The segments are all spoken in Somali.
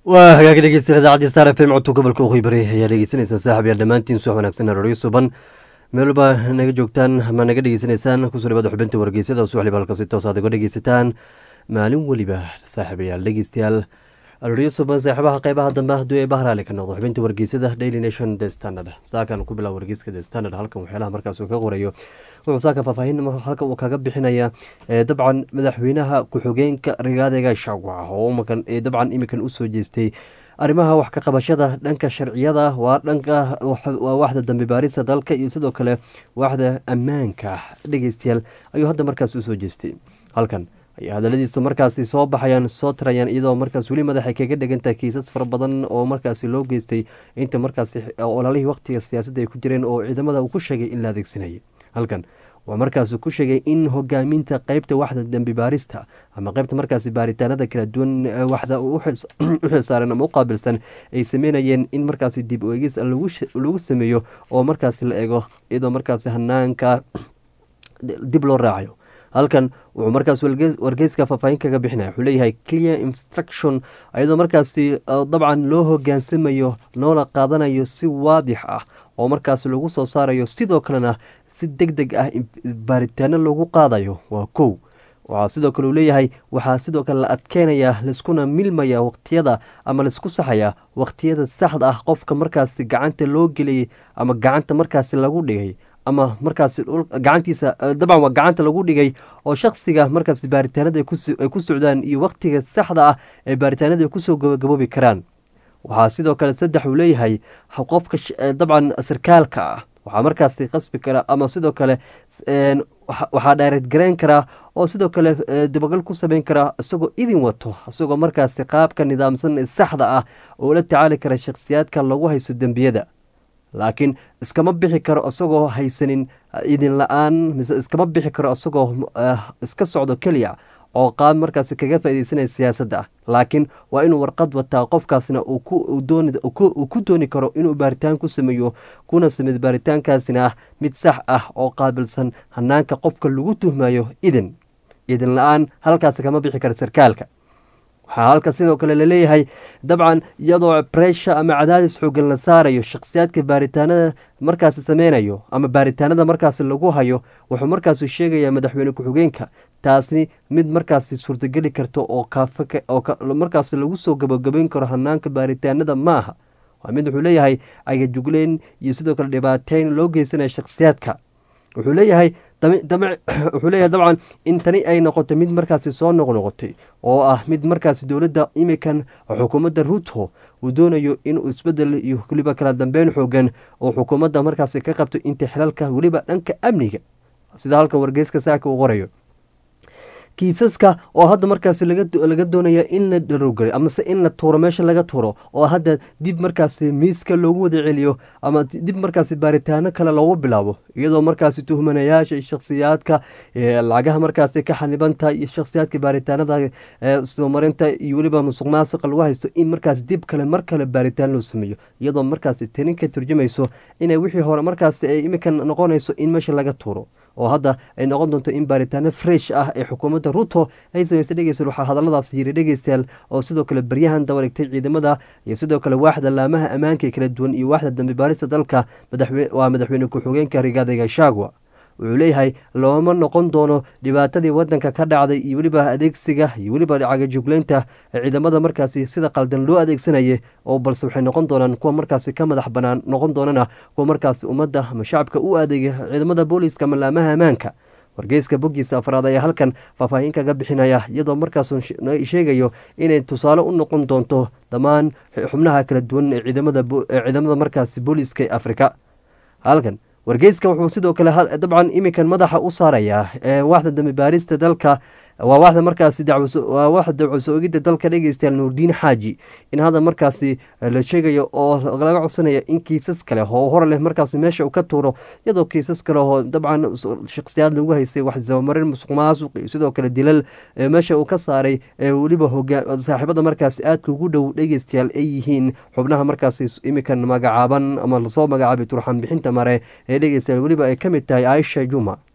waa hagaagi dhegeystayaal idaacadii star f m codka gobolka waqooyi bari ayaa dhegeysanaysaan saaxib yaal dhammaantiin subax wanaagsan arooryo suban meel walba naga joogtaan ama naga dhegeysanaysaan kusoo dhawaada xubinta wargeysyada subax liba halka si toos aad uga dhegeysataan maalin weliba saaxiibayaal dhegeystayaal arooryo suban saaxiibaha qeybaha dambe hadduu ee bahraale ka noqdo xubinta wargeysada daily nation the standard saakan ku bilaab wargeyska the standard halkan waxyaalaha markaas uu ka qorayo wuxuu saaka faahfaahin halka uu kaga bixinaya dabcan madaxweynaha ku-xigeenka rigaadega shacwaca oo dabcan imikan usoo jeestay arrimaha wax ka qabashada dhanka sharciyada waa dhanka waa waaxda dambi baarista dalka iyo sidoo kale waaxda ammaanka dhegeystayaal ayuu hadda markaas usoo jeestay halkan ay hadaladiisa markaasi soo baxayaan soo tirayaan iyadoo markaas weli madaxay kaga dhegantahay kiisas fara badan oo markaasi loo geystay inta markaasi ololihii waqtiga siyaasadda ay ku jireen oo ciidamada uu ku sheegay in la adeegsanayay halkan waa markaas ku sheegay in hogaaminta qeybta waxda dembi baarista ama qeybta markaasi baaritaanada kala duwan waxda u xilsaaran ama u qaabilsan ay sameynayeen in markaasi dib u eegis lagu sameeyo oo markaasi la eego iyadoo markaasi hanaanka dib loo raacayo halkan wuxuu markaas wargeyska faahfaahin kaga bixinaya wuxuu leeyahay clear instruction iyadoo markaasi dabcan loo hogaansamayo loola qaadanayo si waadix ah oo markaas lagu soo saarayo sidoo kalena si deg deg ah baaritaano loogu qaadayo waa kow waxaa sidoo kale uu leeyahay waxaa sidoo kale la adkeynayaa laiskuna milmaya waqtiyada ama laisku saxaya waqtiyada saxda ah qofka markaasi gacanta loo geliyay ama gacanta markaasi lagu dhigay ama markaasi gacantiisa dabcan waa gacanta lagu dhigay oo shaksiga markaasi baaritaanada ay ku socdaan iyo waqtiga saxda ah ee baaritaanada ay kusoo gabagaboobi karaan waxaa sidoo kale saddex uu leeyahay qofka dabcan sarkaalka ah waxaa markaasi qasbi kara ama sidoo kale waxaa dhaareed garayn karaa oo sidoo kale dabagal ku sameyn karaa isagoo idin wato isagoo markaasi qaabka nidaamsan ee saxda ah oo la tacaali kara shakhsiyaadka lagu haysto dembiyada laakiin iskama bixi karo isagoo haysanin idin la-aan mise iskama bixi karo isagoo iska socdo keliya oo qaab markaasi kaga faaideysanaya siyaasadda laakiin waa inuu warqad wataa qofkaasna uu ku dooni karo inuu baaritaan ku sameeyo kuna sameeyo baaritaankaasina ah mid sax ah oo qaabilsan hanaanka qofka lagu tuhmayo idin idin la-aan halkaasi kama bixi kara sarkaalka waxaa halka sidoo kale laleeyahay dabcan iyadoo bresha ama cadaadis xoogan la saarayo shakhsiyaadka baaritaanada markaasi sameynayo ama baaritaanada markaasi lagu hayo wuxuu markaasi sheegayaa madaxweyne ku-xigeenka taasni mid markaasi suurtogeli karta oo markaasi lagu soo gabagabeyn karo hanaanka baaritaanada ma aha waa mid wuxuu leeyahay agajugleyn iyo sidoo kale dhibaateyn loo geysanaya shakhsiyaadka wuxuu leeyahay wuxuu leeyahay dabcan in tani ay noqoto mid markaasi soo noqnoqotay oo ah mid markaasi dowladda imikan xukuumadda ruto uu doonayo inuu isbedel iyo weliba kala dambeyn xoogan oo xukuumadda markaasi ka qabto inta xilalka weliba dhanka amniga sida halkan wargeyska saaka uu qorayo kiisaska oo hadda markaasi laga doonaya in la dharowgaro amase in la tuuro meesha laga tuuro oo hadda dib markaasi miiska loogu wada celiyo ama dib markaasi baaritaano kale loogu bilaabo iyadoo markaasi tuhmanayaasha shakhsiyaadka lacagaha markaasi ka xanibanta iyo shakhsiyaadka baaritaanada soomarinta iyo weliba musuq maasuqa lagu haysto in markaasi dib kale mar kale baaritaan loo sameeyo iyadoo markaasi tani ka turjumayso inay wixii hore markaasi ay imikan noqonayso in meesha laga tuuro oo hadda ay noqon doonto in baaritaano fresh ah ee xukuumadda ruto ay sameysay dhegeystayaal waxaa hadalladaas yiri dhegeystayaal oo sidoo kale baryahan dawareegtay ciidamada iyo sidoo kale waaxda laamaha ammaanka ee kala duwan iyo waaxda dambi baarista dalka waa madaxweyne ku-xigeenka rigaadega shagwa wuxuu leeyahay looma noqon doono dhibaatadii wadanka ka dhacday iyo weliba adeegsiga iyo weliba cagajugleynta ciidamada markaasi sida qaldan loo adeegsanayay oo balse waxay noqon doonaan kuwa markaasi ka madax banaan noqon doonana kuwa markaasi ummadda ama shacabka u adeegay ciidamada booliiska ama laamaha ammaanka wargeyska boggiisa afraad ayaa halkan faahfaahin kaga bixinaya iyadoo markaasuu sheegayo inay tusaale u noqon doonto dhammaan xubnaha kala duwan ee ciidamada markaasi booliiska ee afrika halkan wargeyska wuxuu sidoo kale dabcan iminkan madaxa u saarayaa waaxda dambi baarista dalka waa waaxda markaasi waa waaxda dawcso ogidda dalka dhegeystayaal nuurdiin xaaji in hadda markaasi la sheegayo oo laga codsanaya in kiisas kale oo hor leh markaasi meesha uu ka tuuro iyadoo kiisas kale oo dabcan shakhsiyaad lagu haystay wax sabamarin musuq maasuq iyo sidoo kale dilal meesha uu ka saaray weliba saaxiibada markaasi aadka ugu dhow dhegeystayaal ay yihiin xubnaha markaasi iminkan magacaaban ama lasoo magacaabay turxan bixinta mare ee dhegeystayaal weliba ay ka mid tahay aisha juma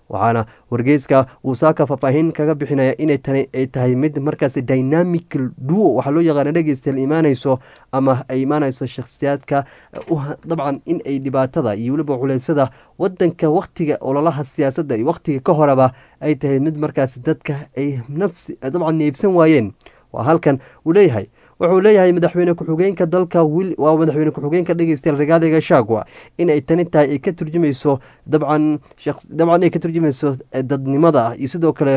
waxaana wargeyska uu saaka faahfaahin kaga bixinaya inay tani ay tahay mid markaasi dynamical duo waxaa loo yaqaana dhegeystayaal imaanayso ama ay imaanayso shakhsiyaadka dabcan in ay dhibaatada iyo weliba culeysada wadanka wakhtiga ololaha siyaasadda iyo wakhtiga ka horeba ay tahay mid markaasi dadka ay nafsi dabcan neebsan waayeen waa halkan uu leeyahay wuxuu leeyahay madaxweyne ku-xigeenka dalka waa madaxweyne ku-xigeenka dhegeystayaal rigaadiga shaagwa in ay tani tahay ay ka turjumayso dabcan dabcan ay ka turjumayso dadnimada iyo sidoo kale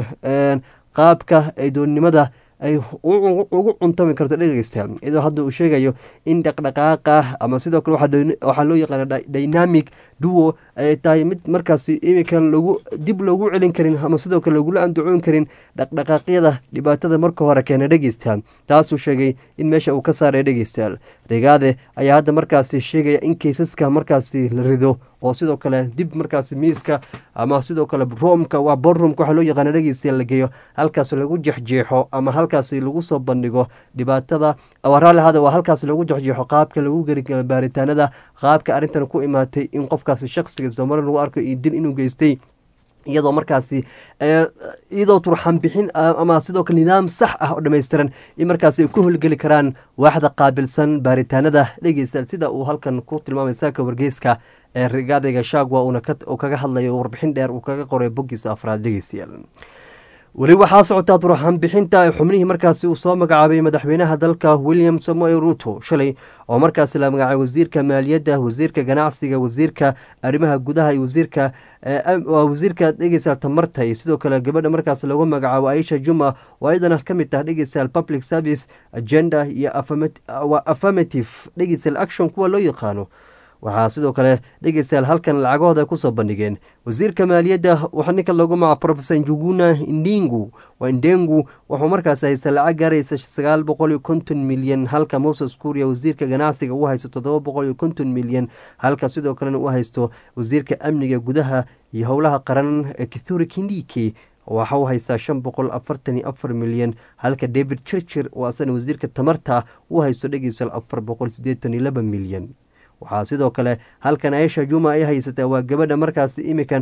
qaabka ay doonnimada ay ugu cuntami karto dhegeystayaal iyadoo hadda uu sheegayo in dhaqdhaqaaqa ama sidoo kale waxaa loo yaqaana dynamic duo ay tahay mid markaasi iminkan lagu dib loogu celin karin ama sidoo kale lagula andacoon karin dhaqdhaqaaqyada dhibaatada marka hore keena dhegeystayaal taasuu sheegay in meesha uu ka saaray dhegeystayaal rigaade ayaa hadda markaasi sheegaya in keysaska markaasi la rido oo sidoo kale dib markaasi miiska ama sidoo kale roomka waa borroomka waxaa loo yaqaana dhegeystayaal la geeyo halkaas lagu jexjeexo ama halkaasi lagu soo bandhigo dhibaatada waraalihada waa halkaas lagu jexjeexo qaabka lagu gerigalo baaritaanada qaabka arrintan ku imaatay in qofkaasi shakhsiga soomali lagu arko iyo dil inuu geystay iyadoo markaasi iyadoo turxan bixin ama sidoo kale nidaam sax ah oo dhammaystiran in markaasi ay ku holgeli karaan waaxda qaabilsan baaritaanada dhegeystayaal sida uu halkan ku tilmaamay saaka wargeyska ee rigaadayga shaagwa uuna kaga hadlayo warbixin dheer uu kaga qoray boggiisa afraad dhegeystayaal weli waxaa socotaa turxan bixinta xubnihii markaasi uu soo magacaabay madaxweynaha dalka william samoe ruto shalay oo markaasi la magacaabay wasiirka maaliyadda wasiirka ganacsiga wasiirka arrimaha gudaha iyo wasiirka wasiirka dhegeystayaal tamarta iyo sidoo kale gabadha markaas lagu magacaabo aisha juma oo iyadana ka mid tah dhegeystayaal public service agenda iyo affirmative dhegeystayaal action kuwa loo yaqaano waxaa sidoo kale dhegeystayaal halkan lacagahooda ay kusoo bandhigeen wasiirka maaliyadda waxaa ninka lagu magaca profesor njuguna ndingu waa ndengu wuxuu markaas haysta lacag gaaraysa sagaal boqol iyo konton milyan halka moses kuuriya wasiirka ganacsiga uu haysto toddoba boqol iyo konton milyan halka sidoo kalena uu haysto wasiirka amniga gudaha iyo howlaha qaran kithuri kindiki waxa uu haystaa shan boqol afartan iyo afar milyan halka david chirchir oo asana wasiirka tamarta uu haysto dhegeystayaal afar boqol sideetan iyo laba milyan waxaa sidoo kale halkan aisha juma ay haysataa waa gabadha markaasi imikan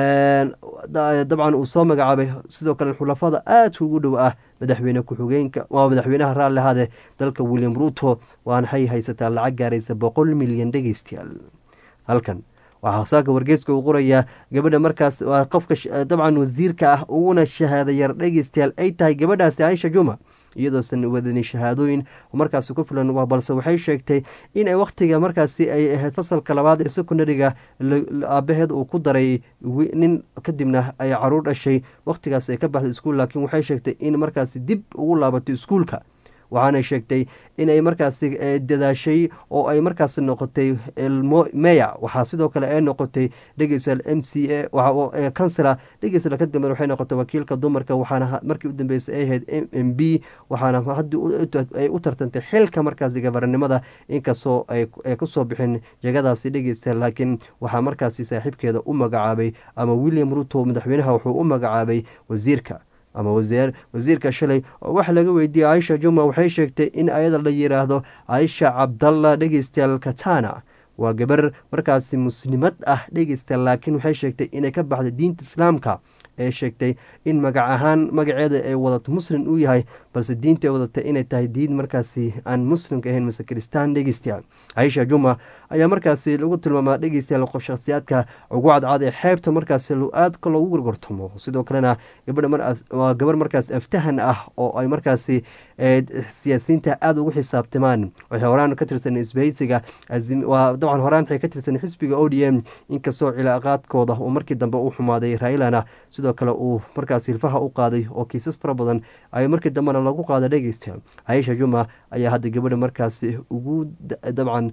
dabcan uu soo magacaabay sidoo kale xulafada aadka ugu dhow ah madaxweyne ku-xigeenka waa madaxweynaha raalli ahaade dalka william ruto waanahay haysataa lacag gaaraysa boqol milyan dhegeystayaal halkan waxaa saaka wargeeska uu qorayaa gabadha markaas waa qofka dabcan wasiirka ah uguna shahaada yar dhegeystayaal ay tahay gabadhaasi aisha juma iyadoosan wadanin shahaadooyin markaasi ku filan balse waxay sheegtay inay wakhtiga markaasi ay ahayd fasalka labaad ee secondariga aabaheed uu ku daray nin kadibna ay caruur dhashay wakhtigaas ay ka baxday iskuul laakiin waxay sheegtay in markaasi dib ugu laabato iskuulka waxaanay sheegtay inay markaasi dadaashay oo ay markaasi noqotay meya waxaa sidoo kale ay noqotay dhegeystayaal m c a kansela dhegeystayaal kadambe waxay noqotay wakiilka dumarka waxaana markii u dambeysay ay ahayd m m b waxaana haddii ay u tartantay xilka markaasi gabarnimada inkastoo ay kusoo bixin jegadaasi dhegeystayaal laakiin waxaa markaasi saaxiibkeeda u magacaabay ama william ruto madaxweynaha wuxuu u magacaabay wasiirka ama wasiirka shalay oo waxa laga weydiiyey aisha juma waxay sheegtay in ayada la yiraahdo aisha cabdalla dhegeystayaal katana waa gabar markaasi muslimad ah dhegeystayaal laakiin waxay sheegtay inay ka baxday diinta islaamka ee sheegtay in magac ahaan magaceeda ay wadato muslim uu yahay balse diinta ay wadatay inay tahay diin markaasi aan muslimka ahayn mase kristaan dhegeystayaal aisha juma ayaa markaasi lagu tilmaamaa dhegeystayaal qof shakhsiyaadka ugu cadcad ee xeebta markaasi aadka loogu gorgortamo sidoo kalena gabadhawaa gabar markaas aftahan ah oo ay markaasi siyaasiyiinta aada ugu xisaabtamaan waxay horaan ka tirsan isbahaysiga dabcan horaan waxay ka tirsan xisbiga o d m inkastoo cilaaqaadkooda uu markii dambe u xumaaday railana sidoo kale uu markaas hilfaha u qaaday oo kiisas fara badan ay markii dambena lagu qaada dhegeysta aisha juma ayaa hadda gabadha markaasi ugu dabcan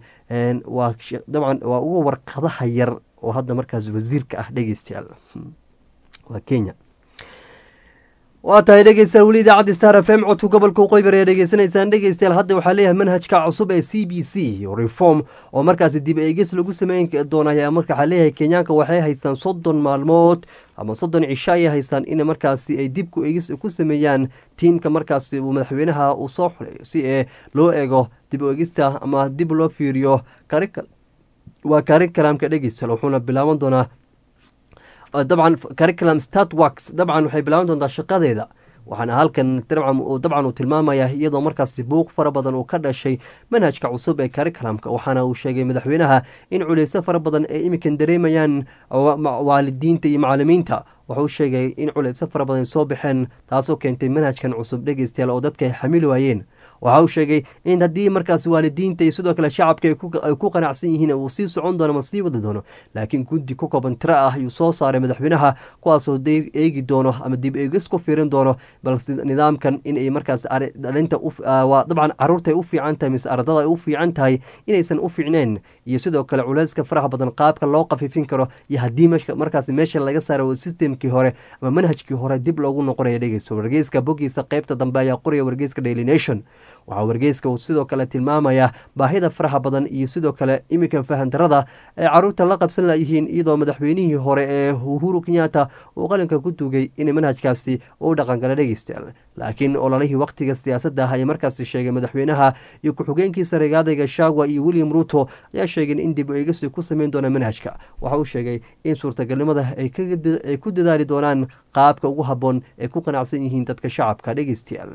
dabcan waa uga warqadaha yar oo hadda markaas wasiirka ah dhegeystayaal waa kenya waa tahay dhegeystayaal weli idaacadda star f m codka gobolka uqoybar ee dhegeysanaysaan dhegeystayaal hadda waxaa leeyahay manhajka cusub ee c b c reform oo markaasi dib eegis lagu sameyn doona ayaa marka waxaa leeyahay kenyaanka waxay haystaan soddon maalmood ama soddon cisho ayay haystaan in markaasi ay dib ku eegis ku sameeyaan tiimka markaasi uu madaxweynaha uu soo xuray si ee loo eego dib u eegista ama dib loo fiiriyo waa karin kalaamka dhegeystayaal wuxuuna bilaaban doonaa dabcan curriculum statworks dabcan waxay bilaaban doontaa shaqadeeda waxaana halkan dabcan uu tilmaamaya iyadoo markaasi buuq fara badan uu ka dhashay manhajka cusub ee curriculumka waxaana uu sheegay madaxweynaha in culeyso fara badan ay iminkan dareemayaan waalidiinta iyo macalimiinta wuxuu sheegay in culeyso fara badan soo baxeen taasoo keentay manhajkan cusub dhegeystayaal oo dadka ay xamili waayeen waxa uu sheegay in haddii markaas waalidiinta iyo sidoo kale shacabka ay ku qanacsan yihiin uu sii socon doono ma sii wadi doono laakiin guddi ku kooban tiro ah ayuu soo saaray madaxweynaha kuwaasoo eegi doono ama dib eegis ku fiirin doono balse nidaamkan inay markaas dhalinta dabcan caruurta ay u fiican tahay mise ardada ay u fiican tahay inaysan u fiicneen iyo sidoo kale culeyska faraha badan qaabka loo qafiifin karo iyo haddii markaas meesha laga saaro systemkii hore ama manhajkii hore dib loogu noqonaya dhegeyso wargeyska bogiisa qeybta dambe ayaa qoraya wargeyska daily nation waxaa wargeyska uu sidoo kale tilmaamayaa baahida faraha badan iyo sidoo kale iminkan fahandarada ay caruurta la qabsan layihiin iyadoo madaxweynihii hore ee uhuru kenyatta uu qalinka ku duugay in manhajkaasi uu dhaqangala dhegeystayaal laakiin ololihii wakhtiga siyaasadda ah ayaa markaasi sheegay madaxweynaha iyo ku-xigeenkiisa regaadayga shagwa iyo william ruto ayaa sheegeen in dib eegisi ku sameyn doona manhajka waxa uu sheegay in suurtagalnimada ay ku dadaali doonaan qaabka ugu habboon ee ku qanacsan yihiin dadka shacabka dhegeystayaal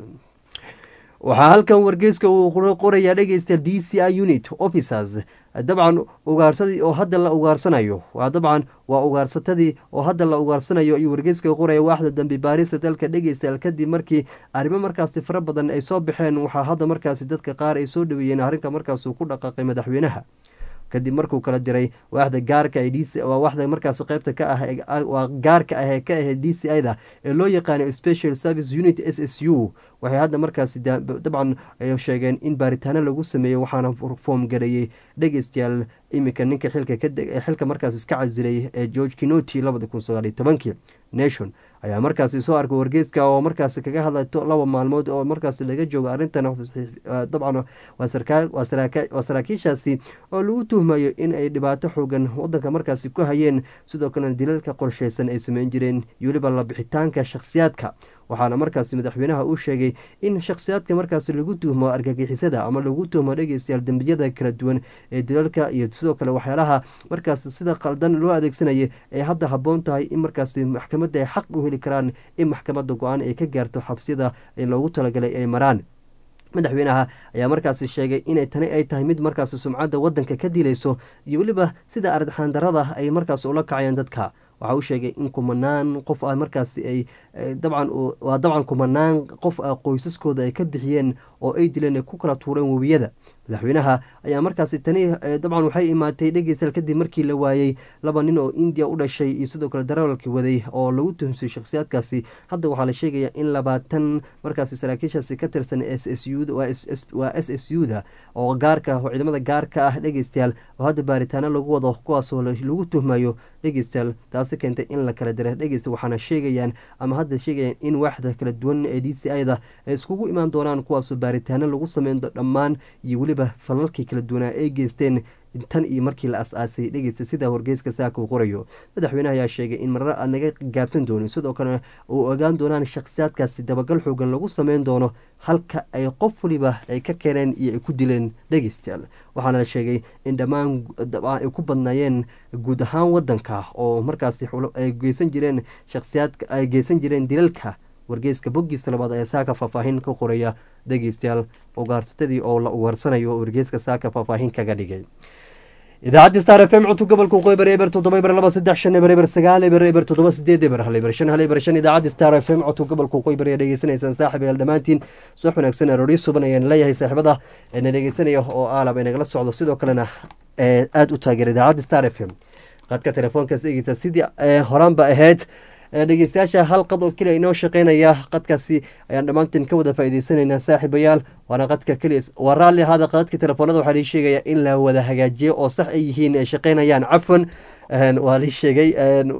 waxaa halkan wargeyska uu qorayaa dhegeystayaal d c i unit officers dabcan ugaarsadii oo hadda la ugaarsanayo waa dabcan waa ugaarsatadii oo hadda la ugaarsanayo ayuu wargeyska qoraya waaxda dambi baarista dalka dhegeystayaal kadib markii arrimo markaasi fara badan ay soo baxeen waxaa hadda markaasi dadka qaar ay soo dhaweeyeen arrinka markaasuu ku dhaqaaqay madaxweynaha kadib markuu kala diray waaxda gaarka waa waxda markaas qeybta ka ah waa gaarka ah ee ka ahayd d c i da ee loo yaqaano special service unit s s u waxay hadda markaasi dabcan sheegeen in baaritaano lagu sameeyo waxaana foom gareeyey dhegeystayaal iminka ninka xilka markaas iska casilay ee george kinoti labadi kun sagaaliyo tobankii nation ayaa markaasi soo arkay wargeyska oo markaasi kaga hadlay laba maalmood oo markaasi laga joogo arrintan dabcan waa saraakiishaasi oo lagu tuhmayo in ay dhibaato xoogan wadanka markaasi ku hayeen sidoo kalena dilalka qorsheysan ay sameyn jireen iyo weliba labixitaanka shakhsiyaadka waxaana markaasi madaxweynaha uu sheegay in shakhsiyaadka markaasi lagu tuhmo argagixisada ama lagu tuhmo dhegeystayaal dembiyada kala duwan ee dilalka iyo sidoo kale waxyaalaha markaas sida qaldan loo adeegsanaya ay hadda habboon tahay in markaasi maxkamadda ay xaq u heli karaan in maxkamadda go-aan ay ka gaarto xabsiyada loogu talagalay ay maraan madaxweynaha ayaa markaasi sheegay inay tani ay tahay mid markaasi sumcadda wadanka ka dilayso iyo weliba sida ardxaandarada ay markaas ula kacayaan dadka waxa uu sheegay in kumanaan qof ah markaasi ay dabcan waa dabcan kumanaan qof ah qoysaskooda ay ka bixiyeen oo ay dileen ay ku kala tuureen webiyada madaxweynaha ayaa markaasi tani dabcan waxay imaatay dhegeystayaal kadib markii la waayey laba nin oo indiya u dhashay iyo sidoo kale darawalkii waday oo lagu tuhmsay shakhsiyaadkaasi hadda waxaa la sheegaya in labaatan markaasi saraakiishaasi ka tirsan s s u waa s s u da oo gaarka oo ciidamada gaarka ah dhegeystayaal oo hadda baaritaano lagu wado kuwaasoo lagu tuhmayo dhegeystayaal taasi keentay in la kala dira dhegeysta waxaana sheegayaan ama hadda sheegayaan in waaxda kala duwan ee d c i da ay iskugu imaan doonaan kuwaasoo baaritaano lagu sameyn dhammaan iyo weliba falalkii kala duwanaa ay geysteen tan iyo markii la as-aasay dhegeysta sida wargeyska saaka uu qorayo madaxweynaha ayaa sheegay in marar aan naga gaabsan doonin sidoo kale uu ogaan doonaan shakhsiyaadkaasi dabagal xoogan lagu sameyn doono halka ay qof waliba ay ka keeneen iyo ay ku dileen dhegeystayaal waxaana la sheegay in dhammaan ay ku badnaayeen guud ahaan wadanka oo markaasi ay geysan jireen shakhsiyaad ay geysan jireen dilalka wargeyska boggiisa labaad ayaa saaka faahfaahin ka qoraya dhegeystayaal ugaarsatadii oo la ugaarsanayo wargeyska saaka faahfaahin kaga dhigay idaacadda star f m codka gobolka waqooyi bari eber toddoba eber laba saddex shan eber eber sagaal eber eber toddoba sideed eber hal eber shan hal eber shan idaacadda star f m codka gobolka waqooyi bari ayaa dhegeysanaysaan saaxib yaal dhammaantiin subax wanaagsan arooryo suban ayaan leeyahay saaxiibada na dhegeysanaya oo aalab ay nagala socdo sidoo kalena aada u taageera idaacadda star f m qadka telefoonkaas eegeysa sidii horaanba ahayd dhegeystayaasha hal qad oo keliya inoo shaqeynaya qadkaasi ayaan dhammaanteen ka wada faa'iideysanaynaa saaxiibayaal waana qadka keliya waa raalli ahaada qadadka telefoonada waxaa lii sheegaya in la wada hagaajiyo oo sax ay yihiin ay shaqeynayaan cafwan waa lii sheegay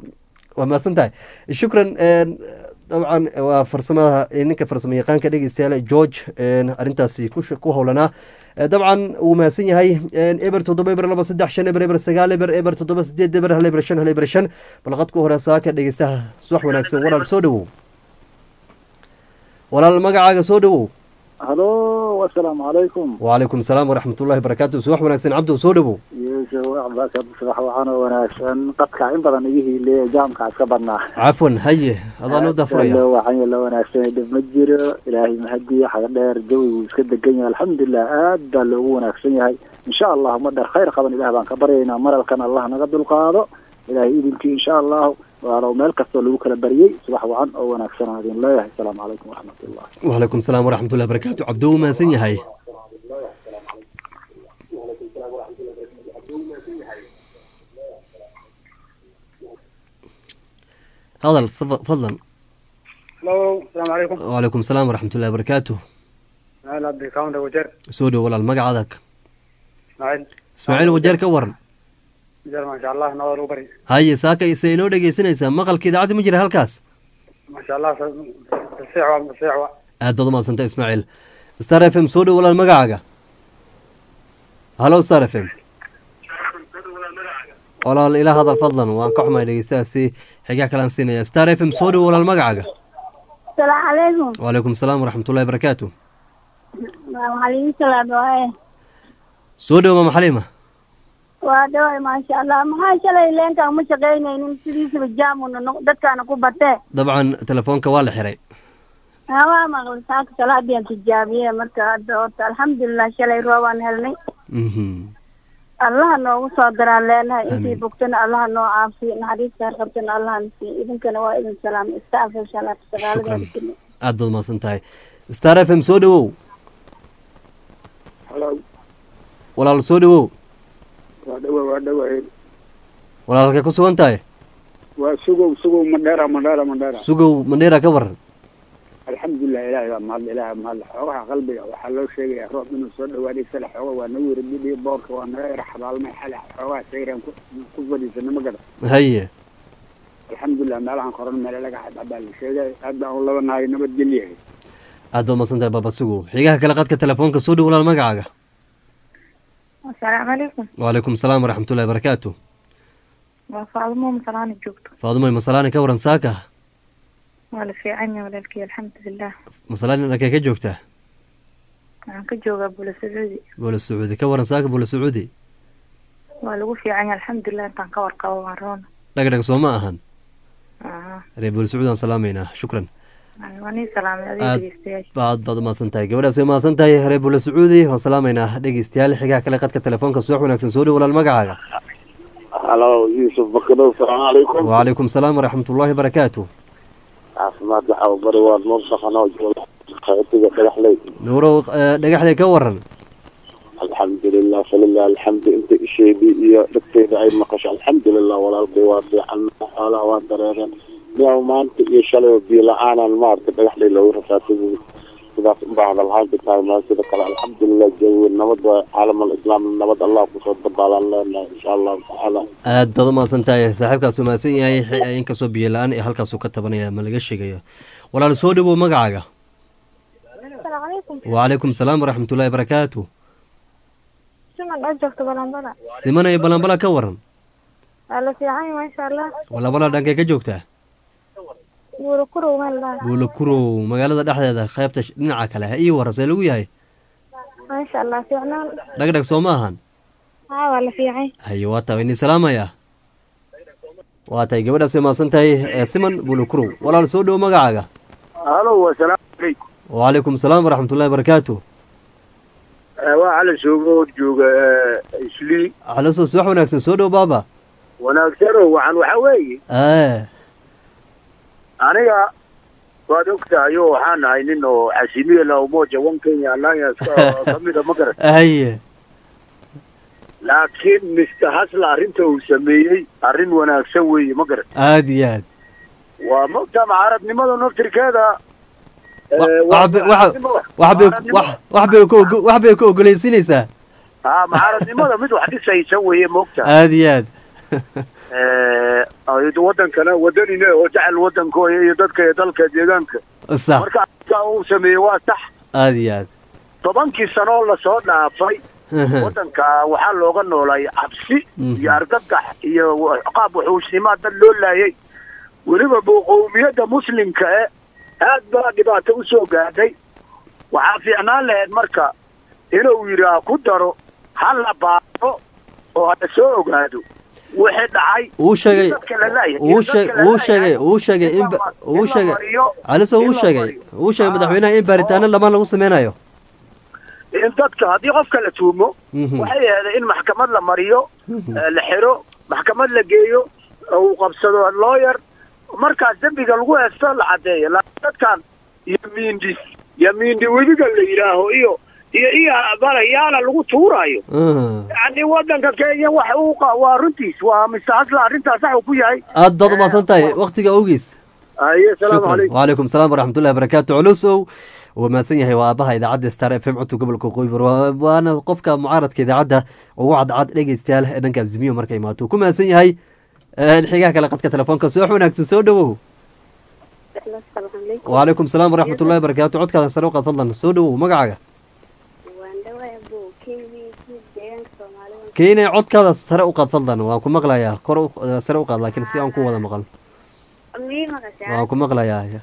waa mahadsan tahay shukran dabcan waa farsamada ninka farsamo yaqaanka dhegeystayaal george arrintaasi ku howlanaa dabcan wuu mahadsan yahay eber toddoba eber laba saddex shan eber eber sagaal eber eber toddoba sideed eber hal eber shan hal eber shan balqadku hore saaka dhegeystaha subax wanaagsan walaal soo dhowow walaal magacaaga soo dhowow halo asalaamu calaykum wacalaykum salaam waraxmat ullahi barakaatu subax wanaagsan cabdo soo dhowow yes yuusuf cabbaas subax waxaan oo wanaagsan dadka in badan iga hiileeya jaamka iska badnaa cafwan haye adaan u dafuraya loo waxan la wanaagsan dhib ma jiro ilaahay mahadiya xaga dheer jawigu iska degan yahay alxamdulilah aad baa loogu wanaagsan yahay insha allah ma dheer khayr qaban ilaah baan ka baryaynaa maralkan allah naga dulqaado ilaahay idinkii insha allahu waalow meel kastoo lagu kala baryey subax wacan oo wanaagsan aan idin leeyahay asalaamu calaykum waraxmatullah wacalaykum salaam waraxmatullahi barakaatu cabdo u mahadsan yahay hadal saf- fadlan Hello, السلام عليكم. wacalaykum salaam waraxmatullahi barakaatu أهلا عبد الكاونت وجر soo dhow walaal magacadag إسماعيل ismaaciil wajeer ka waran وجر ما شاء الله نور وبري haye saaka se inoo dhegeysanaysaa maqalka idaacadda ma jira halkaas ما شاء الله السيعة السيعة aad baad umahadsanta ismaaciil star f m soo dhow walaal magacaaga hallo star f m walaal ila hadal fadlan waan ka xumahay dhegeystahaasi xigaa kalaan siinaya star f m soo dhow walaal magacaaga السلام عليكم wacalaykum salaam waraxmatullahi barakaatu وعليكم السلام ورحمة soo dhow mama xaliima waa ما شاء الله maxaa shalay leenkaan ma shaqaynaynin sidiisaba jaamuna dadkaana ku batee dabcan telefoonka waa la xiray waa maqlay saaka salaadiyan tijaabiye marka hadda horta alxamdulilah shalay roobaan helnay Mhm. allaha noogu soo daraan leenahay Amiin. intii bogtana allaha noo caafiyo naxariista har qabtana allaha nasiiyo idinkana waa idin salaamay istaafay salaata Shukran. sagaalada aad baad umahadsan tahay star f m soo dhowow halo walaal soo dhowow waa dhawa waa dhawa walaal halkay ku sugan tahay waa sugow sugow madheera madheera madheera sugow mandheera ka waran alxamdulilah ilaahay baa mahadle ilaahay baa mahadle xoogaha qalbiga waxaa loo sheegayaa roob inuu soo dhawaaday sale xooga waa nagu yara bidhiyo boorka waa naga yara xabaalmay xale xoogaha sayraan ku ku fadhiisana ma gada haye alxamdulilah meelahan koran meele laga xadxabaa la sheegay aad baan u labanahay nabadgelyahay aad baad umahadsan tahay baaba sugow xigaha kale qadka telefoonka soo dhow walaal magacaaga asalaamu calaykum wacalaykum salaam waraxmatullahi barakaatu waa faadumo masalaani joogto faadumay masalaani ka waran saaka waa la fiican yahay walaalkii alxamdulilah masalaani dhankay ka joogtaa waxaan ka joogaa bula sacuudi boole sacuudi ka waran saaka boole sacuudi waa lagu fiican yahay alxamdulilah intaan ka warqabo waan roona dhagdhag soo ma ahan Aha. reer boole sacuudi aan salaamaynaa shukran waa nii salaamay adiga Aad- dhegeystayaasha aad baad umahadsan tahay gabadhaas way mahadsan tahay reer boole sacuudi waan salaamaynaa dhegeystayaal xigaha kale qadka telefoonka subax wanaagsan soo dhow walaal magacaaga halo yuusuf bakadow salaamu calaykum wacalaykum salaam waraxmatullaahi barakaatu caafimaad waxa uu bari waa nuur dhaqanoo jooga qaxootiga dhagaxley nuurow eh, dhagaxley ka waran alxamdulilah falilah alxamdu inta isheedii iyo dhagteeda ay maqasho alxamdulilah walaalkay waa fiican xoolaha waa dareereen miyaa maanta iyo shalay biyo la-aanan maarata dhagaxley loogu rafaatay sidaas unbaa hadalhaanta tahay maa sida kale alxamdulilah jawi nabad waa caalam alislaam nabad allah kusoo dabaalaan leenahay insha allahu tacaala aad baad umahadsan tahay saaxiibkaas umahadsan yahay xi- inkastoo biyo la-aan ee halkaasuu ka tabanaya ma laga sheegayo walaal soo dhowow magacaaga asalaamu calaykum wacalaykum salaam waraxmatullaahi barakaatu siman oo joogto balanbala simanaya balanbala ka waran waa la fiican yahay maasha allah walabala dhankay ka joogtaa buura kurow meel dhaa buulo kurow magaalada dhexdeeda qaybta sh- dhinaca kale ha ii waran see lagu yahay maasha allah fiicnaan dhagdhag soo ma ahan haa waa la fiican haye waa tahay ini salaamaya waa tahay gabadhaas way mahadsan tahay ee siman buulo kurow walaal soo dhowow magacaaga halo wasalaamu calaykum wacalaykum salaam waraxmatullaahi barakaatu waa cala soogo jooga islii xalaso subax wanaagsan soo dhow baaba wanaagsano waxaan waxaa weeye ee aniga waad og tahay oo waxaan nahay nin oo xasimiya la umoja one kenya alliance ka- kamida ma garan haye laakiin mr hasla arrinta uu sameeyey arrin wanaagsan weeye ma garan aad iyo aad waa mogta mucaaradnimada naftirkeeda Wa- eh, waa wax bay- waxa- mucaaradnimo- wax bay mucaaradnimo- wax wax bay ku ogo- wax bay ku ogolaysiinaysaa haa mucaaradnimada mid wax dhisaysa weeye mogta aad iyo aad Eh, ay wadankana wadanine oo jecel wadankooda iyo dadka iyo dalka deegaanka sax marka arrinta uu sameeyey waa sax aad iyo aad tobankii sanoo lasoo dhaafay wadanka waxaa looga noolay cabsi Mhm. iyo argagax iyo qaab wuxuusnimaa dad loo laayay weliba bu qowmiyadda muslimka e aad baa dhibaato usoo gaadhay waxaa fiicnaan lahayd marka inuu yidhi ha ku daro ha la baaro oo la soo ogaado wixii dhacay uu sheegay in dadka la laayahay, in uu dadka sheeg la uu sheegay laayahay, uu sheegay in ba- in uu la sheegay mariyo- caliso in uu la sheegay mariyo. uu sheegay Ah. madaxweynaha in baaritaano lamaan lagu sameynayo in dadka haddii qofka la tuumo Mhm. waxay ahayd in maxkamad la mariyo eh, la xiro maxkamad la geeyo uu qabsado lawyer markaas dembiga lagu heesto la caddeeyo laakiin dadkan yamiindi yamiindi webiga la yidhaaho iyo iyo iyo balayaala lagu tuuraayo Ah. yani wadanka kenya wax uu qa- waa runtiis waa mise hasla arrintaas sax uu ku yahay aad baad umaasan tahay waktiga awgiis aye salaamu shukran calaykum wacalaykum salaam waraxmatullahi wabarakaatu culusow waa mahadsan yahay waa aabaha idaacadda star f m codka gobolka qoybar Waa- waana qofka mucaaradka idaacadda ugu cadcad dhegeystayaal ee dhanka zimiyo marka imaato ku mahadsan yahay Een, xigaha kale qadka telefoonka soo wanaagsan soo dhawow wacalaykum salaam waraxmatullahi wabarakaatu codkaada sare u qaad fadlan soo dhawow magacaaga keenay codkaada sare u qaad fadlan waan ku maqlayaa kor u- sare u qaad laakiin si aan ku wada maqal waan ku maqlayaa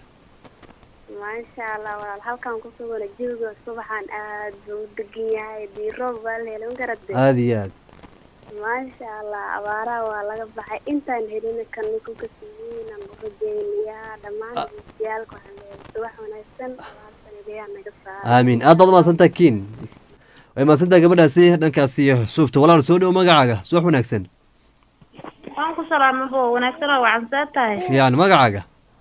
maasha allah walaal halkan ku sugana jawiga subaxan aad buu u degan yahay diiroob baa la helay magarade aada iyo aad maasha allah abaaraha waa laga baxay intaan helina kaninku kasiinan urajeynayaa dhammaan degeystayaaalka waxaan leeyahay subax wanaagsan abaartan ilayaa naga saara aamiin aad baad umaasantaha kiin way mahadsantaha gabadhaasi dhankaasi suufta walaal soo dhawo magacaaga subax wanaagsan waan ku salaamay bo wanaagsan oo wacan saa tahay fiican magacaaga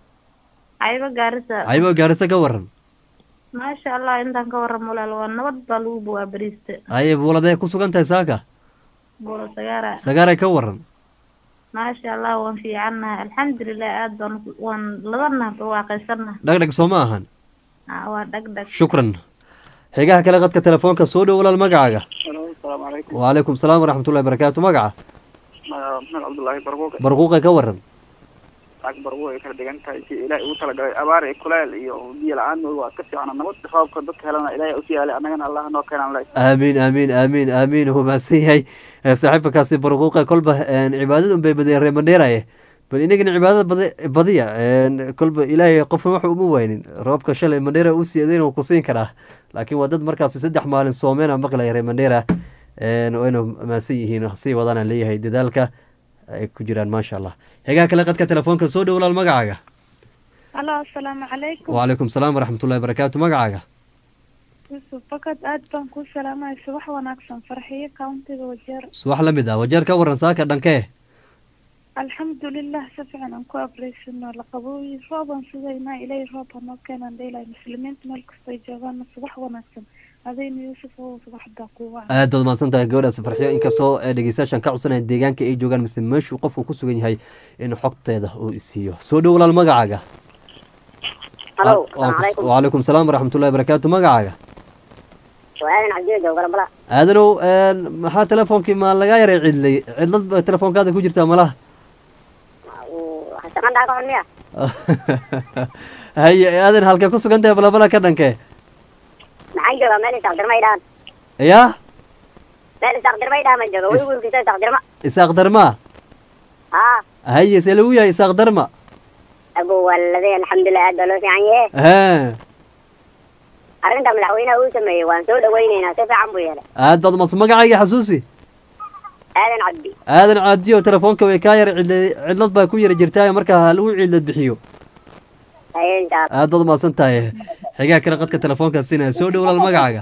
ayba gaarisa caybo gaarisa ka waran maasha allah intaan ka warramo walaal waa nabad baa lagu buwaa bariista aye buuladee ku sugan tahay saaka buula sagaara sagaaray ka waran maasha allah waan fiicannahay alxamdulilah aad baan waan ladana barwaaqaysanaha dhagdhag soo ma ahan waa dhag dhag shukran xigaha kale qadka telefoonka soo dhow walaal magacaaga asalaamu calaykum wacalaykum salaam waraxmatullahi barakaatu magaca maxamed cabdullaahi barbuuqe barquuqe ka waran lacag barbuuq ay kala dhigan tahay si ilaahay ugu talagalay abaar iyo kuleel iyo biyo la-aan waa ka fiicana nabad roobka dadka helana ilaahay usii yaalay annagana allah noo keenan leh aamiin aamiin aamiin aamiin wuu mahadsan yahay Eh, saaxiibakaasi barquuqe kolba een, cibaadada unbay badiyeen reer mandheeraye bal inagana cibaadada badi- badiya een, kolba ilaahay qofna wax uma waynin roobka shalay mandheera u siiyadayna wuu ku siin karaa laakiin waa dad markaasi saddex maalin soomeena maqlaya reer mandheera een, wayna mahadsan yihiin sii wadaana leeyahay dadaalka ay ku jiraan maasha allah xigaha kale qadka telefoonka soo dhow walaal magacaaga halo asalaamu calaykum wacalaykum salaam waraxmatullahi barakaatu magacaaga yusuf fakad aad baan kuu salaamaya subax wanaagsan farxiyo countiga wajeer subax la mid ah wajeer ka waran saaka dhankee alxamdulilah si fiican aan ku abraysano laqabooyi roobaan sugaynaa ilaahay roob ha noo keenaan dheelay muslimiinta meel kastay joogaana subax wanaagsan adayna yuusuf oo subaxdaa kuu wacan aad baad mahadsan tahay gabadhaas farxiyo inkastoo ee dhegeystayaashan ka codsanaya deegaanka ay joogaan mise meeshuu qofku ku sugan yahay in xogteeda uu isiiyo soo dhow walaal magacaaga halo Wa- asalaamu calaykum wacalaykum salaam waraxmatullahi barakaatu magacaaga waa aadan cabdiyo joogo galabala aadanow een, maxaa telefoonkii ma lagaa yaray cidlay cidlad ba telefoonkaada ku jirtaa malaha shaqan dhaaka xun miya haye aadan halkee ku sugan tahay balabala ka dhankee maxaan joogaa meel isaqdirma idhaan yaa meel isaqdirma idhaan baan jooga weli wiilkiisa isaqdirma isaaq darma haa haye see lagu yahay isaaq darma abo waladey alxamdulilah aad baa loo fiican yahe hee arrinta madaxweynaha uu sameeyey waan soo dhawaynaynaa si fiican buu yeelay aad baad mas magacayga xasuusi aadan cabdi aadan caadiyo telefoonka way kaa yar cidla cidlad baa ku yara jirtaa marka ha lagu cidlad bixiyo haye insha allah aad baad umahadsan tahay xigaa kale qadka telefoonka siinaya soo dhow walaal magacaaga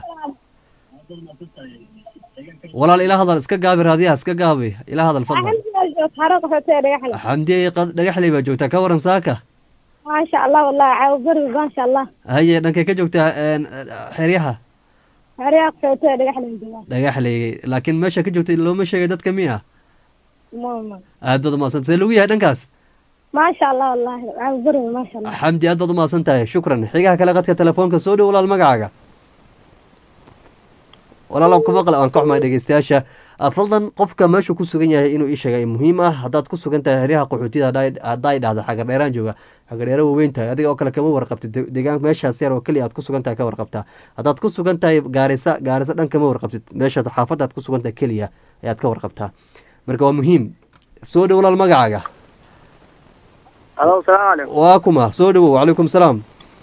walaal ila hadal iska gaabi raadiyaha iska gaabi ila hadal fadlan xamdiye qad- dhagaxley baa joogtaa ka waran saaka maasha allah wallahi caawo beri maasha allah haye dhankay ka joogtaa een, xeryaha xeryaha qaxootiga dhagaxlan joogaan dhagaxley laakiin meesha ka joogta looma sheegay dadka miya mama aad baad umahadsan see lagu yahay dhankaas maasha allah wallahi caawo beri maasha allah xamdi aad baad umahadsan tahay shukran xigaha kale qadka telefoonka soo dhow walaal magacaaga walaal aan ku maqla aan ka xumahay dhegeystayaasha Ah, fadlan qofka meeshu ku sugan yahay inuu ii sheegay muhiim ah haddaad ku sugan tahay heryaha qaxootida haddaa idhahda xagar dheeraan jooga xagar dheere waaweyn tahay adiga oo kale kama warqabtid de- deegaan meeshaas yar oo keliya aad ku sugan tahay ka warqabtaa haddaad ku sugan tahay gaarisa gaarisa dhan kama warqabtid meesha xaafadda aad ku sugan tahay keliya ayaad ka warqabtaa marka waa muhiim soo dhow walaal magacaaga halo asalaamu calaykum waa kuma soo dhowow wacalaykum salaam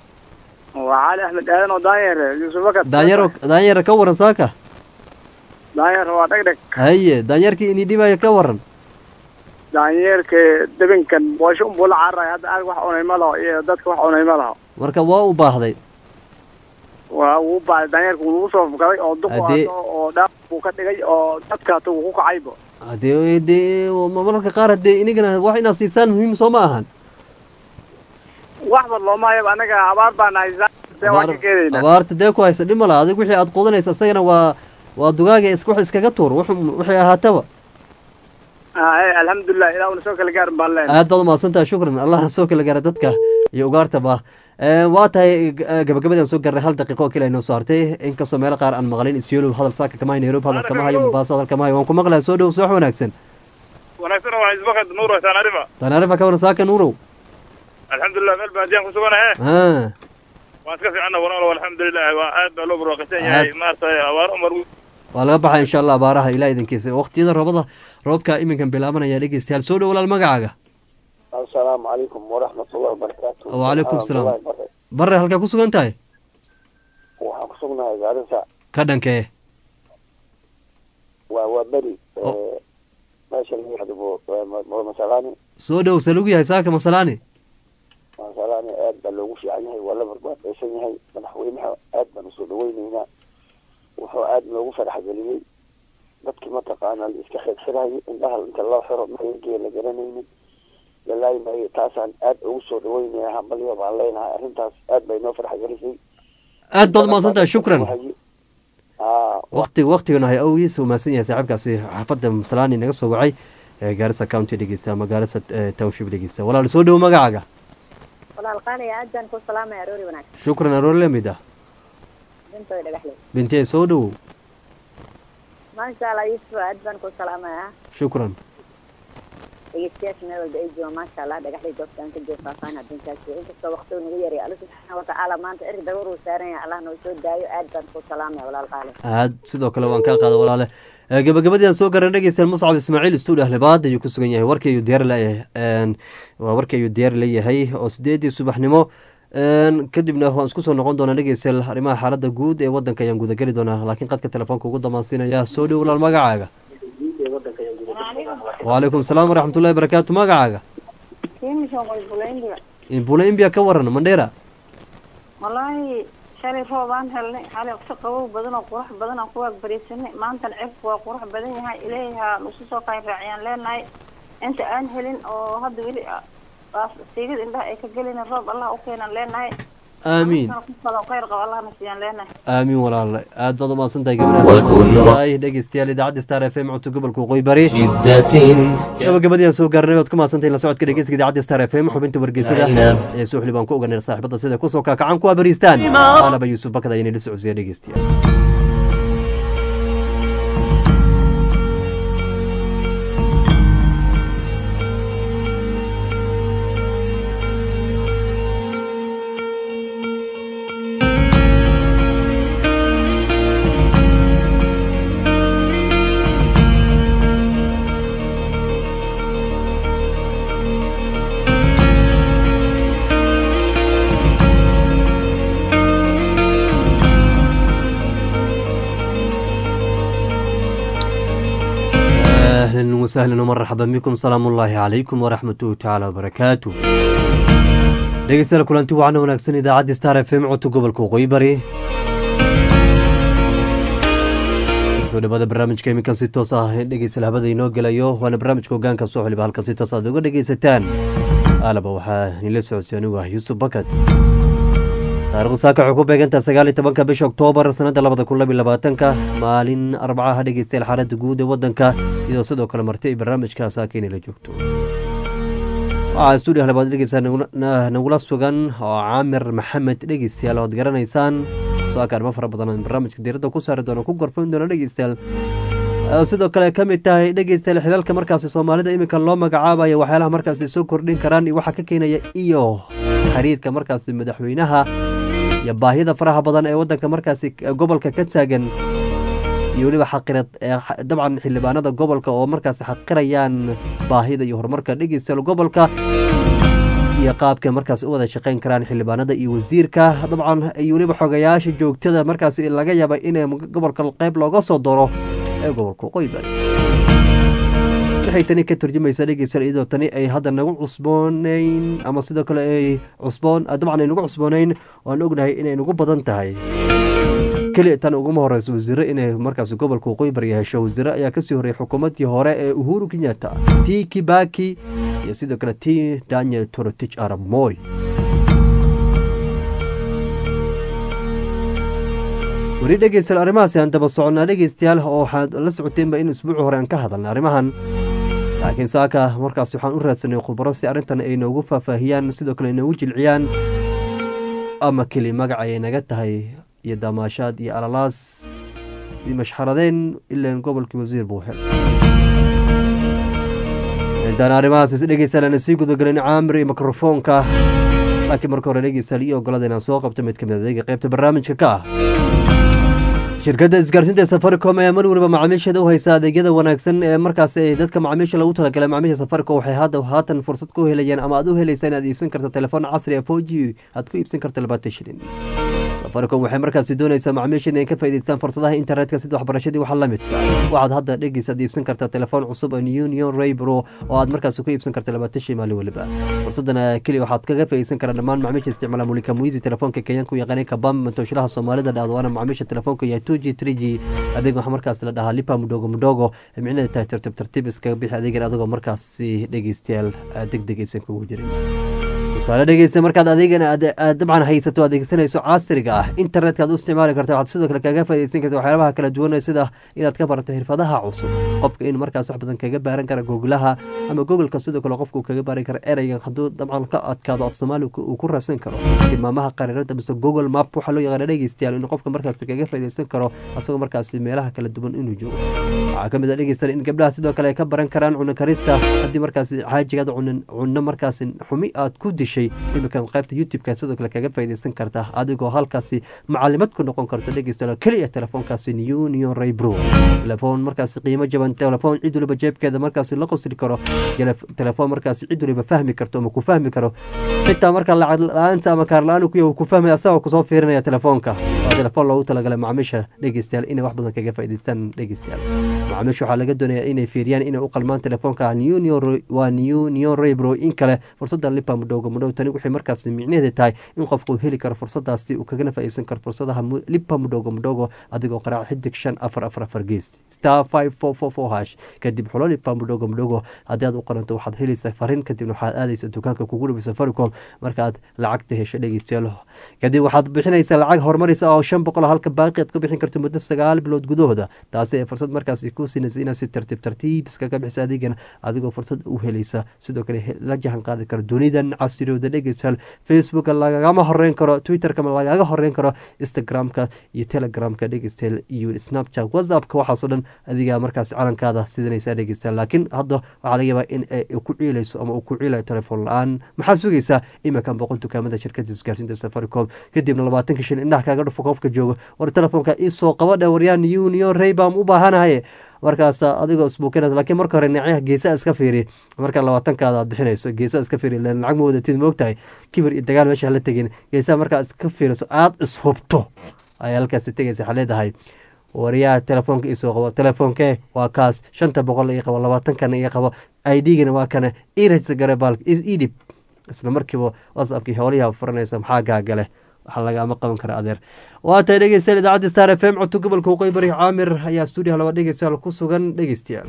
waa cali axmed aadan oo daanyeer yuusuf bakad daanyaro daanyara ka waran saaka daanyeer waa dhegdheg haye daanyeerkii ini dhibaya ka waran daanyeerka debinkan boosho unbuu la cararaya hadda aag wax cunay ma laho iyo dadka wax cunay ma laho marka waa u baahday waa wuu baaday daanyeerka wuu nagu soo fukaday oo duq Haddii- oo dhaaf buu ka dhigay oo dadka hata wuu ku kacaybo hadee dee mararka qaar hadee inigana wax inaad siisaan muhiim soo ma ahan waxba looma hayaba anaga abaar baan haysaa dee waan ka keenaynaa abaarta dee ku haysa dhima la adig wixii aad qudanaysa isagana waa waa dugaaga is wax iskaga tuur wuxuu- wixii ahaataba Ay, alxamdulilah ilaa una soo kala gaarin baan leenahay aad baad umahadsantaha shukran allah soo kala gaara dadka iyo ugaartaba Eh, waa tahay g- gabagabadii aan soo gaarnay hal daqiiqo oo kale inoo soo hartay inkastoo meelo qaar aan maqlin isyolo hadal saaka kama hayo nairobi hadal kama hayo mombasa hadal kama hayo waan ku maqlayaa soo dhow soo wax wanaagsan wanaagsan waa isbakad nuur taanarifa tanaarifa ka waran saaka nuurow alxamdulilah meel baadiyaan ku suganahe ha waan iska fiicana walaalo alxamdulilah waa aad baa loo barwaaqasan yahay maaragtay abaar umar waa laga baxaa insha allah abaaraha ilaa idinkiisa waqtiyada roobada roobka iminkan bilaabanaya dhegeystayaal soo dhow walaal magacaaga asalaamu calaykum waraxmatullahi wabarakaatu wacalaykum salaam Abdullahi Bare. bare halkaa ku sugan tahay waxaan ku sugnahay gaarisa ka dhankee waa waa beri eh, meesha lagu yahdo waa masalaani soo dhow se lagu yahay saaka masalaani masalaani aad baa loogu fiican yahay waa la barbaadaysan yahay madaxweynaha aad baan usoo dhaweyneynaa wuxuu aad noogu farax geliyey dadkii mataqaana la iska xirxirayo indhaha inta loo xiro maayagee la garanaynin lalaayi maayo taasaan aad ugu soo dhaweynaya hambalyo baan leenahay arrintaas aad bay noo farax gelisay aad baad umahadsan tahay shukran aa waqti waqtigana hay awgiis uu mahadsan yahay saaxiibkaasi xaafadda masalaani naga soo wacay ee gaarisa county dhegeysta ama gaarisa eh, township dhegeysta walaal soo dhow magacaaga walaal qaaliya aad baan ku salaamaya aroori wanaagsan shukran aroor lamid ah bintooda dhagaxley bintee soo dhowow maasha allah yusuf aad baan ku salaamaya shukran dhegeystayaasha meel walba ay joogaan maasha allah dhagaxley goobtaan ka jooga faahfaahin adduunkaasi inkastoo waqtigu nagu yaraya alla subxaana watacaala maanta eri dabar uu saaran yahay allah noo soo daayo aad baan ku salaamaya walaal qaali aad sidoo kale waan kaa qaada walaale Eh, gabagabadii aan soo garan dhegeystayaal muscab ismaaciil stuudio ahlibaad ayuu ku sugan yahay warkii ayuu diyaar leeyahay waa warkii ayuu diyaar leeyahay oo sideedii subaxnimo Een, kadibna waan isku soo noqon doonaa dhegeystayaal arrimaha xaaladda guud ee wadanka ayaan gudageli doonaa laakiin qadka telefoonka ugu damaansiinaya soo dhow walaal magacaaga wacalaykum salaam waraxmatullahi barakaatu magacaaga bula imbia ka waran mandheera wallaahi shalay roobaan helnay xalay si qabow badan oo qurux badan aan ku waagbaraysanay maantana cirku waa qurux badan yahay ilaahay ha nusu soo qayn raaciyaan leenahay inta aan helin oo hadda weli baas siigada indhaha ay ka gelin roob allah u keenan leenahay aamiin kusado khayr qabo allahna siiyaan leenahay aamiin walaale aad baad umahadsan tahay وكل- gabadhaas dhegeystayaal idaacadda star f m codka gobolka waqooyi bari شدة gabagabadii aan soo gaarnay waad ku mahadsantahay la socodka dhegeysiga idaacadda star f m xubinta wargeysada Zainab. ee suuxli baan ku oganay saaxiibada sida kusoo kaakacan kuwa bariistaan aanaba yuusuf bakada inay la socodsiiya dhegeystayaal أهلا وسهلا ومرحبا بكم سلام الله عليكم ورحمته تعالى وبركاته dhegeystayaal kulanti wacan wanaagsan idaacadda star f m codka gobolka waqooyi bari soo dhawaada barnaamijka iminkan si toos ah dhegeystayaal habada inoo gelayo waana barnaamijka hogaanka soo xiliba halka si toos aad uga dhegeysataan aalaba waxaa nila socodsiy anigu ah yuusuf bakad taarikhdu saaka waxay ku beegantaha sagaal iyo tobanka bisha oktoobar sanada labada kun labiyo labaatanka maalin arbacaha dhegeystayaal xaaladda guud ee wadanka iyadoo sidoo kale marti ay barnaamijka saaka inay la joogto waxaa stuudio labaad dhegeysaa nagula sugan oo caamir maxamed dhegeystayaal oad garanaysaan saaka arrimo fara badan aan barnaamijka diiradda ku saari doono ku gorfayn doono dhegeystayaal oo sidoo kale ka mid tahay dhegeystayaal xilaalka markaasi soomaalida iminka loo magacaabaya waxyaalaha markaasi soo kordhin karaan iyo waxaa ka keenaya iyo xiriirka markaasi madaxweynaha iyo baahida faraha badan ee wadanka markaasi gobolka ka taagan iyo weliba xaqirad dabcan xildhibaanada gobolka oo markaasi xaqirayaan baahida iyo horumarka dhegeystayaal gobolka iyo qaabka markaasi u wada shaqeyn karaan xildhibaanada iyo wasiirka dabcan iyo weliba xogayaasha joogtada markaasi laga yaaba in gobolka qeyb looga soo daro ee gobolka waqooyi bari waxay tani ka turjumaysaa dhegeystayaal iyadoo tani ay hadda nagu cusboonayn ama sidoo kale ay cusboon dabcan ay nagu cusboonayn waan ognahay inay nagu badan tahay keliya tan uguma horeyso wasiire inay markaas gobolka waqooyi bari hesho wasiire ayaa kasii horreeyay xukuumaddii hore ee uhuru kenyatta t kibaki iyo sidoo kale t daniel torotich arab moy weli dhegeystayaal arrimahaasi aan daba soconnaa dhegeystayaal oo waxaad la socoteenba in isbuuci hore aan ka hadalna arrimahan laakiin saaka markaas waxaan u raadsanay khubaro si arrintan ay noogu faahfaahiyaan sidoo kale ay noogu jilciyaan ama keli magac ayay naga tahay iyo damaashaad iyo alalaas iyo mashxaradeen ilaan gobolkii wasiir buu helay intaan arrimahaas is dhegeystayaal aan sii gudagelin caamir iyo mikrofoonka laakiin marka hore dhegeystayaal iyo ogolada inaan soo qabto mid ka mid adeega qaybta barnaamijka ka ah shirkadda isgaarsiinta safaricom ayaa mar waliba macaamiisheeda u haysa adeegyada wanaagsan ee markaas dadka macaamiisha lagu talagalay macaamiisha safaricom waxay hadda haatan fursad ku helayaan ama aad u helaysaa inaad iibsan karta telefoon casri ah four g aad ku iibsan karta labaatan shilin safaricom waxay markaasi doonaysaa macaamiisha inay ka faa'iidaystaan fursadaha internetka sida waxbarashadii waxa la midka waxaad hadda dhegeysaad iibsan kartaa telefoon cusub oo union raybro oo aad markaasi ku iibsan karta labaatan shilin maalin waliba fursadan keli waxaad kaga faa'iidaysan karaa dhammaan macaamiisha isticmaala mulika muizi telefoonka kenyanka u yaqaanay kabam mantooshalaha soomaalida dhahdo waana macaamiisha telefoonka yahay two g three g adeeg waxaa markaas la dhahaa lipa mudhogo mudhogo micnaheedu tahay tartiib tartiib iskaga bixi adeegan adigoo markaasi dhegeystayaal deg deg aysan kugu jirin tusaale dhegeysta markaad adeegan aad dabcan haysato adeegsanayso casriga ah internetka aad u isticmaali karta waxaad sidoo kale kaga faaidaysan karta waxyaabaha kala duwan sida inaad ka barato xirfadaha cusub qofka in markaas wax badan kaga baaran kara googlaha ama googolka sidoo kale qofka uu kaga baaran kara ereyga hadduu dabcan ka adkaado af soomaali uu ku raadsan karo tilmaamaha qariirada mise google map waxaa loo yaqaana dhegeystayaal in qofka markaas kaga faaidaysan karo asagoo markaas meelaha kala duwan inuu joogo waxaa ka mid a dhegeystayaal in gabdhaha sidoo kale ay ka baran karaan cuno karista haddii markaas xaajigaad cunno markaas xumi aad ku dishay iminkan qaybta youtube-ka sidoo kale kaga faaidaysan karta adigoo halkaasi macalimad ku noqon karto dhegeystayaal keliya telefoonkaasi union raybro telefoon markaasi qiimo jaban telefoon cid waliba jeebkeeda markaasi la qosli karo telefoon markaasi cid waliba fahmi karto ama ku fahmi karo xitaa marka lacag la-aanta ama kaar la-aan ku ku fahmay asagoo kusoo fiirinaya telefoonka waa telefoon loogu talagalay macaamiisha dhegeystayaal inay wax badan kaga faa'idaystaan dhegeystayaal macaamiisha waxaa laga doonayaa inay fiiriyaan inay u qalmaan telefoonka waa union raybro in kale fursadda lipa mudhowga mudhow tani waxay markaas micnaheeda tahay in qofku heli karo fursadaasi uu kagana faa'iidaysan karo fursadaha lipa mudhogo mudhogo adigoo qaraac xidig shan afar afar afar gees star five four four four hash kadib xulo lipa mudhogo mudhogo haddii aad u qaranto waxaad helaysaa fariin kadibna waxaad aadaysa dukaanka kugu dhaway safaricom markaad lacagta hesho dhegeystayaal kadib waxaad bixinaysaa lacag horumaraysa oo shan boqol halka baaqi aad ku bixin karto muddo sagaal bilood gudahooda taasi ee fursad markaasi ku siinaysa inaad si tartiib tartiib iskaga bixiso adeegan adigoo fursad u helaysa sidoo kale la jahan qaadi karo dunidan casirooda dhegeystayaal facebooka lagagama horeyn karo twitterka lagaga horeyn karo instagramka iyo telegramka dhegeystayaal iyo snapchat whatsappka waxaasoo dhan adigaa markaas calankaada sidanaysaa dhegeystayaal laakiin hadda waxaa laga yaabaa in ay ku ciilayso ama uu ku ciilayo telefoon la-aan maxaa sugaysaa iminkan boqol dukaamada shirkada isgaarsiinta safaricom kadibna labaatanka shil indhaha kaaga dhufo qofka jooga war telefoonka isoo qabadhe waryaan union raybam u baahanahaye markaas adigoo isbuukinas laakiin marka hore dhinacyaha geesaa iska fiiri marka labaatankaada aad bixinayso geesaa iska fiiri len lacag ma wadatid moogtahay kibir iyo dagaal meesha hala tegin geesaha markaa iska fiiriso aada ishubto ayaa halkaasi tegaysa waxaa leedahay wariyaha telefoonka isoo qabo telefoonkee waa kaas shanta boqol ii qabo labaatankana ii qabo idgana waa kana irajsa garebaal idhib isla markiiba whatsappkii howliyaa furanaysa maxaa gaagale waxaa lagaama qaban kara adeer waa tahay dhegeystayaal idaacadda star f m codto gobolka waqooyi bari caamir ayaa stuudiyaha laba dhegeystayaal ku sugan dhegeystayaal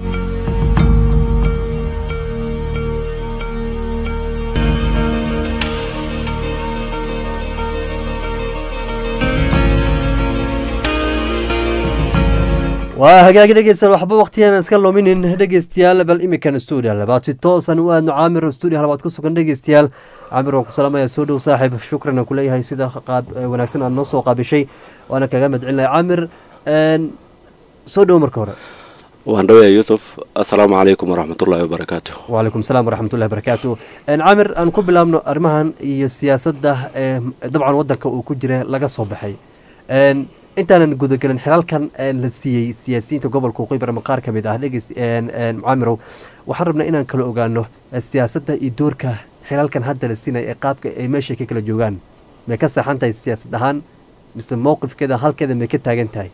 waa hagaagi dhegeystayaal waxba waqtigeena iska luminin dhegeystayaal bal imikan stuudiya labaad si toosan u aadno caamir stuudiya labaad ku sugan dhegeystayaal caamir waan ku salaamaya soo dhow saaxiib shukran aan kuleeyahay sida qaab wanaagsan aad noo soo qaabishay waana kaga madcelinaya caamir soo dhow marka hore waan dhawaya yuusuf assalaamu calaykum waraxmatullaahi wabarakaatu wacalaykum salaam waraxmatullahi wabarakaatu caamir aan ku bilaabno arrimahan iyo siyaasadda dabcan waddanka uu ku jira laga soo baxay intaanan gudagelin xilaalkan la siiyey siyaasiyiinta gobolka waqooyi bari qaar ka mid ah dhegeys mucaamirow waxaan rabnaa inaan kala ogaano siyaasadda iyo doorka xilaalkan hadda la siinaya ee qaabka ay meesha ka kala joogaan may ka saxan tahay siyaasad ahaan mise mowqifkeeda halkeeda may ka taagan tahay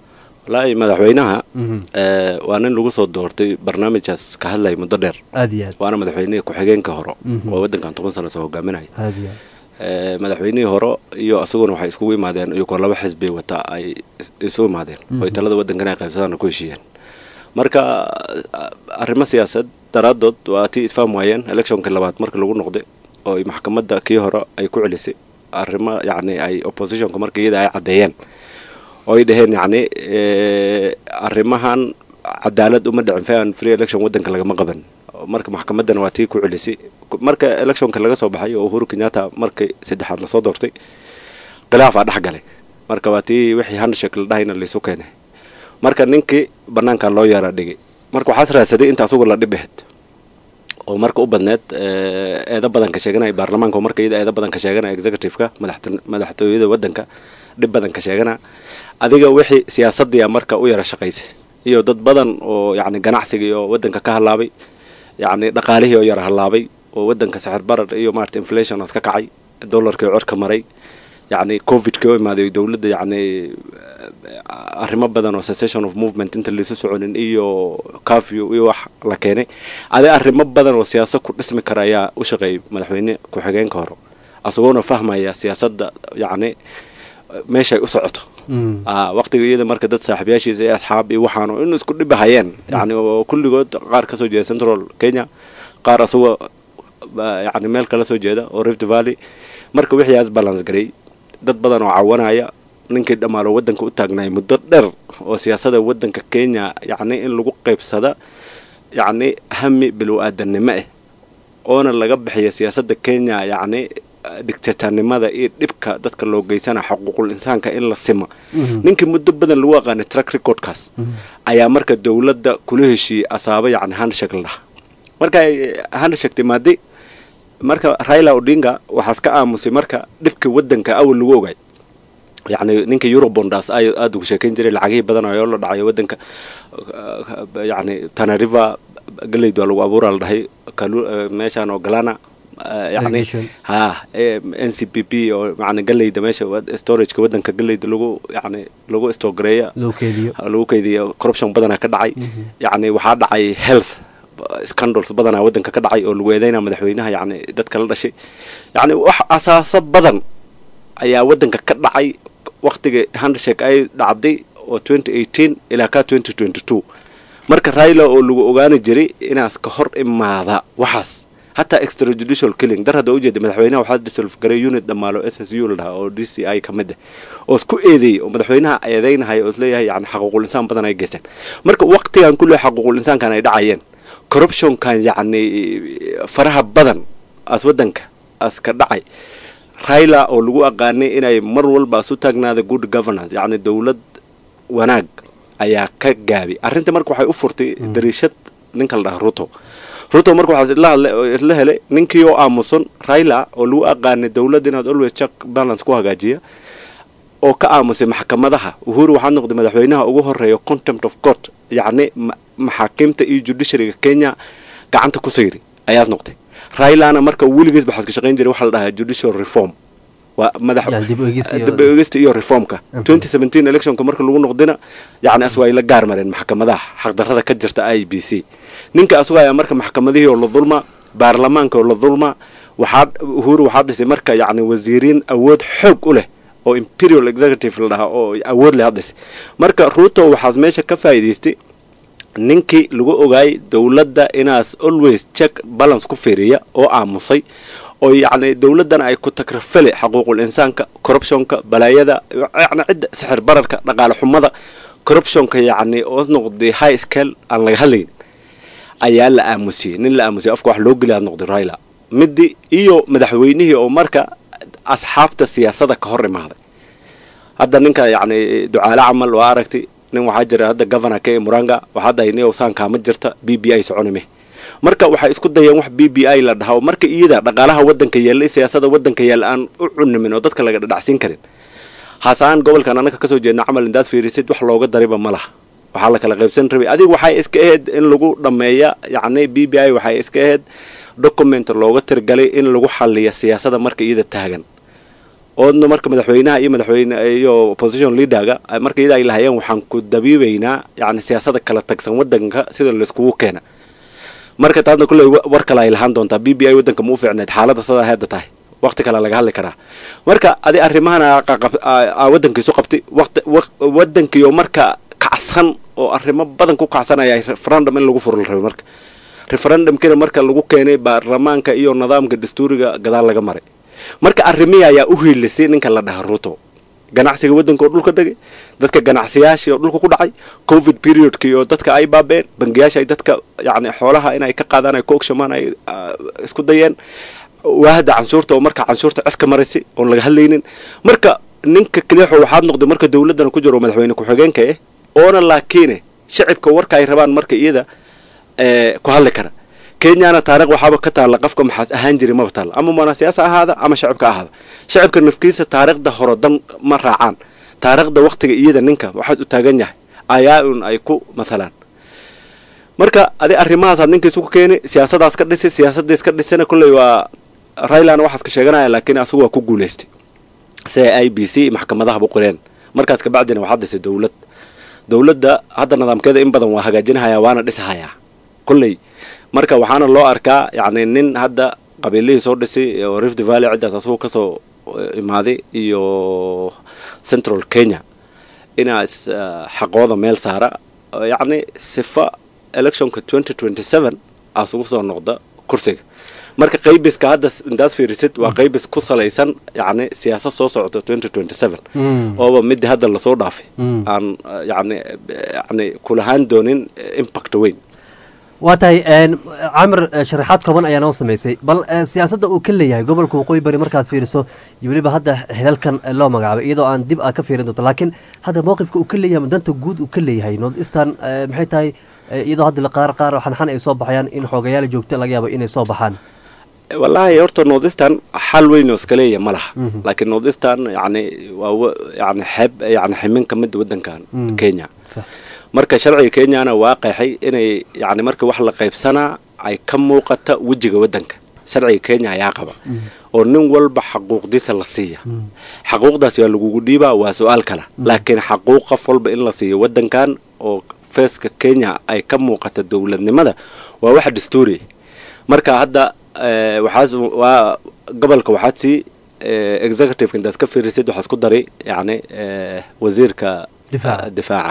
wallaahi madaxweynaha Mhm. eh, waa nin lagu soo doortay barnaamijkaas ka hadlaya muddo dheer aad iyo aad waana madaxweynihii ku-xigeenka hore Mhm. oo waddankan toban sano soo hogaaminaya aad iyo aad Eh, madaxweynihii hore iyo asaguna waxay iskugu imaadeen iyagoo laba xisbi wata ay is- isu imaadeen Mhm. oy talada waddankan ay qaybsadaan ku heshiiyeen marka ah, arrimo siyaasad daraadood waa tii isfahm waayeen electionka labaad markii lagu noqday oo ay maxkamadda kii hore ay ku celisay arrimo yacni ay oppositionka marka iyada ay caddeeyeen oo ay dhaheen yacni eh, arrimahan cadaalad uma dhicin fair and free election waddanka lagama qaban marka maxkamaddana waa tii ku celisay marka electionka laga soo baxay oo uhuru kenyatta markii saddexaad lasoo doortay khilaafaa dhex galay marka waa tii wixii handshake la dhahayna laysu keenay marka ninkii banaanka loo yeera dhigay marka waxaas raadsaday inta asugu la dhib ahayd oo marka u badneed eh, eedo badan ka sheeganaya baarlamaanka oo marka iyada eedo badan ka sheeganaya executive-ka madaxta- madaxtooyada waddanka dhib badan ka sheegana adiga wixii siyaasaddiya marka u yara shaqaysay iyo dad badan oo yacni ganacsigii oo waddanka ka halaabay yacni dhaqaalihii oo yara halaabay oo waddanka sixir barar iyo maarata inflation as ka kacay dollarkii oo corka maray yacni covidkii oo imaaday dowladda yacni arrimo badan oo cessation of movement inta laysu soconin iyo curfew iyo wax la keenay adi arrimo badan oo siyaasad ku dhismi kara ayaa u shaqeeyay madaxweyne ku-xigeenka hore asagoona fahmaya siyaasadda yacni meeshay u socoto Mm. ah waqtiga iyada marka dad saaxiibayaashiisa iyo asxaab iyo waxaan oo in isku dhibahayeen yacni oo kulligood qaar ka soo jeeda central kenya qaar asagoo ba- yacni meel kala soo jeeda oo rift valley marka wixiiaas balance gareey dad badan oo cawanaya ninkii dhammaalo waddanka u taagnaay muddo dheer oo siyaasada waddanka kenya yacni in lagu qaybsada yacni hami bilow aadannimo ah oona laga bixiya siyaasadda kenya yacni dictatornimada iyo dhibka dadka loo geysana xuquuqul insaanka in la sima Mhm. ninkii muddo badan lagu aqaanay track recordkaas ayaa marka dowladda kula heshiiyey asaabo yacni handshake la dhaha marka ay handshake timaaday marka raila odinga waxaas ka aamusay marka dhibkii waddanka awal lagu ogay yacni ninka eurobondas ay aada ugu sheekayn jiray lacagihii badan oo la dhacayo waddanka uh, yacni tanariva galeyd waa lagu abuuraa la dhahay kalu- uh, meeshaan oo galana uh, yacni Irrigation. ha eh, n c p p oo yacni galeyda meesha wad- storageka waddanka galeyda lagu yacni lagu stogareeya loo keediyo lagu keydiyo corruption badanaa ka dhacay yacni waxaa dhacay health scandals badanaa waddanka ka dhacay oo lagu eedeynaa madaxweynaha yacni dadka la dhashay yacni wax asaaso badan ayaa waddanka ka dhacay waqtiga handshake ay dhacday oo 2018 ilaa ka 2022 marka raila oo lagu ogaani jiray inaas ka hor imaada waxaas hataa extrajudicial killing dar hadda ujeeda madaxweynaha waxaa disolve garay unit dhammaalo s s u la dhahaa oo d c i ka mid ah oo isku eedeeyey oo madaxweynaha eedeynahaya oo isleeyahay yani xaquuqul insaan badan ay geysteen marka waqtigan kulle xaquuqul insaankan ay dhacayeen corruptionkan yacni faraha badan as waddanka as ka dhacay raila oo lagu aqaanay inay mar walba isu taagnaada good governance yacni dowlad wanaag ayaa ka gaabi arrinta marka waxay u furtay dariishad ninka la dhaha ruto ruto marka waxaa isla hadlay oo isla helay ninkii oo aamusan raila oo lagu aqaanay dowlad inaad always check balance ku hagaajiya oo ka aamusay maxkamadaha uhuru waxaa noqday madaxweynaha ugu horeeya contempt of court yacni ma- maxaakiimta iyo judiciaryga kenya gacanta ku sayri ayaas noqday railana marka weligiis baxaad ka shaqayn jiray waxaa la dhahaa judicial reform waa madax Yani dib u eegis iyo- dib u eegista iyo reformka 2017 electionka marka lagu noqdina yacni asagu ay la gaar mareen maxkamadaha xaqdarrada ka jirta i b c ninka asagu ayaa marka maxkamadihii oo la dulma baarlamaanka oo la dulma waxaa uhuru waxaa dhisay marka yacni wasiiriin awood xoog u leh oo imperial executive la dhahaa oo awood leh hadhisay marka ruto waxaas meesha ka faa'iidaystay ninkii lagu ogaayay dowladda inaas always check balance ku fiiriya oo aamusay oo yacni dowladdan ay ku takrafale xaquuqul insaanka corruptionka balaayada yacni cidda sixir bararka dhaqaale xumada corruptionka yacni oo noqday high scale aan laga hadlayn ayaa la aamusiyey nin la aamusiyey afka wax loo geliyaa noqday raila midi iyo madaxweynihii oo marka asxaabta siyaasada ka hor imaaday hadda ninka yacni ducaale camal waa aragtay nin waxaa jira hadda governor k muranga waxaa dahay niyow saankaa ma jirta b b i soconime marka waxay isku dayeen wax b b i la dhaha oo marka iyada dhaqaalaha waddanka yaalla iyo siyaasada waddanka yaalla aan u cunimin oo dadka laga dhadhacsiin karin haasaan gobolkan annaka kasoo jeedna camal indaad fiirisid wax looga dariba ma laha waxaa la kala qaybsan rabay adiga waxay iska ahayd in lagu dhammeeya yacni b b i waxay iska ahayd document looga tirgalay in lagu xaliya siyaasada marka iyada taagan oodna marka madaxweynaha iyo madaxweyne iyo opposition leaderga ay- marka iyada ay lahayeen waxaan ku dabiibaynaa yani siyaasada kala tagsan wadanka sida layskugu keena marka taasna kulley wa- war kale ay lahaan doontaa b b i wadanka ma u fiicneed xaaladda sidaa hadda tahay waqti kale laga hadli karaa marka adi arrimahan aa qaqab- aa- aa wadankiisu qabtay waqti waq- wadankiioo marka kacsan oo arrimo badan ku kacsanaya referendum in lagu furo la rabay marka referendumkina marka lagu keenay baarlamaanka iyo nidaamka dastuuriga gadaal laga maray marka arrimihii ayaa u hiilisay ninka la dhaha ruto ganacsiga wadanka oo dhulka dhegay dadka ganacsiyaashii oo dhulka ku dhacay covid periodkii oo dadka ay baabeen bangiyaasha ay dadka yani xoolaha inay ka qaadaan ay ku ogshamaan ay ah, isku dayeen waahda canshuurta oo marka canshuurta codka maraysay oon laga hadlaynin marka ninka kaliixo waxaad noqday marka dowladdan ku jiro madaxweyne ku-xigeenka eh oona laakiine shacibka warka ay rabaan marka iyada eh, ku hadli kara kenyana taariikh waxaaba ka taalla qofka maxaas ahaan jiray maba taalla ama mana siyaasa ahaada ama shacibka ahaada shacibka nafkiisa taariikhda hore dan ma raacaan taariikhda waqtiga iyada ninka waxaad u taagan yahay ayaa un ay ku mathalaan marka adi arrimahaasaad ninkiisu ku keeni siyaasadaas ka dhisi siyaasadiis ka dhisana kolley waa raylana waxaas ka sheeganaya laakiin asagu waa ku guulaystay si ay i b c maxkamadaha bu qoreen markaas kabacdina waxaa dhisay dowlad dowladda hadda nidaamkeeda in badan waa hagaajinhayaa waana dhisahayaa kolley marka waxaana loo arkaa yacni nin hadda qabiilihii soo dhisay oo rift valley ciddaas asagu kasoo eh, imaaday iyo central kenya inaas eh, xaqooda meel saara oo yacni sifa electionka twenty twenty seven asugu soo noqda kursiga marka qaybiska hadda s- intaas fiirisid waa qaybis ku salaysan yacni siyaasad soo socota twenty twenty seven Mm. ooba midii hadda lasoo dhaafay Mm. aan eh, yacni eh, yacni kulahaan doonin eh, impact weyn waa tahay een, camir eh, sharaxaad kooban ayaa noo samaysay bal eh, siyaasadda uu ka leeyahay gobolka waqooyi bari markaad fiiriso iyo weliba hadda xidalkan eh, loo magacaabay iyadoo aan dib a ka fiirin doonto laakiin hadda mowqifka uu ka leeyahay ama danta guud uu ka leeyahay north eastern eh, maxay tahay eh, iyadoo hadda qaar qaar xanxan ay soo baxayaan in xoogayaal joogta laga yaabo inay soo baxaan wallaahi horta northeastern xal weyn oo iska leeya ma laha Mhm. laakiin northeastern yani waa wa- yani xeeb yani ximin ka mid wadankan Mm. kenya Sax. marka sharciga kenyana waa qeexay inay yani marka wax la qaybsanaa ay ka muuqata wejiga wadanka sharciga kenya ayaa qaba oo nin walba xaquuqdiisa la siiya xaquuqdaas waa lagugu dhiibaa waa su-aal kale laakiin xaquuq qof walba in la siiyo wadankan oo feeska kenya ay ka muuqata dowladnimada waa wax dastuuri marka hadda eh, waxaas waa gobolka waxaad sii eh, executive intaas ka fiirisid waxaad ku dari yani eh, wasiirka Difaaca. eh, difaaca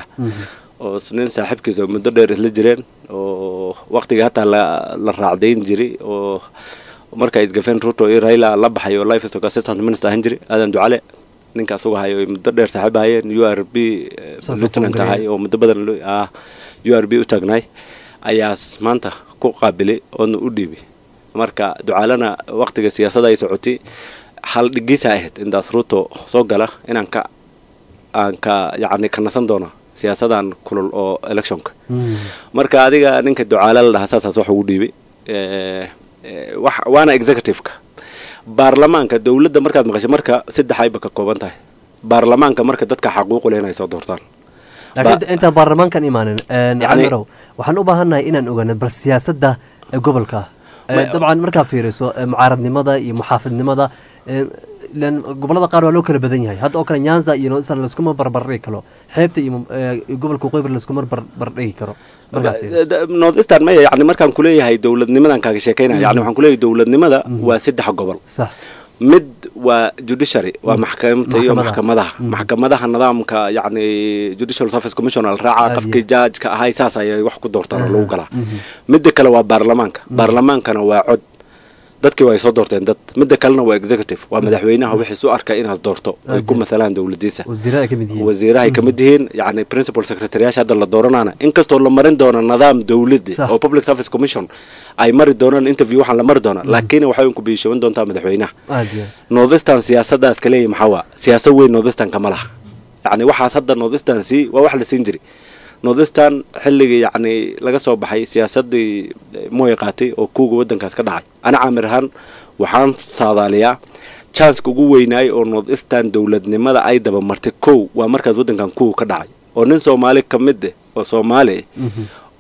oo s- nin saaxiibkiisa oo muddo dheer isla jireen oo waqtiga hataa la la raacdayn jiray oo marka isgafeen ruto iyo raila la baxay oo livestock assistant minister ahaan jiray aadan ducale ninka asuga hayo ay muddo dheer saaxiib ahayeen u r b eh, Saas oo lieutenant ku ahay oo muddo badan loo- ah, u r b u taagnaay ayaas maanta ku qaabilay oodna u dhiibay marka ducaalana waqtiga siyaasadda ay socotay hal dhigiisa ahayd intaas ruto soo gala inaan ka aan ka yacni ka nasan doono siyaasadan kulul oo electionka marka adiga ninka ducaala la dhahaa saasaas wax ugu dhiibay Eh, eh, wax waana executive-ka baarlamaanka dowladda markaad maqashay marka saddex ayba ka kooban tahay baarlamaanka marka dadka xaquuqu leh inay soo doortaan laakiin inta- intaan baarlamaankan imaanin een, Yacni- camirow waxaan u baahannahay inaan ogaano bal siyaasadda ee gobolka Eh, Ma- dabcan markaa fiiriso eh, mucaaradnimada iyo muxaafidnimada eh, ileen gobolada qaar waa loo kala badan yahay hadda oo kale nyanza iyo northern laskuma barbardhigi karo xeebta iyo eh, gobolka waqooyi bari laskuma barbardhigi karo markaa fiiriso northeastern maya yani markaan kuleeyahay dowladnimadan kaaga sheekeynaya yani waxaan kuleeyahay dowladnimada waa saddex gobol sax mid waa judiciary waa maxkamta iyo Maxkamadaha. maxkamadaha maxkamadaha nidaamka yani judicial service commission la raaca qofkii judgeka ahay saas ayay wax ku doortaan oo lagu galaa midda kale waa baarlamaanka baarlamaankana waa cod dadkii waa ay soo doorteen dad midda kalena waa executive waa madaxweynaha wixii su arka inaad doorto ay ku mathalaan dowladiisa wasiirada ay ka mid yihiin wasiirahay ka mid yihiin yani principal secretaryyaasha hadda la dooranana inkastoo la marin doono nidaam dowladda oo public service commission ay mari doonaan interview waxaan la mari doonaa laakiin waxay ku biishaban doontaa madaxweynaha aad iyo northeastern siyaasadaas ka leeyahy maxaa waa siyaasad weyn northeastern kama laha yacni waxaas hadda northeastern sii waa wax la siin jiray northeastern xilligii yacni laga soo baxay siyaasadii mooy qaatay oo kuuga waddankaas ka dhacay ana caamir ahaan waxaan saadaaliyaa chanceka ugu weynaay oo northeastern dowladnimada ay dabamartay kow waa markaas waddankan kuwa ka dhacay oo nin soomaali ka mid eh oo soomaali ah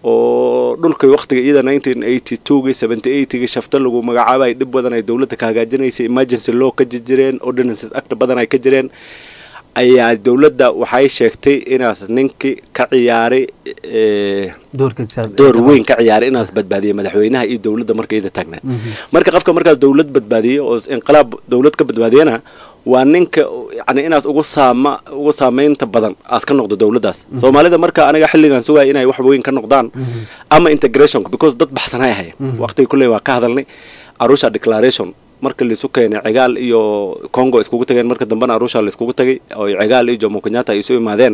oo dhulkii waqtiga iyada nineteen eighty twogii seventy eightgii shafto lagu magacaabay dhib badan ay dowladda ka hagaajinaysay emergency law ka jireen ordinances act badan ay ka jireen ayaa dowladda waxay sheegtay inaas ninkii ka ciyaaray eh, door weyn ka ciyaaray inaas badbaadiyay madaxweynaha iyo dowladda marka iyada taagneed marka qofka markaas dowlad badbaadiyay oo inqilaab dowlad ka badbaadiyana waa ninka yani inaas ugu saama ugu saamaynta badan aas ka noqdo dowladdaas soomaalida marka aniga xilligan sugaya inay wax weyn ka noqdaan ama integration because dad baxsanay ahayen waqtiga kulley waa ka hadalnay arusha declaration marka laisu keenay cigaal iyo congo iskugu tageen marka dambena arusha la iskugu tagay oo cigaal iyo jomo kenyatta ay isu imaadeen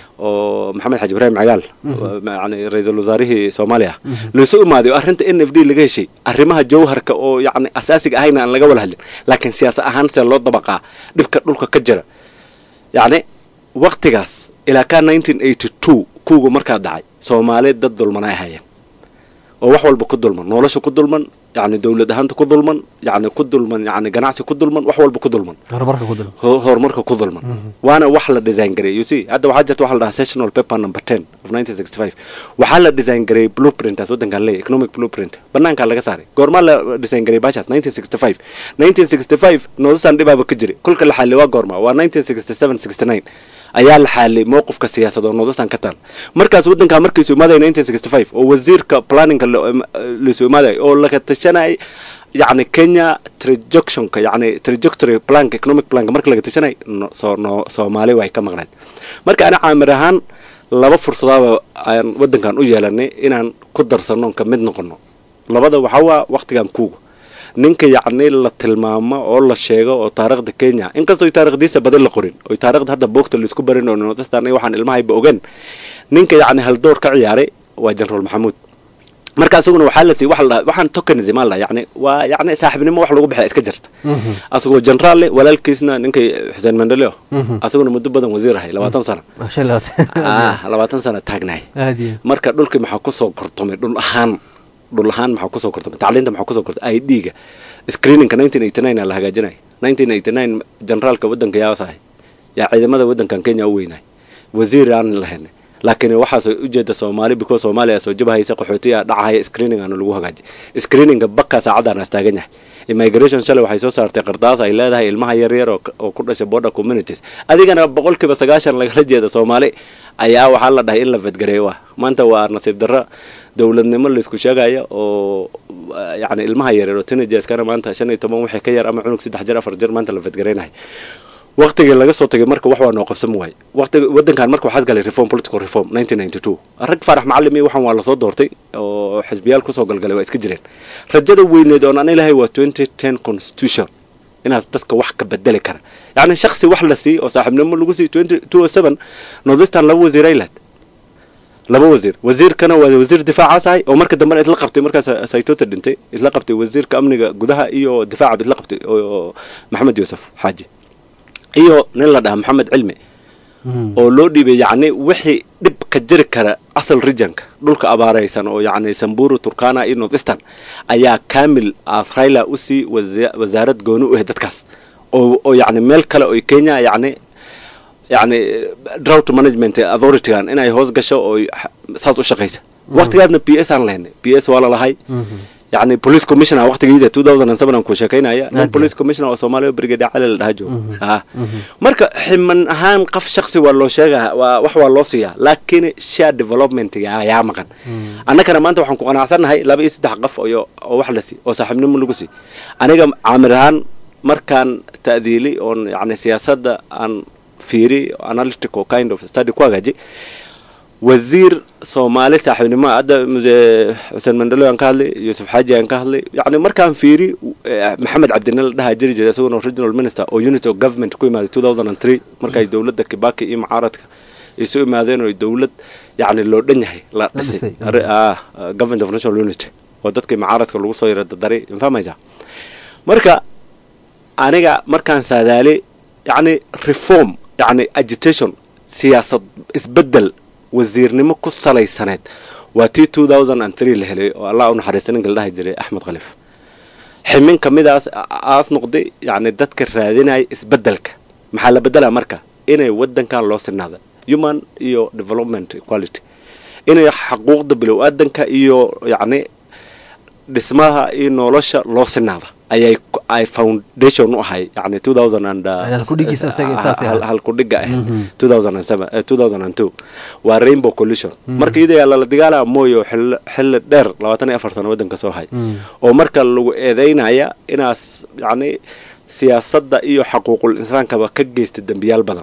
oo maxamed xaji ibrahim cigaal yani ra-iisul wasaarihii soomaaliya laisu imaaday oo arrinta n f d laga heshay arrimaha jawharka oo yani asaasiga ahayna aan laga wada hadlin laakiin siyaasa ahaan see loo dabaqaa dhibka dhulka ka jira yacni waqtigaas ilaa ka nineteen eighty two kuwga markaa dhacay soomaali dad dulmanay ahayeen oo wax walba ku dulman nolosha ku dulman yani dowlad ahaanta ku dulman yani ku dulman yani ganacsi ku dulman wax walba ku dulman horumarka ku dul ho- horumarka ku dulman waana wax la design gareey you see hadda waxaa jirta waxa la dhahaa sessional paper number ten of nineteen sixty five waxaa la design gareey blueprintaas waddankan leeyahy economic blueprint banaankaa laga saaray goormaa la design gareey baashaas nineteen sixty five nineteen sixty five noodasaan dhibaaba ka jiray kolka la xalli waa goorma waa nineteen sixty seven sixty nine ayaa la xaalay mowqifka siyaasad oo noodastan ka taal markaas waddankaa markiisu imaaday nineteen sixty five oo wasiirka planninga laisu imaaday oo laga tashanay yacni kenya trajectionka yacni trajectory planka economic planka marka laga tashanay no, soo no, soomaali way ka maqnayd marka ana caamir ahaan laba fursadaaba aan waddankan u yeelanay inaan ku darsanno ka mid noqono labada waxaa waa waqtigan kuuga ninka yacni la tilmaamo oo la sheego oo taariikhda kenya inkastoo taarikhdiisa badan la qorin oo taarikhda hadda boogta laisku barin oo nodastan waxaan ilmahayba ogen ninka yacni haldoor ka ciyaaray waa generaal maxamuud marka asaguna waxaa la siiyey waxa la dhahaa waxaan tokenism aa la dhahaa yacni waa yacni saaxiibnimo wax lagu bixiya iska jirta asagoo generaal leh walaalkiisna ninkay xuseen mandaleo asaguna muddo badan wasiir ahay labaatan sano ah labaatan sano taagnahay aad iyo marka dhulkii maxaa kusoo kortomay dhul ahaan dhul ahaan maxaa kusoo kortomay tacliinta maxaa kusoo kortomay i d-ga screeningka nineteen eighty nine aa la hagaajinay nineteen eighty nine generaalka waddanka yaasahay yaa ciidamada waddankan kenya u weynaay wasiir aan lahayn laakiin waxaas ujeeda soomaali because soomaaliya soo jabahaysa qaxootiya dhacahaya screening aana lagu hagaaji screeninga bakka saacadaan as taagan yahay immigration shalay waxay soo saartay qardaas ay leedahay ilmaha yaryar oo oo ku dhashay border communities adigana boqolkiiba sagaashan lagala jeeda soomaali ayaa waxaa la dhahay in la fedgareeyo waa maanta waa nasiib darro dowladnimo laisku sheegaya oo yacni ilmaha yaryar oo teenagerskana maanta shan iyo toban wixii ka yar ama cunug saddex jir afar jir maanta la fedgareynahay waqtigii laga soo tagay marka wax waa noo qabsan waay waqtiga waddankan marka waxaad galay reform political reform nineteen ninety two rag faarax macallim iyo waxaan waa lasoo doortay oo xisbiyaal kusoo galgalay waa iska jireen rajada weyneed oon aan ilahay waa twenty ten constitution inaad dadka wax ka bedeli kara yacni shaksi wax la siiy oo saaxiibnimo lagu siiy twenty two o seven northistan laba wasiir ay lahayd laba wasiir wasiirkana waa wasiir difaacaas ahay oo marka dambena isla qabtay markaas saytota dhintay isla qabtay wasiirka amniga gudaha iyo difaaca isla qabtay oo maxamed yuusuf xaaji iyo nin la dhaha maxamed cilmi oo loo dhiibay yacni wixii dhib ka jiri kara asal regionka dhulka abaaraysan oo yacni samburu turkana iyo northistan ayaa kamil asrayla usii wasaarad gooni u ah dadkaas oo oo yacni meel kale oo kenya yacni yacni drought management authoritygan inay hoos gasho oo saas u shaqaysa waqtigaasna p s aan lahaynay p s waa lalahay يعني بوليس كوميشنر وقت جديد 2007 aan ku sheekaynaya nin police commissioner oo Soomaaliya brigadier cali la dhaha joogo ah marka ximan ahaan qof shakhsi waa loo sheegaa waa wax waa loo siiyaa laakiin share development yaa maqan annagana maanta waxaan ku qanacsanahay laba iyo saddex qof oo oo wax la sii oo saaxiibnimo lagu sii aniga caamir ahaan markaan ta'diili oon yani siyaasadda aan fiiri analytical kind of study ku hagaaji wasiir soomaali saaxiibnimo hadda xuseen mandalo aan ka hadlay yuusuf xaaji aan ka hadlay yani markaan fiiri maxamed cabdine la dhahaa jiri jiray isaguna regional minister oo unity of government ku imaaday two thousand and three markay dowladda kibaki iyo mucaaradka isu imaadeen oo dowlad yani loo dhan yahay la dhisay government of national unity oo dadkii mucaaradka lagu soo yara dadaray infahmaysa marka aniga markaan saadaali yani reform yani agitation siyaasad isbedel wasiirnimo ku salaysaneed waa tii two thousand and three la helay oo allah u naxariista ninka la dhahi jiray axmed khaliif ximin ka midaas aas noqday yacni dadka raadinaya isbeddelka maxaa la beddelaa marka inay waddankan loo sinaada human iyo development equality inay xaquuqda bilow-aadanka iyo yacni dhismaha iyo nolosha loo sinaada ayay ku- ay foundation u ahay yani two thousand and Yani halkudhigiisa isaga saas yahay. halkudhiga ahayd Mhm. two thousand and seven two thousand and two waa rainbow collision Mhm. marka iyada lala dagaalaa mooyo xilli xilli dheer labaatan iyo afar sano waddanka soo hay oo marka lagu eedeynaya inaas yacni siyaasadda iyo xaquuqul insaankaba ka geysta dembiyaal badan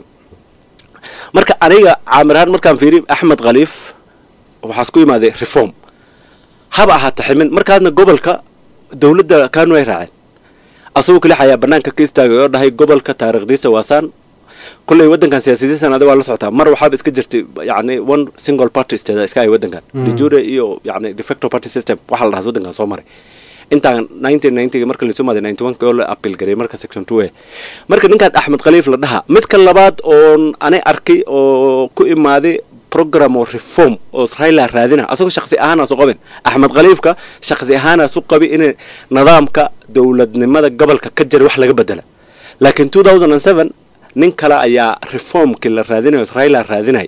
marka aniga caamirahaan markaan fiiri axmed khaliif waxaas ku imaaday reform haba ahaata ximin markaasna gobolka dowladda kanu ay raaceen asagoo keli ayaa banaanka ka istaagay oo dhahay gobolka taariikhdiisa waasaan kulley waddankan siyaasadiisan adiga waa la socotaa mar waxaaba iska jirtay yacni one single party state iska ay waddankan Mm. de jure iyo yacni de facto party system waxaa la dhahaa waddankan soo maray intaan nineteen ninety marka lasoo maaday ninety one oo la appeal gareey marka section two e marka ninkaan axmed khaliif la dhahaa midka labaad oon ani arkay oo ku imaaday program oo reform oo raila raadina asagoo shaqsi ahaana su qabin axmed khaliifka shaqsi ahaana su qabi in nidaamka dowladnimada gobolka ka jira wax laga bedela laakiin two thousand and seven nin kale ayaa reformkii la raadinayo raila raadinay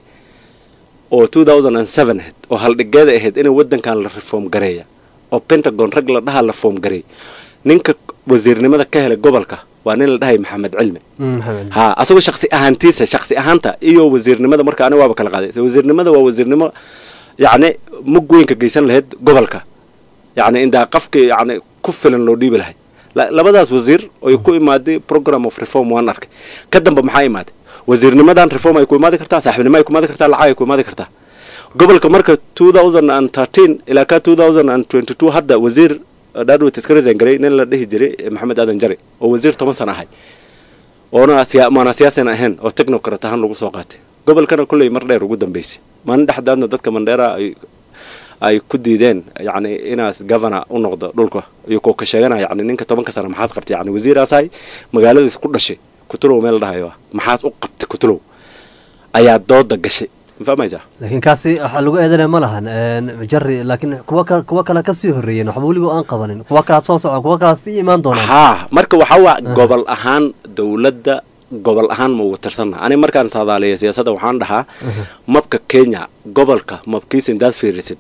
oo two thousand and seven ahayd oo haldhigeeda ahayd in waddankan la reform gareeya oo pentagon rag la dhaha la reform gareey ninka wasiirnimada ka helay gobolka waa nin la dhahay maxamed cilmi ha asagoo shaksi ahaantiisa shaksi ahaanta iyo wasiirnimada marka aniga waaba kala qaaday wasiirnimada waa wasiirnimo yacni mug weynka geysan lahayd gobolka yacni indaa qafki yacni ku filan loo dhiibi lahay La- labadaas wasiir oy ku imaaday program of reform waan arkay ka dambe maxaa imaaday wasiirnimadan reform ay ku imaadi kartaa saaxiibnimo ay ku imaadi kartaa lacag ay ku imaadi kartaa gobolka marka two thousand and thirteen ilaa ka two thousand and twenty two hadda wasiir dhaadwet iska resign garay nin la dhihi jiray eh, maxamed aadan jare oo wasiir toban sana ahay oona siya- maana siyaasan ahayn oo technocrat ahaan lagu soo qaatay gobolkana kolley mar dheer ugu dambeysay maalin dhexdaadna dadka mandheera ay ay ku diideen yacni inaas governor u noqdo dhulka iyo koo ka sheeganaya yacni ninka tobanka sana maxaad qabtay yacni wasiiraasahay magaaladiis ku dhashay kutulow meel la dhahayo ah maxaad u qabtay kutulow ayaa dooda gashay ma fahmaysaa laakiin kaasi waxaa lagu eedanaya ma lahan een, jari laakiin kuwa ka kuwa kale kasii horeeyeen waxba weligo aan qabanin kuwa kalaad soo socon kuwa kalaad sii imaan doonaan haa marka waxaa waa gobol ahaan dowladda gobol ahaan ma ugu tirsanna ani markaan saadaaliya siyaasadda waxaan dhahaa mabka kenya gobolka mabkiisa intaad fiirisid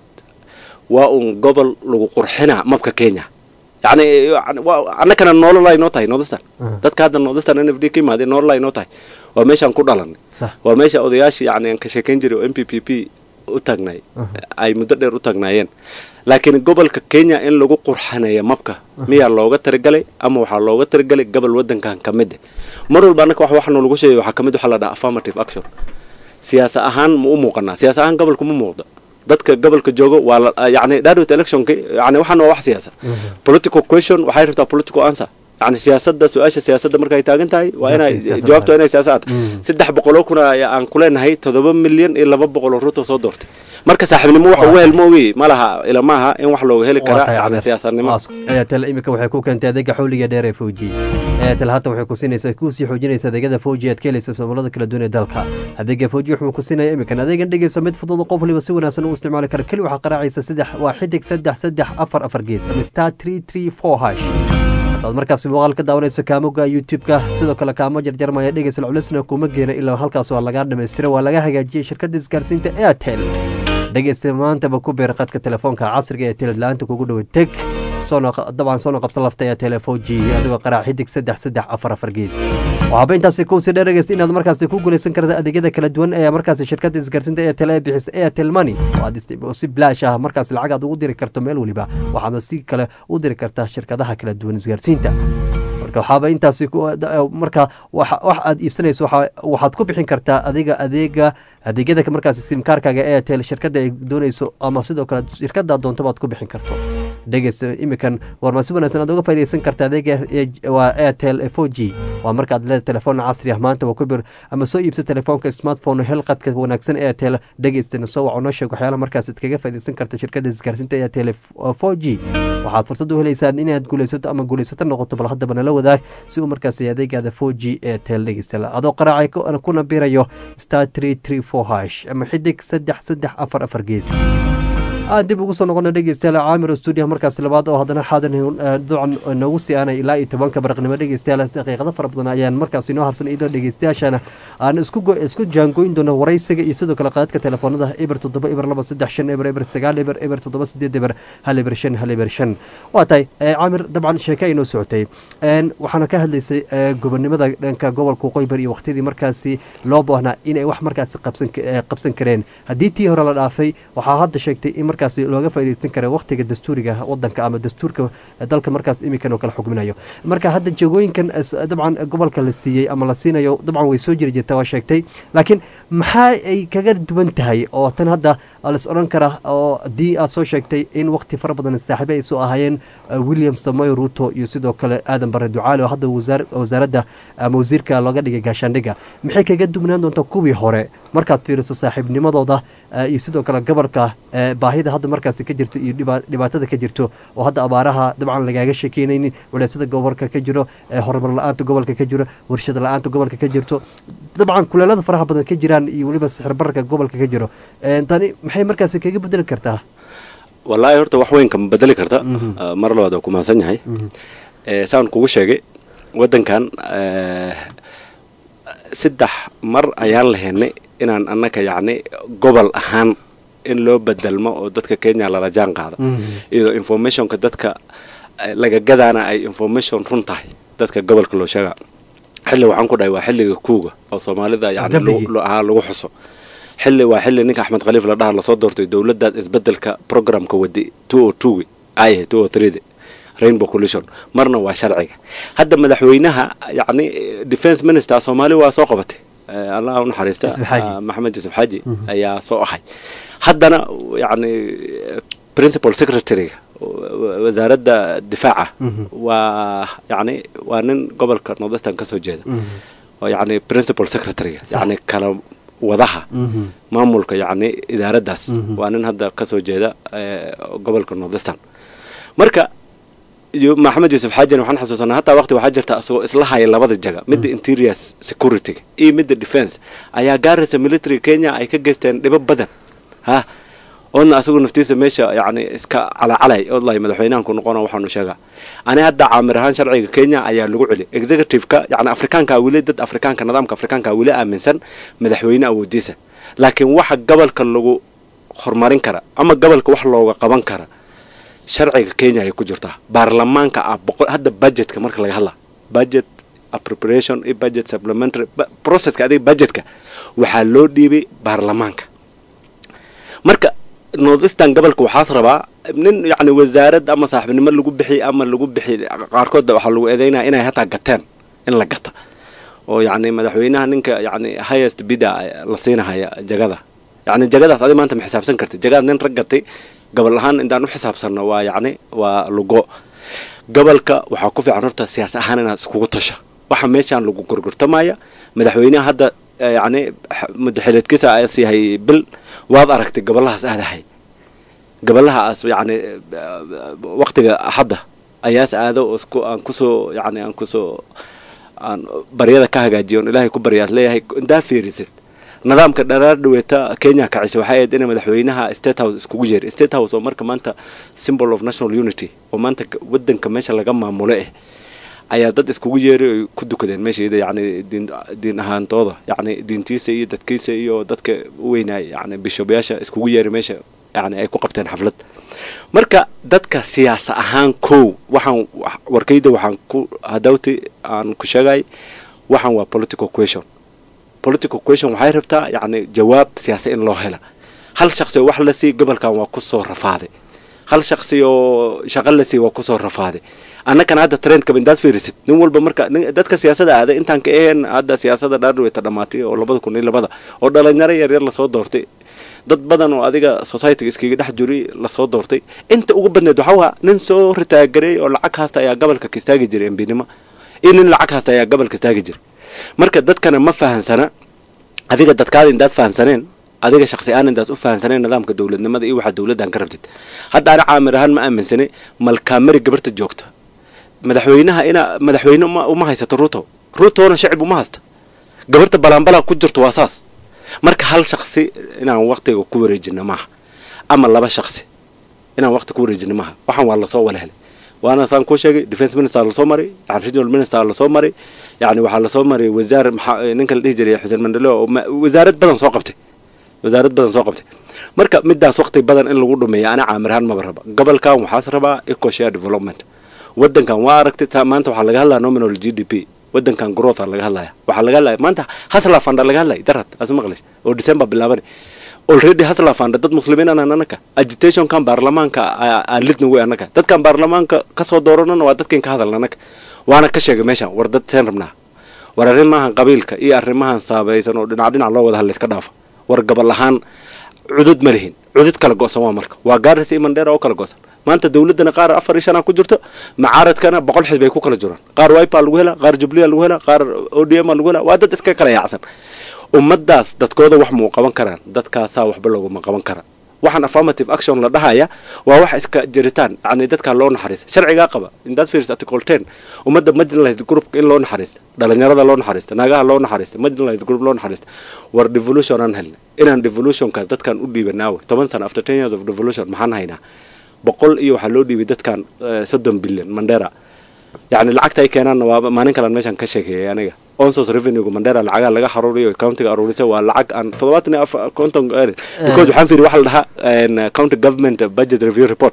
waa uun gobol lagu qurxinaa mabka kenya yacni yani waa- annagana nolol ay noo tahay nordistan dadka hadda nordistan n f d ka imaadee nolol ay noo tahay waa meeshaan ku dhalanay sax waa meesha odayaashii yacni aan ka sheekayn jiray oo m p p p u taagnay ay muddo dheer u taagnaayeen laakiin gobolka kenya in lagu qurxanayo mabka miyaa looga tirigalay ama waxaa looga tirigalay gobol waddankan ka mid eh mar walba annaka wax waxna lagu sheegay waxaa ka mid waxaa la dhaha affirmative action siyaasa ahaan ma u muuqanaa siyaasa ahaan gobolka ma muuqdo dadka gobolka joogo waa la yacni direct electionki yacni waxaan waa wax siyaasa political question waxay rabtaa political answer yacni siyaasadda su-aasha siyaasadda markay taagan tahay waa inay Jawaabta siyaasadda. jawaabtu waa inay siyaasad Mm. saddex boqoloo kun ayaa aan ku leenahay toddoba milyan iyo laba boqol oo ruuto soo doortay marka saaxiibnimo waxa uga helmoogi ma laha ila maaha in wax looga heli karaa yacni siyaasadnimo airtel imika waxay ku keentay adeega xawliga dheer ee fawji airtel haatan waxay ku siinaysaa kusii xoojinaysa adeegyada fawji aad ka helaysa samolada kala duwan ee dalka adeega fawji wuxuu ku siinaya imikan adeegan dhegeyso mid fudud oo qof waliba si wanaagsan u isticmaali kara keli waxaa qaraacaysa saddex waa xidig saddex saddex afar afar gees ama star three three four hash hadaad markaasi muuqaal ka daawanayso kaamoga youtube-ka sidoo kale kaamo jarjarmaya dhegeysa culisna kuma geena ilaa halkaas waa laga dhamaystira waa laga hagaajiyey shirkadda isgaarsiinta airtel dhegeysta maantaba ku beer qadka telefoonka casriga ee teled la-aanta kugu dhowe teg soona dabcan soona qabsan lafta ee telefoji adigoo qaraac xidig saddex saddex afar afar gees waxaaba intaasi kuusii dheerageysa inaad markaasi ku guuleysan karta adeegyada kala duwan ee markaasi shirkadda isgaarsiinta airtel ee bixisa airtel money oo aad ist- oo si bilaash ah markaasi lacag aad ugu diri karto meel weliba waxaadna si kale u diri kartaa shirkadaha kala duwan isgaarsiinta marka waxaaba intaasi ku- da- marka wax wax aad iibsanayso waxa- waxaad ku bixin kartaa adiga adeega adeegyada markaasi simkaarkaaga airtel shirkadda ay doonayso ama sidoo kale shirkadda doontaba aad ku bixin karto dhegeysta imikan warma si wanaagsan aad uga faaideysan karta adeega ee- waa airtel four g waa markaad leeda telefoon casri ah maanta waa ku bir ama soo iibsa telefoonka smartphone hel qadka wanaagsan airtel dhegeystana soo waco noo sheeg waxyaala markaas aad kaga faaideysan karta shirkadda isgaarsiinta airtel four g waxaad fursad u helaysaa inaad guuleysato ama guuleysato noqoto bal haddaba nala wadaag si uu markaas adeegaada four g airtel dhegeysta adoo qaraacay ku- kuna birayo star three three four hash ama xidig saddex saddex afar afar gees aan dib ugu soo noqona dhegeystayaal caamir stuudiyaha markaasi labaad oo haddana xaadan ducan noogu sii aanay ilaa iyo tobanka baraqnimo dhegeystayaal daqiiqado fara badan ayaan markaasi inoo harsan iyadoo dhegeystayaashana aan isku isku jaangoyn doono waraysiga iyo sidoo kale qaadadka telefoonada eber toddoba eber laba saddex shan eber eber sagaal eber eber toddoba sideed eber hal eber shan hal eber shan waa tahay caamir dabcan sheeke ay noo socotay waxaana ka hadlaysay gobonimada dhanka gobolka waqooyi bari iyo waqtidii markaasi loo baahnaa inay wax markaasi qabsan qabsan kareen haddii tii hore la dhaafay waxaa hadda sheegtay in markaasi looga faaideysan kara waqtiga dastuuriga wadanka ama dastuurka dalka markaas imikan oo kala xugminayo marka hadda jagooyinkan dabcan gobolka la siiyey ama la siinayo dabcan way soo jiri jirta waa sheegtay laakiin maxaa ay kaga duwan tahay oo tan hadda las odhan kara oo haddii aad soo sheegtay in waqti fara badan saaxiibe ay soo ahaayeen william samoy ruto iyo sidoo kale aadan bare ducaale oo hadda wasaaradda ama wasiirka looga dhigay gaashaandhigga maxay kaga duwnaan doontaa kuwii hore markaad fiiriso saaxiibnimadooda iyo sidoo kale gobolka baahida hadda markaasi ka jirto iyo dhibaatada ka jirto oo hadda abaaraha dabcan lagaaga sheekeynaynin walaasada gobolka ka jiro horumar la-aanta gobolka ka jiro warshad la-aanta gobolka ka jirto dabcan kuleelada faraha badan ka jiraan iyo weliba sixirbararka gobolka ka jiro tani maxay markaasi kaga bedeli kartaa wallaahi horta wax weyn kama bedeli karta mar labaad waa ku mahadsan yahay saan kugu sheegay waddankan saddex mar ayaan lahaynay inaan annaka yacni gobol ahaan in loo bedelmo oo dadka kenya lala jaan qaado iyadoo informationka dadka laga gadaana ay information run tahay dadka gobolka loo sheegaa xilli waxaan ku dhahay waa xilliga kuuga oo soomaalida yani ahaa lagu xuso xilli waa xilli ninka axmed khaliif la dhaha lasoo doortay dowladdaad isbedelka programka wadi two o two ay two o three rainbow collision marna waa sharciga hadda madaxweynaha yacni defence minister soomaali waa soo qabatay allah u naxariista maxamed yuusuf xaaji ayaa soo ahay haddana yacni principal secretaryga wasaaradda difaaca waa yacni waa nin gobolka northwestern ka soo jeeda oo yacni principal secretaryga yacni kala wadaha maamulka yacni idaaraddaas waa nin hadda ka soo jeeda gobolka northwestern marka maxamed yuusuf xaajin waxaan xasuusanaa hataa waqti waxaa jirta isagoo isla haya labada jaga midda interior securityga iyo midda defence ayaa gaaraysa military kenya ay ka geysteen dhibo badan ha oodna asagoo naftiisa meesha yacni iska calacalay oodlahay madaxweynahan ku noqona waxaanu sheegaa ani hadda caamir ahaan sharciga kenya ayaa lagu celi executive-ka yacni afrikaanka weli dad afrikaanka nidaamka afrikaanka weli aaminsan madaxweyne awoodiisa laakiin waxa gobolka lagu horumarin kara ama gobolka wax looga qaban kara sharciga kenya ayay ku jirtaa baarlamaanka ah boqol hadda budgetka marka laga hadla budget appropriation iyo budget supplementary processka adiga budgetka waxaa loo dhiibay baarlamaanka marka northeastern gobolka waxaas rabaa nin yacni wasaarad ama saaxiibnimo lagu bixi ama lagu bixi qaarkood waxaa lagu eedeynaya inay hataa gateen in la gata oo yacni madaxweynaha ninka yacni highest bida la siinahaya jagada yacni jagadaas adi maanta ma xisaabsan kartid jagadaas nin rag gatay gobol ahaan intaan u xisaabsanno waa yacni waa lugo gobolka waxaa ku fiican horta siyaas ahaan inaad iskugu tasha waxa meeshaan lagu gorgortamaya madaxweynaha hadda yacni madaxileedkiisa as yahay bil waad aragtay gobolahaas aadahay gobolahaas yacni waqtiga axadda ayaas aado isku aan kusoo yacni aan kusoo aan baryada ka hagaajiyo on ilaahay ku baryaad leeyahay intaa fiirisid nidaamka dharaar dhaweeta kenya kacisa waxay ahayd inay madaxweynaha state house iskugu yeeray state house oo marka maanta symbol of national unity oo maanta wadanka meesha laga maamulo eh ayaa dad iskugu yeeray oy ku dukadeen meeshaida yacni diin diin ahaantooda yacni diintiisa iyo dadkiisa iyo dadka u weynaay yacni bishobyaasha iskugu yeeray meesha yacni ay ku qabteen xaflad marka dadka siyaasa ahaan kow waxaan warkayda waxaan ku hadawti aan ku sheegay waxaan waa political question political question waxay rabtaa yacni jawaab siyaasi in loo hela hal shaqsi oo wax la sii gobolkan waa kusoo rafaaday hal shaqsi oo shaqo la sii waa kusoo rafaaday annakana hadda trendkaba intaad fiirisid nin walba marka dadka siyaasada aaday intaan ka aheen hadda siyaasada dhaardhaweyta dhammaatay oo labada kun iyo labada oo dhalinyaro yaryar lasoo doortay dad badan oo adiga societyga iskaga dhex juri lasoo doortay inta ugu badneed waxaa waa nin soo ritaagareey oo lacag haasta ayaa gobolka ka istaagi jiray embinimo iyo nin lacag haasta ayaa gobolka istaagi jiray marka dadkana ma fahansana adiga dadkaada intaad fahansaneen adiga shaqsi aan intaas u fahansaneen nidaamka dowladnimada iyo waxaa dowladdan ka rabtid hadda ani caamir ahaan ma aaminsanay malkaamari gabarta joogta madaxweynaha ina madaxweyne uma haysato ruto rutona shacib uma haysta gabarta balaanbalaa ku jirto waa saas marka hal shaqsi inaan waqtiga ku wareejina maaha ama laba shaqsi inaan waqti ku wareejino maaha waxaan waa lasoo wala helay waana saan kuu sheegay defense minister lasoo maray yani regional minister lasoo maray yani waxaa lasoo maray wasaar maxaa ninka la dhihi jiray xuseen mandelo oo ma- wasaarad badan soo qabtay wasaarad badan soo qabtay marka midaas waqti badan in lagu dhumeeya ana caamir ahaan maba raba gobolkan waxaas rabaa eco share development wadankan waa aragtay ta- maanta waxaa laga hadlaya nominal g d p wadankan growth aa laga hadlaya waxaa laga hadlaya maanta hasla fanda laga hadlaya darad as maqlays oo december bilaabanay already hasla fanda dad muslimiin anan anaka agitationkan baarlamaanka aa- aa lidna wey anaka dadkan baarlamaanka kasoo dooranana waa dadkan ka hadalna anaka waana ka sheegay meeshan war dad seen rabnaa war arrimahan qabiilka iyo arrimahan saabaysan oo dhinac dhinac loo wada hadla iska dhaafa war gobol ahaan cudud ma lihin cudud kala go'san waa marka waa gaaris iyo mandheera oo kala go'san maanta dowladana qaar afar iyo shanaa ku jirto macaaradkana boqol xisbi ay ku kala jiraan qaar wipa lagu helaa qaar jubliya lagu helaa qaar odm lagu helaa waa dad iska kala yaacsan ummadaas dadkooda wax muu qaban karaan dadkaasaa waxba looguma qaban kara waxaan affirmative action la dhahaya waa wax iska jiritaan yani dadkaa loo naxariista sharcigaa qaba indaad fiirsa article ten ummadda marginalized groupka in loo naxariista dhalinyarada loo naxariista naagaha loo naxariista marginalized group loo naxariista war devolution aan helna inaan devolutionkaas dadkaan u dhiibanaawe toban sana after ten years of devolution maxaan haynaa boqol iyo waxaa loo dhiibay dadkan eh, soddon billion mandera yani lacagta ay keenaanna waa maalin kalan meeshan ka sheekeeyay aniga onsos revenuega mandera lacagaa laga xaruuriyo countiga aruurisa waa lacag aan toddobaatan iyo afar konton because waxaan fiiri waxa la dhahaa en, county government budget review report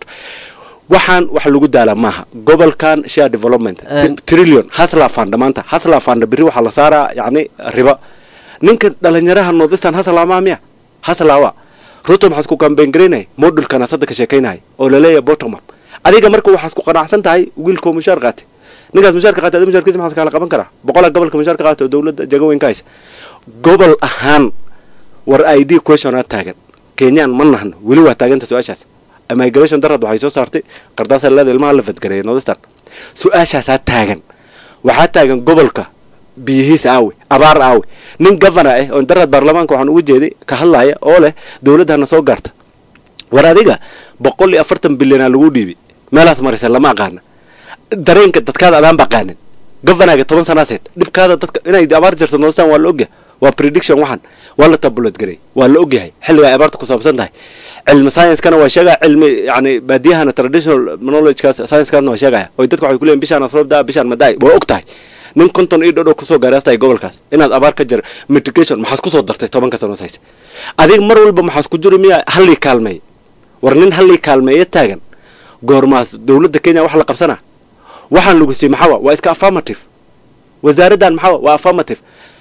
waxaan wax lagu daalaa maaha gobolkan share development En- trillion hasla fund maanta hasla fund biri waxaa la saaraa yani riba ninka dhalinyaraha northeastern hasla maa miya hasla waa ruto maxaad ku kambeyn garaynaya modulkan asadda ka sheekaynaya oo laleeyahay bottom up adiga marka waxaad ku qanacsan tahay wiilkoo mushaar qaatay ninkaas mushaarka qaatay adiga mushaarkiisa maxaad kala qaban karaa boqolaa gobolka mushaarka qaatay oo dowladda jagaweyn ka haysa gobol ahaan war id question aa taagan kenyaan ma nahno weli waa taaganta su-aashaas migration darad waxay soo saartay qardaasa leeda ilmaha la fadgareeya northeastern su-aashaasaa taagan waxaa taagan gobolka biyihiisa aawe abaar aawe nin governor ah oo darad baarlamaanka waxaan ugu jeeday ka hadlaya oo leh dowladdana soo gaarta war adiga boqol iyo afartan bilyanaa lagu dhiibay meelaas marisa lama aqaana dareenka dadkaada adaan baqaanin governorga toban sanaaseed dhibkaada dadka inay abaar jirto northern waa la ogyahay waa prediction waxan waa la tabulad garay waa la ogyahay xilliga ay abaarta ku saabsan tahay cilmi science-kana waa sheegaya cilmi yani baadiyahana traditional knowledge-kaas science-kaasna waa sheegaya oo dadka waxay kuleeyihin bishaan asroob daa bishaan madaay waa og tahay nin konton iyo dhodhow kusoo gaaraastahay gobolkaas inaad abaar ka jira mitigation maxaad kusoo dartay tobanka sanoos hayse adiga mar walba maxaad ku jiri miya hallii kaalmeey war nin hallii kaalmeeya taagan goormaas dowladda kenya wax la qabsanaa waxaan lagu siiyey maxaa wa waa iska affirmative wasaaraddan maxaa wa waa affirmative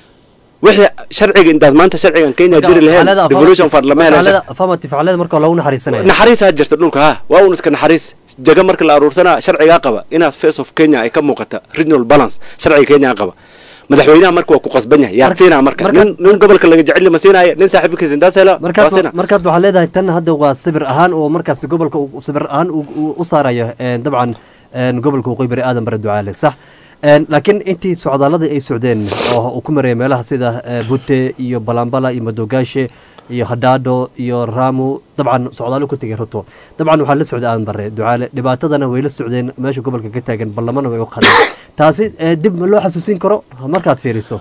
wixii sharciga intaad maanta sharcigan kenya jiri lahayn devolution fund lama helan affirmative facalada marka lagu naxariisanaya naxariisaa jirta dhulka ha waa un iska naxariis jaga marka la aruursanaa sharcigaa qaba inaad face of kenya ay ka muuqata regional balance sharciga kenya qaba madaxweynaha marka waa ku qasban yahay yaad siinaa marka nin nin gobolka laga jecel ma siinaya nin saaxiibkiisa intaas hela waa markaad siinaa markaad waxaad leedahay tan hadda waa sibir ahaan oo markaas gobolka uu sibir ahaan uu- uu u saarayo een, dabcan een, gobolka waqooyi bari aadan bare ducaale sax Een, laakiin intii socdaaladii ay socdeen oo uu ku marayay meelaha sida eh, bute iyo balambala iyo madogaashe iyo hadhaadho iyo raamu dabcan socdaalo ku tegay ruto dabcan waxaa la socday aadan bare ducaale dhibaatadana way la socdeen meesha gobolka ka taagan ballamana way u qadeen taasi eh, dib ma loo xasuusin karo markaad fiiriso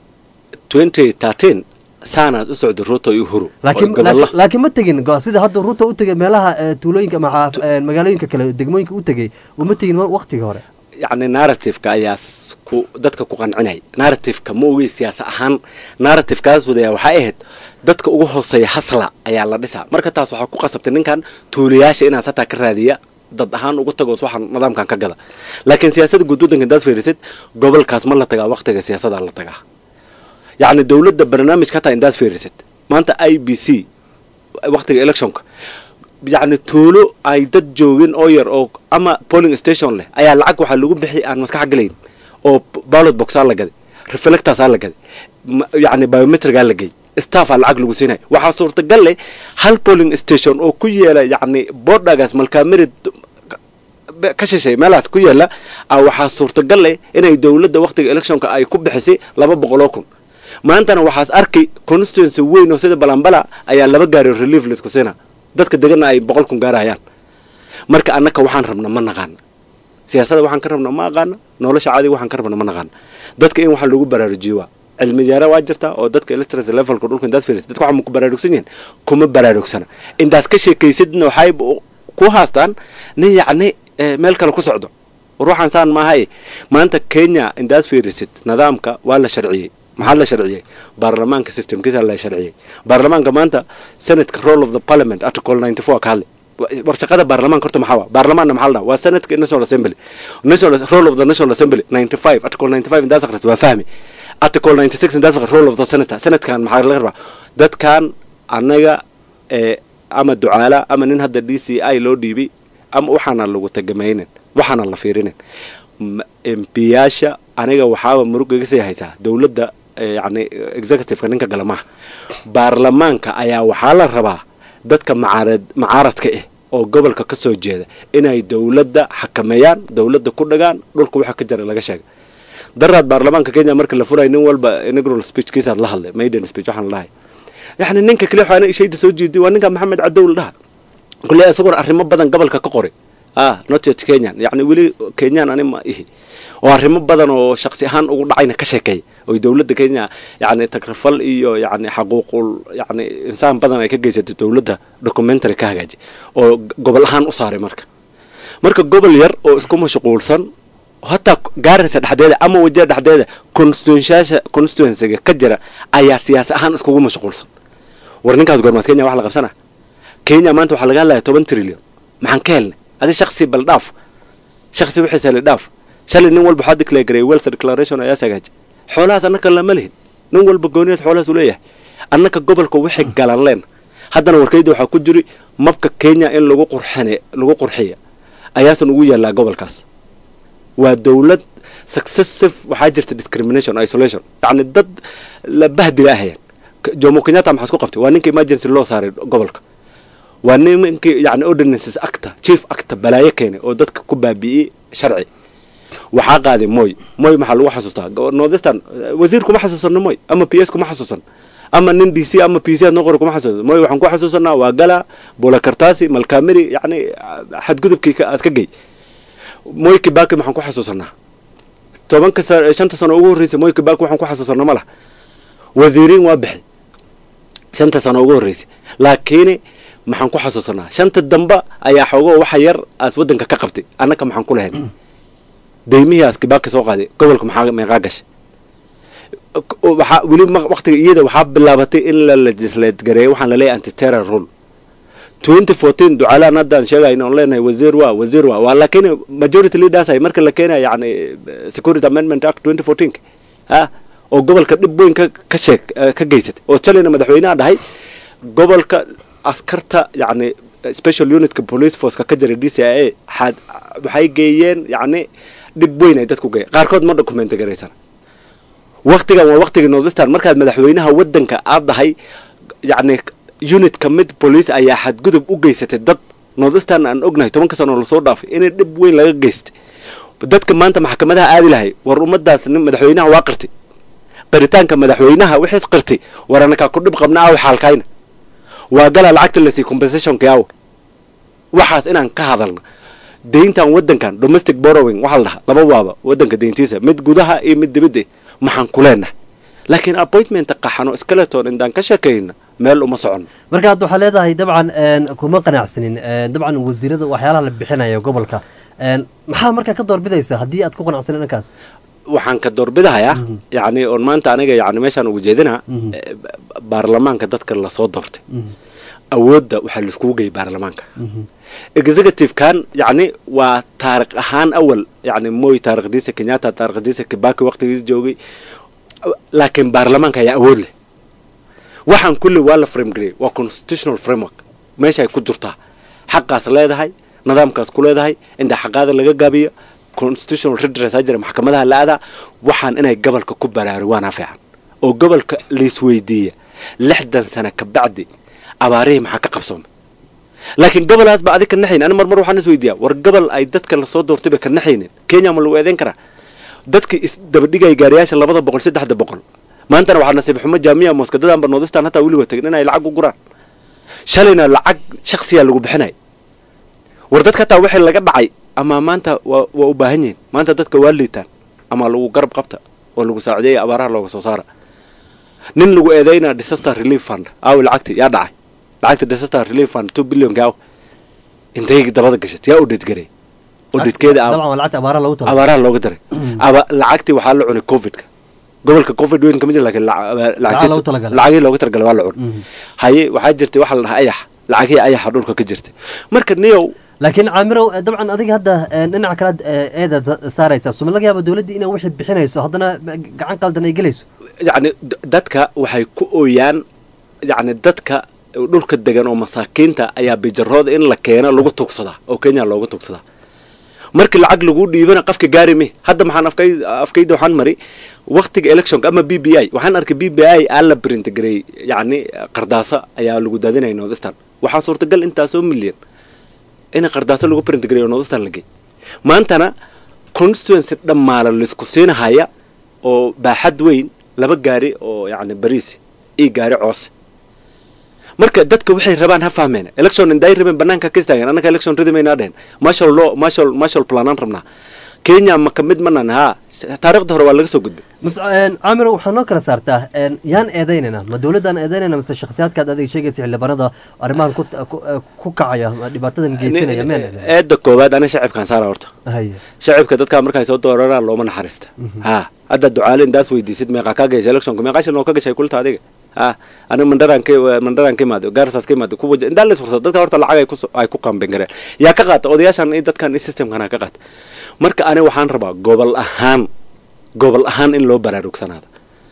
2013 saanaad u socday ruto iyo uhuru laakiin oo gobolla- laakiin ma tegin go- sida hadda ruto u tegay meelaha eh, tuulooyinka ama xaaf- eh, magaalooyinka kale degmooyinka u tegay uma tegin wa- waqtigii hore yacni narrative-ka ayaa s- ku dadka ku qancinay narrative-ka ma ogey siyaasa ahaan narrative-kaas wadaya waxay ahayd dadka ugu hooseeya hasla ayaa la dhisaa marka taas waxaa ku qasabtay ninkan tuulayaasha inaad sataa ka raadiya dad ahaan ugu tago waxaan nidaamkan ka gada laakiin siyaasadda guud waddanka intaad fiirisid gobolkaas ma la tagaa waqtiga siyaasadaa la tagaa yacni dowladda barnaamijka hataa intaad fiirisid maanta i b c waqtiga electionka yacni tuulo ay dad joogin oo yar oo ama polling station leh ayaa lacag waxaa lagu bixi aan maskax gelayn oo ballot boxaa la gaday reflectorsaa la gaday ma- yacni biometrigaa la gey staffaa lacag lagu siinaya waxaa suurtagal leh hal polling station oo ku yeela yacni bordhagaas malkaamerid be- ka shishay meelahaas ku yaala ah waxaa suurtagal leh inay dowladda waqtiga electionka ay ku bixisay laba boqol oo kun maantana waxaas arkay constituency weyn oo sida balambala ayaa laba gaari relief laisku siina dadka degana ay boqol kun gaarayaan marka annaka waxaan rabna ma naqaana siyaasadda waxaan ka rabna ma aqaana nolosha caadiga waxaan ka rabna ma naqaana dadka in waxaa lagu baraarujiyo waa cilmi jaara waa jirta oo dadka literacy levelka dhulka intaad fiirisid dadka waxaa ma ku baraarugsan yihiin kuma baraarugsana intaad ka sheekaysidna waxay ku haastaan nin yacni eh, meel kale ku socdo war waxaan saan maahay maanta kenya indaad fiirisid nidaamka waa la sharciyey maxaa la sharciyey baarlamaanka systemkiisa la sharciyey baarlamaanka maanta senatka role of the parliament article 94 ka hadlay war shaqada baarlamaanka horta maxaa waa baarlamaanna maxaa la dhaha waa senatka national assembly national role of the national assembly 95 article 95 indaas akhris waa fahmi article 96 indaas akhris role of the senator senatkan maxaa laga rabaa dadkan annaga ee ama ducaala ama nin hadda d c i loo dhiibay ama waxaana lagu tagamaynin waxaana la fiirinin M- mpiyaasha aniga waxaaba murug iga sii haysaa dowladda eh, yacni executiveka ninka gala maaha baarlamaanka ayaa waxaa la rabaa dadka macaarad macaaradka ah oo gobolka ka soo jeeda inay dowladda xakameeyaan dowladda ku dhagaan dhulka waxa ka jira laga sheega daraad baarlamaanka kenya marka la furayo nin walba inaugural speechkiisaad la hadlay maiden speech waxaan la dhahay yacni ninka kale waxaana ishayda soo jeeday waa ninka maxamed cadow la dhaha kule isagoona arrimo badan gobolka ka qoray ah not yet kenyan yacni weli kenyan ani ma ihi oo arrimo badan oo shaksi ahaan ugu dhacayna ka sheekeeya oo dowladda kenya yacni tagrafal iyo yacni xaquuqul yacni insaan badan ay ka geysatay dowladda documentary ka hagaaji oo g- gobol ahaan u saaray marka marka gobol yar oo isku mashquulsan hataa gaaraysa dhexdeeda ama wajah dhexdeeda constituencyasha constituencyga ka jira ayaa siyaasi ahaan iskugu mashquulsan war ninkaas goormaad kenya wax la qabsana kenya maanta waxaa laga hadlaya toban trillion maxaan ka helnay adi shaksi bal dhaaf shaksi wixiisa la dhaaf shalay nin walba waxaa declare gareeyay wealth declaration ayaa sagaaji xoolahaas annaka lama lihin nin walba gooniyaas xoolahaas uu leeyahay annaka gobolka wixii galan leen haddana warkayda waxaa ku jiri mabka kenya in lagu qurxine lagu qurxiya ayaasan ugu yaallaa gobolkaas waa dowlad successive waxaa jirta discrimination isolation yacni dad la bahdila ahayaan K- jomo kenyatta maxaa isku qabtay waa ninka emergency loo saaray gobolka waa nimankii yani ordinances acta chief acta balaayo keenay oo dadka ku baabi'iyey sharci waxaa qaaday moy moy maxaa lagu xasuustaa Go- northeastern eh, wasiir kuma xasuusano moy ama p s kuma xasuusan ama nin d c ama p c noqor kuma xasuusan moy waxaan ku xasuusanaa waa gala bulakartaasi malkamiri yani ah, xadgudubkii ka- aad ka gey moy kibaki maxaan ku xasuusanaa tobanka sa- shanta sano ugu horreysay moy kibaki waxaan ku xasuusanaa ma laha wasiiriin waa bixi shanta sano ugu horreysay laakiin maxaan ku xasuusanaa shanta damba ayaa xoogoo waxa yar aas waddanka ka qabtay annaka maxaan ku lahayn deymihii aas kibaki soo qaaday gobolka maxaa meeqaa gashay K- waxaa weli ma- waqtiga iyada waxaa bilaabatay in la legislate gareeyo waxaan laleeyahay anti terror rule 2014 ducaalaan haddaan sheegayna oon leenahay wasiir waa wasiir waa waa laakiin majority leaders ay marka la keenaya yani eh, security amendment act 2014 ha oo gobolka dhib weyn ka ka sheeg eh, ka geysatay oo shalayna madaxweynaha dhahay gobolka askarta yacni special unitka police forceka ka jira d c i a xaad waxay geeyeen yacni dhib weyn ay dadku geeyeen qaarkood ma document garaysan waktigan waa waktigii northeastern markaad madaxweynaha waddanka aad dahay yacni unit ka mid police ayaa xadgudub u geysatay dad northeastern aan ognahay tobanka sano lasoo dhaafay inay dhib weyn laga geystay dadka maanta maxkamadaha aadi lahay war ummadaas nin madaxweynaha waa qirtay qiritaanka madaxweynaha wixiis qirtay war anakaa ku dhib qabna aw xaalkayna waa gala lacagta lasii compensationka aw waxaas inaan ka hadalna deyntan waddankan domestic borrowing waxaa la dhahaa laba waaba waddanka deyntiisa mid gudaha iyo mid dibadda maxaan ku leenahay laakiin appointmenta qaxano skeleton indaan ka sheekayna meel uma socono marka hadda waxaa leedahay dabcan een, kuma qanacsanin een, dabcan wasiirada waxyaalaha la bixinaya gobolka een, maxaa markaa ka doorbidaysa haddii aad ku qanacsanin dhankaas waxaan ka doorbidahayaa yacni oon maanta aniga yacni meeshaan ugu jeedinaa Mhm. eh, ba- baarlamaanka dadka lasoo doortay awoodda waxaa laiskugu geeyay baarlamaanka executive-kan yacni waa taariikh ahaan awal yacni moy taarikhdiisa kenyatta taarikhdiisa kibaki waqtigiisa joogay laakiin baarlamaanka ayaa awood leh waxaan kulli waa la frame gareeyay waa constitutional framework meesha ay ku jirtaa xaqaas leedahay nidaamkaas ku leedahay inta xaqaada laga gaabiyo constitutional redress ha jira maxkamadaha la aadaa waxaan inay gobolka ku baraarugaana fiican oo gobolka laisweydiiya lixdan sano ka bacdi abaarihii maxaa ka qabsoomay laakiin gobolaas ba adig ka naxayn ani marmar waxaan isweydiiyaa war gobol ay dadka lasoo doortay bay ka naxaynin kenya ma lagu eedeyn karaa dadka isdabadhigaya gaariyaasha labada boqol saddexda boqol maantana waxaa nasiib xumo jaamiya mooskadadanba noodistan hataa weligood tagin inay lacag u guraan shalayna lacag shaksiyaa lagu bixinay war dadka hataa wixii laga dhacay ama maanta waa waa u baahan yihiin maanta dadka waa liitaan ama lagu garab qabta oo lagu saacideeya abaaraha looga soo saara nin lagu eedeynaa disaster relief fund aaw lacagti yaa dhacay lacagta disaster relief fund two billion aaw intay dabada gashat yaa audit garay auditkeeda dabcan waa lacagta abaaraha loogu tala abaaraha looga daray aba lacagtii waxaa la cunay covidka gobolka covid weyn kama jira laakiin lac- lacagtiisu- loogu talagalay. lacagihii looga talagalay waa la cun haye waxaa jirtay waxaa la dhahaa ayax lacagihii ayaxa dhulka ka jirtay marka niyow laakiin caamirow eh, dabcan adiga hadda eh, dhinaca kale eedaad saaraysaa suma laga yaaba dowladda inay wixii bixinayso haddana eh, gacan qaldan ay gelayso yacni d- dadka waxay ku ooyaan yacni dadka dhulka degan oo masaakiinta ayaa bijarooda in la keeno lagu tugsadaa oo kenya loogu tugsadaa markii lacag lagu dhiibana qafka gaari me hadda maxaan afkay afkayda waxaan mari waqtiga electionka ama b b i waxaan arkay b b i aa la print gareey yacni qardaaso ayaa lagu daadinaya northeastern waxaa suurtagal intaasoo milyan in qardaaso lagu print gareeyo northeastern la geey maantana constituency dhammaala laisku siinahaya oo baaxad weyn laba gaari oo yacni bariis iyo gaari coose marka dadka waxay rabaan ha fahmeen election inday rabeen banaanka ka istaagan annaka election ridimaynaa dhehen marshal law marshal marshal planaan rabnaa kenya ma ka mid manan haa taariikhda hore waa laga soo gudbay mas caamirow waxaa noo kala saartaa een, yaan eedaynayna ma dowladdaan eedaynayna mise shakhsiyaadkaad adiga sheegaysa xildhibaanada arrimahan ku ku- eh, ku kacaya ma dhibaatadan geysanaya meen eedda koowaad ana shacibkaan saara horta haye shacibka dadkaa markay soo dooraraan looma naxariista ha hadda ducaale indaas weydiisid meeqa ka gashay electionka meeqa shil oo ka gashay kulta adiga ha aniga mandaraan ka mandaraan ka imaado gaarsaas ka imaado kuwa indaa la isfursad dadka horta lacag ay ku ay ku qambin gareen yaa ka qaata odayaashan iyo dadkan iyo systemkan ka qaata marka ani waxaan rabaa gobol ahaan gobol ahaan in loo baraarugsanaada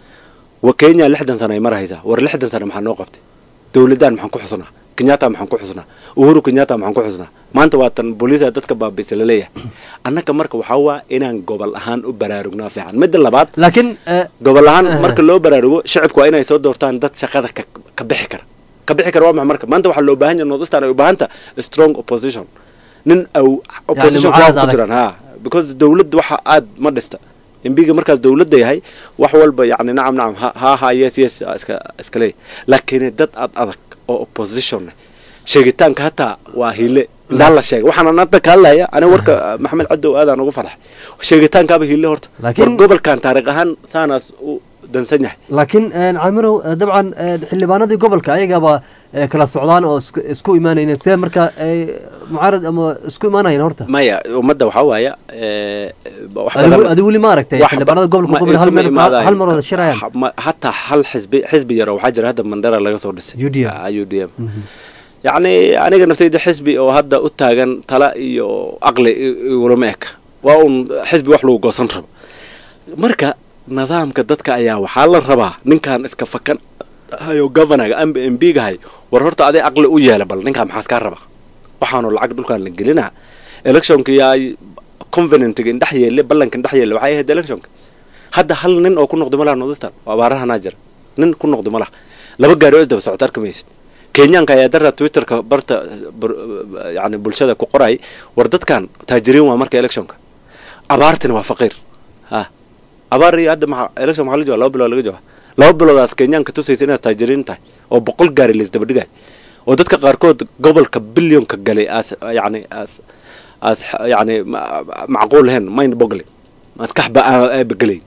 wa kenya lixdan sano ay marahaysaa war lixdan sano maxaa noo qabtay dowladdan maxaan ku xusnaa kenyatta maxaan ku xusnaa uhuru kenyatta maxaan ku xusnaa maanta waa tan booliisa dadka baabiisa laleeyahay annaga marka waxaa waa inaan gobol ahaan u baraarugnaa fiican midda labaad laakiin gobol ahaan marka loo baraarugo shacibku waa inay soo doortaan dad shaqada ka ka bixi kara ka bixi kara waa maxay marka maanta waxaa loo baahan yahay northeastern ay u baahanta strong opposition nin aw opposition mucaarad ku adag. jiraan ha because dowladda waxa aad ma dhista embiga markaas dowladda yahay wax walba yacni nacam nacam ha ha ha yes yes iska iska leeyahay laakiin dad aad adag oo opposition ah sheegitaanka hataa waa hile indaa la sheegay waxaan hadda ka hadlaya aniga warka maxamed cadow aadaan ugu farxay sheegitaankaaba hile horta Laakiin- war gobolkan taariikh ahaan saanaas u dansan yahay laakiin een, caamirow eh, dabcan eh, xildhibaanadii gobolka ayagaba eh, kala socdaan oo isku- isku imaanayeen see marka ay mucaarad ama isku imaanayeen horta maya ummadda waxaa waaya eh, wax Adigu- badan- adigu weli ma aragtay wax xildhibaanada ba- gobolka ma Qubile hal isuma meel- imaadayo. hal mar wada shirayaan? Ha- ma- hataa hal xisbi xisbi yaro waxaa jira hadda mandara laga soo dhisay UDM. Ah, UDM yacni aniga naftayda xisbi oo hadda u taagan tala iyo aqli i- igulama eka waa un xisbi wax lagu goosan rabo marka nidaamka dadka ayaa waxaa la rabaa ninkan iska fakan hayo governaga amba mbiga hay war horta aday aqli u yeela bal ninkaan maxaas kaa raba waxaanu lacag dhulkaan la gelinaa electionka yaa convenantga indhex yeelle ballanka indhex yeelle waxay ahayd electionka hadda hal nin oo ku noqdo malaha northeastern oo abaarahanaa jira nin ku noqdo malaha laba gaari oo isdaba socota arki maysid kenyaanka ayaa dara twitterka barta bur- yani bulshada ku qoray war dadkan taajiriin waa marka electionka abaartina waa faqiir ha abaar iyo hadda maxaa election maxaa la jooga laba bilood laga jooga laba biloodaas kenyaanka tusaysa inaad taajiriin tahay oo boqol gaari laisdaba dhigay oo dadka qaarkood gobolka bilyonka galay as yani as as yani ma- macquul ahayn mind boggling maskaxba aaba gelayn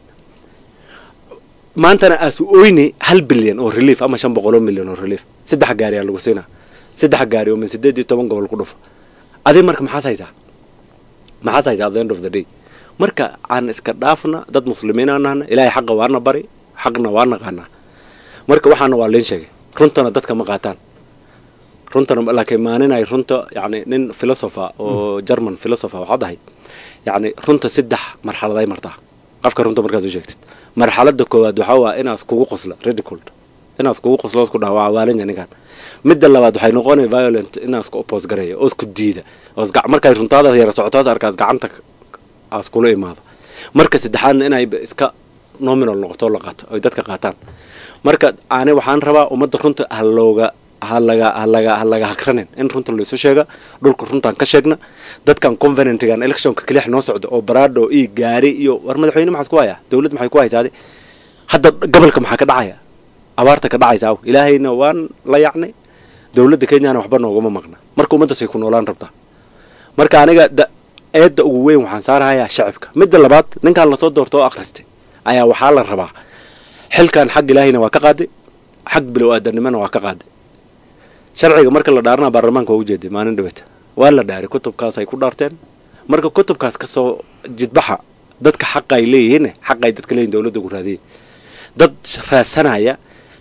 maantana aas oyni hal bilyan oo relief ama shan boqol oo milyan oo relief saddex gaari aa lagu siinaa saddex gaari oo min sideed iyo toban gobol ku dhufo adiga marka maxaas haysaa maxaas haysaa at the end of the day marka aan iska dhaafna dad muslimiin aan nahna ilaahay xaqa waana bari xaqna waa naqaanaa marka waxaana waa liin sheegay runtana dadka ma qaataan runtana laakiin maaninay runta yani nin philosopher oo german philosopher waxaad ahay yani runta saddex marxaladay martaa qofka runta markaad u sheegtid marxalada koowaad waxaa waa inaas kugu qosla ridiculed inaas kugu qoslo isku dhaha waa waalanya ninkan midda labaad waxay noqonaya violent inaas ku oppose gareeya oo isku diida oo isga- markay runtaadaas yara socotaas arkaas gacanta k- aas kula imaado marka saddexaadna inay ba iska nominal noqoto oo la qaato ay dadka qaataan marka ani waxaan rabaa ummadda runta ha looga ha laga ha laga ha laga hakranin in runta laysu sheega dhulka runtaan ka sheegna dadkan convenantgan electionka kelix noo socda oo baraadho iyo gaari iyo war madaxweyne maxaad ku hayaa dowlad maxay ku haysaade hadda gobolka maxaa ka dhacaya abaarta ka dhacaysa aw ilaahayna waan la yacnay dowladda kenyana waxba noogama maqna marka ummaddaasay ku noolaan rabtaa marka aniga da eedda ugu weyn waxaan saarahayaa shacibka midda labaad ninkaan lasoo doorto oo akhristay ayaa waxaa la rabaa xilkan xag ilaahayna waa ka qaaday xag bilow aadanimana waa ka qaaday sharciga marka la dhaarana baarlamaanka waa ujeeday maalin dhaweeta waa la dhaaray kutubkaas ay ku dhaarteen marka kutubkaas kasoo jidbaxa dadka xaqa ay leeyihiin xaqa ay dadka leeyihin dowladda ku raadiyay dad raadsanaya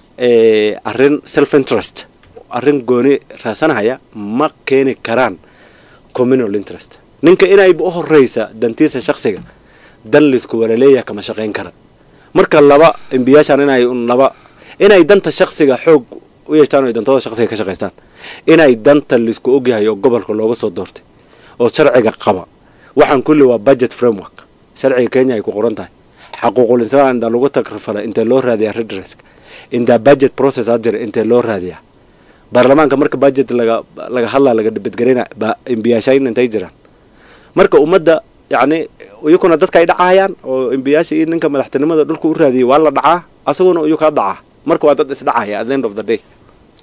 arrin self interest arrin gooni raadsanaya ma keeni karaan communal interest ninka inayba u horeysa dantiisa shaksiga dan laisku walaleeyaha kama shaqayn kara marka laba embiyaashan inay un laba inay danta shaksiga xoog u yeeshtaan o dantooda shaksiga ka shaqaystaan inay danta laisku ogyahay oo gobolka looga soo doortay oo sharciga qaba waxaan kulli waa budget framework sharciga kenya ay ku qoran tahay xaquuqul insaan intaa lagu takrifalay intee loo raadiyaa redress intaa budget process aa jira intee loo raadiyaa baarlamaanka marka budget laga laga hadlaa laga dhibadgarina ba embiyaashayn intay jiraan marka ummadda yacni iyakuna dadka ay dhacayaan oo embiyaasha iyo ninka madaxtinimada dhulka u raadiyay waa la dhacaa asaguna iyu kaa dhacaa marka waa dad isdhacaya at the end of the day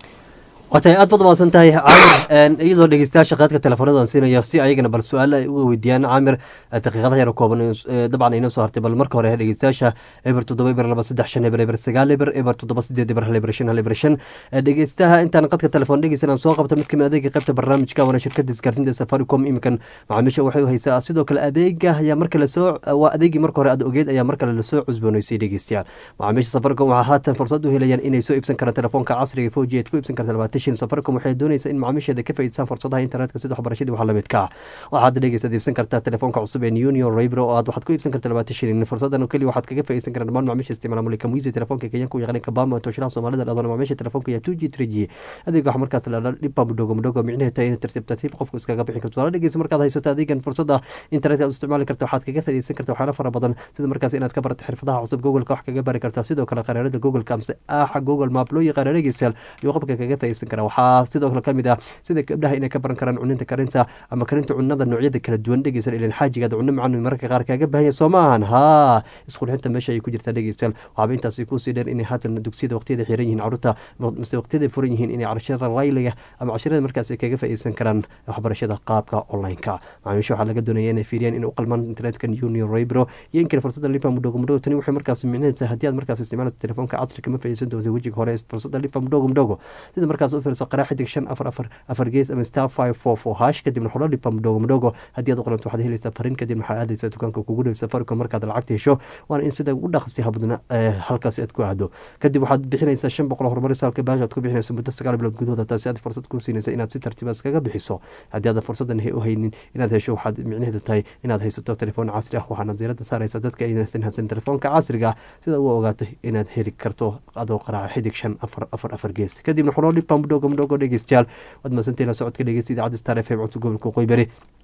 waatay aad baad umaasan tahay caamir iyadoo dhegeystayaasha qaadka teleefoonadan siinaya si ayagana bal su-aalo ay uga weydiiyaan caamir daqiiqadaha yar kooban dabcan inoo soo hartay bal marka hore dhegeystayaasha eber toddoba eber laba saddex shan eber eber sagaal eber eber toddoba sideed eber hal eber shan hal eber shan dhegeystaha intaan qadka telefoon dhegeysan aan soo qabto mid kamid adeega qaybta barnaamijka waana shirkada isgaarsiinta safaricom iminkan macaamiisha waxay u haysaa sidoo kale adeega ayaa marka lasoo waa adeegii marka hore aad ogeed ayaa markale lasoo cusbooneysay dhegeystayaal macaamiisha safaricom waxaa haatan fursad u helayaan inay soo iibsan karaan telefoonka casriga foji aad ku iibsan karta labaatan shin safaricom waxay doonaysaa in macaamiisheeda ka faa'iidsaan fursadaha internetka sida waxbarashadii waxa lamid ka waxaad dhegeysaad iibsan kartaa telefoonka cusub ee union raybro oo aad waxaad ku iibsan kartaa labaatan shilin fursadan oo keliya waxaad kaga faa'iidsan karaan dhammaan macaamiisha isticmaala mulika muisi telefoonka kenyanka u yaqaanay kabama tooshilaha soomaalida dhadona macaamiisha telefoonka iyo two g three g adeega waxa markaas la dhiba mudhogo mudhogo micnaheed tahay in tartiib tartiib qofku iskaga bixin karto wala dhegeysa markaad haysato adeegan fursada internetka aad isticmaali karta waxaad kaga faa'iidsan karta waxyaalo fara badan sida markaas inaad ka barato xirfadaha cusub googleka wax kaga bari kartaa sidoo kale qaraarada googleka amse aaxa google map loo yaqaana dhegeystayaal iyo qofka kaga faa'iidsan karaa waxaa sidoo kale kamid ah sida gabdhaha inay ka baran karaan cuninta karinta ama karinta cunada noocyada kala duwan dhegeysan ilan xaajigaad cuno macaan mararka qaar kaaga baahanya soo ma ahan haa isqurxinta meesha ay ku jirtaa dhegeystayaal waxaaba intaasi kusii dheer inay haatan dugsiyada waqtiyada xiran yihiin caruurta mise waqtiyada furan yihiin inay cashirada layliga ama cashirada markaas ay kaga faa'iidsan karaan waxbarashada qaabka online-ka macaamiisha waxaa laga doonaya inay fiiriyaan inay u qalmaan internetka union raybro iyo in kale fursada lipa mudhogo mudhogo tani waxay markaas micnaheed tahay haddii aad markaas isticmaalto telefoonka casriga ma faa'iidsan doonta wejiga hore fursada lipa mudhogo mudhogo sida markaas u fiirso qaraa xidig shan afar afar afar gees ama star five four four hash kadibna xulo dhipa mudhogo mudhogo haddii aad u qalanto waxaad helaysaa fariin kadib waxaa aadaysaa dukaanka kugu dhow safaricom markaad lacagta hesho waana in sida ugu dhaqsi habadna halkaasi aad ku aado kadib waxaad bixinaysaa shan boqol horumaris halka baashi aad ku bixinayso muddo sagaal bilood gudahooda taasi aad fursad ku siinaysa inaad si tartiiba iskaga bixiso haddii aad fursadan u haynin inaad hesho waxaad micnaheedu tahay inaad haysato telefoon casri ah waxaana diirada saaraysa dadka aysan habsan telefoonka casriga sida u ogaato inaad heli karto adoo qaraaca xidig shan afar afar afar gees kadibna xulo dhipa mudhogo mudhogo dhegeystayaal waad masantahay la socodka dhegeysta idaacadda star f m codka gobolka qoybari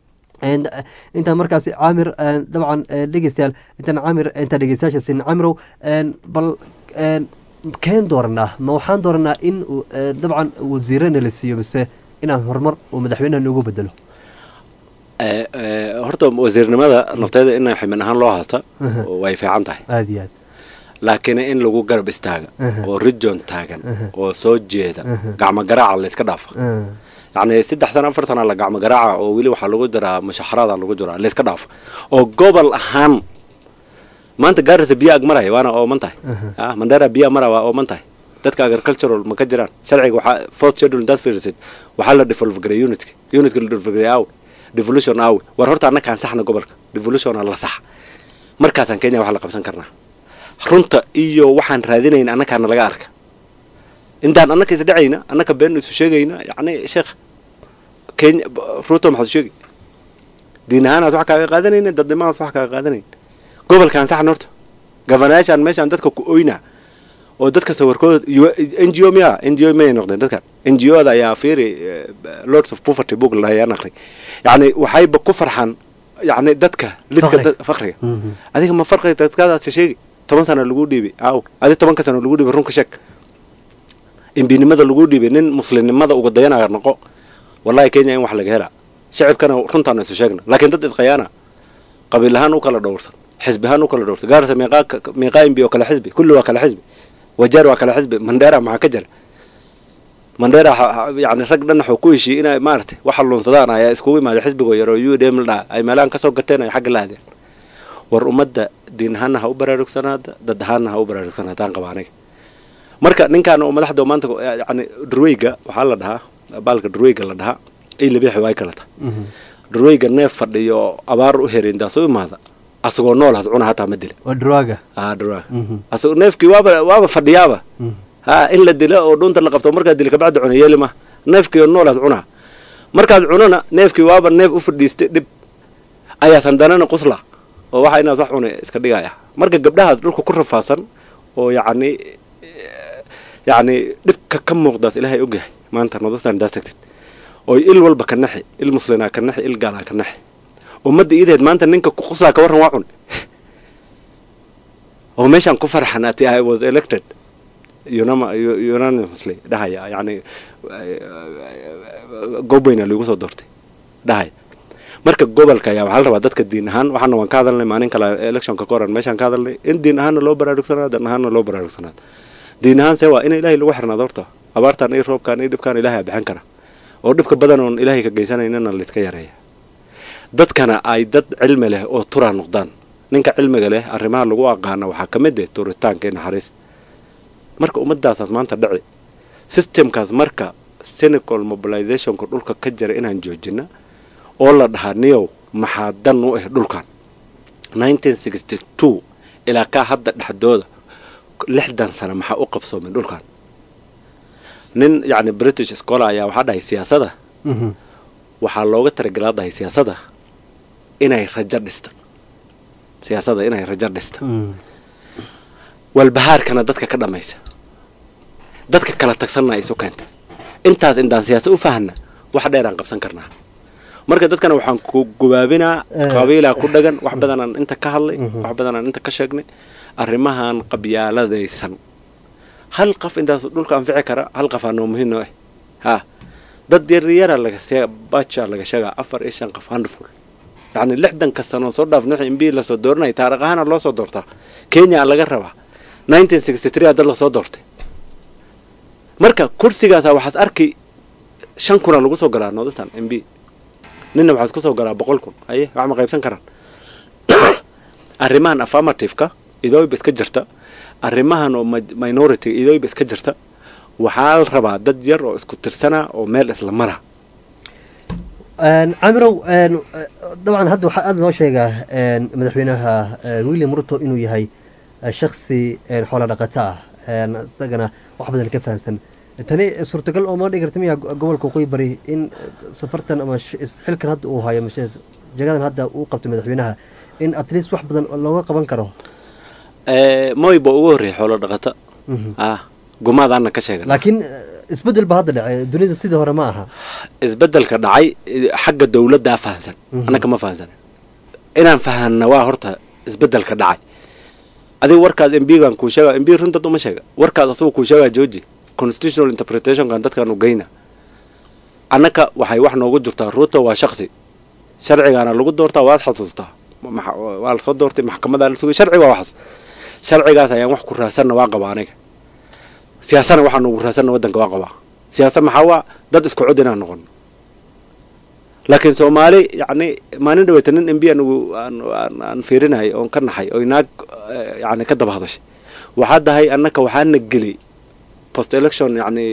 intaan markaasi caamir dabcan dhegeystayaal intaan caamir intaan dhegeystayaasha sin caamirow bal keen dooranaa ma waxaan dooranaa in dabcan wasiirana la siiyo mise inaan horumar uu madaxweynaha noogu bedelo horta wasiirnimada nafteeda in ximin ahaan loo haysta way fiican tahay aada iyo aad laakiin in lagu garab istaaga oo rijon taagan oo soo jeeda gacmo garaaca la iska dhaafa yacni saddex sana afar sana la gacmo garaaca oo weli waxaa lagu jiraa mushaxarada lagu jiraa la iska dhaafa oo gobol ahaan maanta gaarisa biyo ag maraya waana ooman tahay mandera biyo mara waa ooman tahay dadka agricultural ma ka jiraan sharciga waxaa fourth schedule intaad fiirisid waxaa la develop garay unitka unitka la develop garay awe devolution awe war horta annakaan saxna gobolka devolutiona la sax markaasaan kenya wax la qabsan karnaa runta iyo waxaan raadinayn annakaana laga arka intaan annaka isdhacayna annaka been isu sheegayna yacni sheekh kenya ruto maxaad sheegi diin ahaanaas wax kaaga qaadanayna dadnimadaas wax kaaga qaadanayn gobolkaan saxna horta gavanayaashaan meeshaan dadka ku oyna oo dadka sawirkooda n g o miya n g o miyay noqdeen dadkan n g o da ayaa fiiri lords of poverty book lahayaan aqri yacni waxayba ku farxaan yacni dadka lidka fakriga adiga ma farqiga dadkadaasi sheegi toban sana lagu dhiibay aaw adi tobanka sana lagu dhiibay runka sheeg imbinimada lagu dhiibay nin muslimnimada uga dayanaya noqo wallahi kenya in wax laga helaa shacibkana runtaana isu sheegna laakiin dad isqayaana qabiil ahaan u kala dhowrsan xisbi ahaan u kala dhowrsan gaarisa meeqaa meeqaa imbi oo kala xisbi kulli waa kala xisbi wajeer waa kala xisbi mandera maxaa ka jira mandera yani rag dhan waxuu ku heshiiyey inay maaragtay waxa luunsadaan ayaa iskugu imaaday xisbigoo yar oo u d m la ay meelahan kasoo gateen ay xagga la aadeen war ummadda diin ahaanna ha u baraarugsanaada dad ahaanna ha u baraarugsanaadaan qaba aniga marka ninkan oo madaxda maanta yani durweyga waxaa la dhahaa baalka durweyga la dhahaa ay labiixi way kala tahay dhurweyga neef fadhiyo abaar u herindaas u imaada asagoo nool has cuna hataa ma dila waa draaga ah dhurwaaga asagoo neefkii waaba waaba fadhiyaaba ha in la dilo oo dhunta la qabto markaad dili kabacdi cuna yeeli ma neefkii oo nool has cunaa markaad cunana neefkii waaba neef u fadhiistay dhib ayaas handanana qusla oo waxa inaad wax cunay iska dhigaya marka gabdhahaas dhulka ku rafaasan oo yacni yacni dhibka ka muuqdaas ilaahay ogyahay maanta nodastan daas tagtid oo il walba ka naxi il muslinaa ka naxi il gaalaa ka naxi ummadda iideed maanta ninka ku quslaa ka warran waa cun oo meeshaan ku farxan ati i was elected unama- u- unanimously dhahaya yacni goob weyna lagu soo doortay dhahaya marka gobolka ayaa waxaa la rabaa dadka diin ahaan waxaana waan ka hadalnay maalin kale electionka ka horan meeshaan ka hadalnay in diin ahaanna loo baraarugsanaado dan ahaanna loo baraarugsanaado diin ahaan see waa in ilaahay lagu xirnaado horta abaartan iyo roobkan iyo dhibkaan ilaahay aa bixin kara oo dhibka badan oon ilaahay ka geysanaynana layska yareeya dadkana ay dad cilmi leh oo turaa noqdaan ninka cilmiga leh arrimaha lagu aqaana waxaa ka mid eh turitaanka iyo naxariis marka ummadaasaas maanta dhici systemkaas marka cynical mobilizationka dhulka ka jira inaan joojina oo la dhahaa niyow maxaa dan u ah dhulkan ilaa kaa hadda dhexdooda lixdan sano maxaa u qabsoomay dhulkan nin yacni british scholar ayaa waxaa dhahay siyaasada waxaa looga talagelaa dhahay siyaasada inay rajo dhista siyaasada inay rajo dhista walbahaarkana dadka ka dhamaysa dadka kala tagsanna isu keenta intaas indaan siyaasa u fahana wax dheeraan qabsan karnaa marka dadkana waxaan ku gubaabinaa qabiilaa ku dhagan wax badanaan inta ka hadlay wax badanaan inta ka sheegnay arrimahan qabyaaladaysan hal qof intaas dhulka anfici kara hal qof aanoo muhiim noo ah ha dad yaryara laga see baja laga sheegaa afar iyo shan qof handful yacni lixdanka sano soo dhaaf nuux imbi lasoo dooranaya taariikh ahaana loo soo doortaa kenya laga rabaa nineteen sixty three aa dad lasoo doortay marka kursigaasa waxaas arki shan kuna lagu soo galaa northern m b ninna waxaas kusoo galaa boqol kun aye wax ma qaybsan karaan arrimahan affirmative-ka idooyba iska jirta arrimahan oo minority idooyba iska jirta waxaa la rabaa dad yar oo isku tirsana oo meel isla mara camirow dabcan hadda waxaa aada loo sheegaa madaxweynaha william ruto inuu yahay shaksi xoola dhaqato ah isagana wax badan ka fahamsan tani suurtagal oo ma dhigi karta miya gobolka waqooyi bari in safartan ama xilkan hadda uu hayo jagadan hadda uu qabtay madaxweynaha in at least wax badan looga qaban karo moy ba ugu horreeyay xoolo dhaqato ah gumaadaana ka sheegan laakiin isbedel ba hadda dhacay dunida sidii hore ma aha isbedelka dhacay xagga dowladdaa fahansan annaka ma fahansan inaan fahanna waa horta isbedelka dhacay adiga warkaas mbigan kuu sheega mb runtad uma sheega warkaas asagoo kuu sheegaa georgi constitutional interpretationkan dadkaanu geyna annaka waxay wax noogu jirtaa ruuto waa shaksi sharcigaana lagu doortaa waad xasuustaa waa lasoo doortay maxkamadaa la sugay sharci waa waxas sharcigaas ayaan wax ku raadsanna waa qabaa aniga siyaasana waxaan ugu raadsanna waddanka waa qabaa siyaasa maxaa waa dad isku cod inaan noqono laakiin soomaali yacni maalin dhaweyta nin m b anigu aan aan fiirinayay oon ka naxay oo inaag yacni ka daba hadashay waxaa dahay annaka waxaana geli post election yacni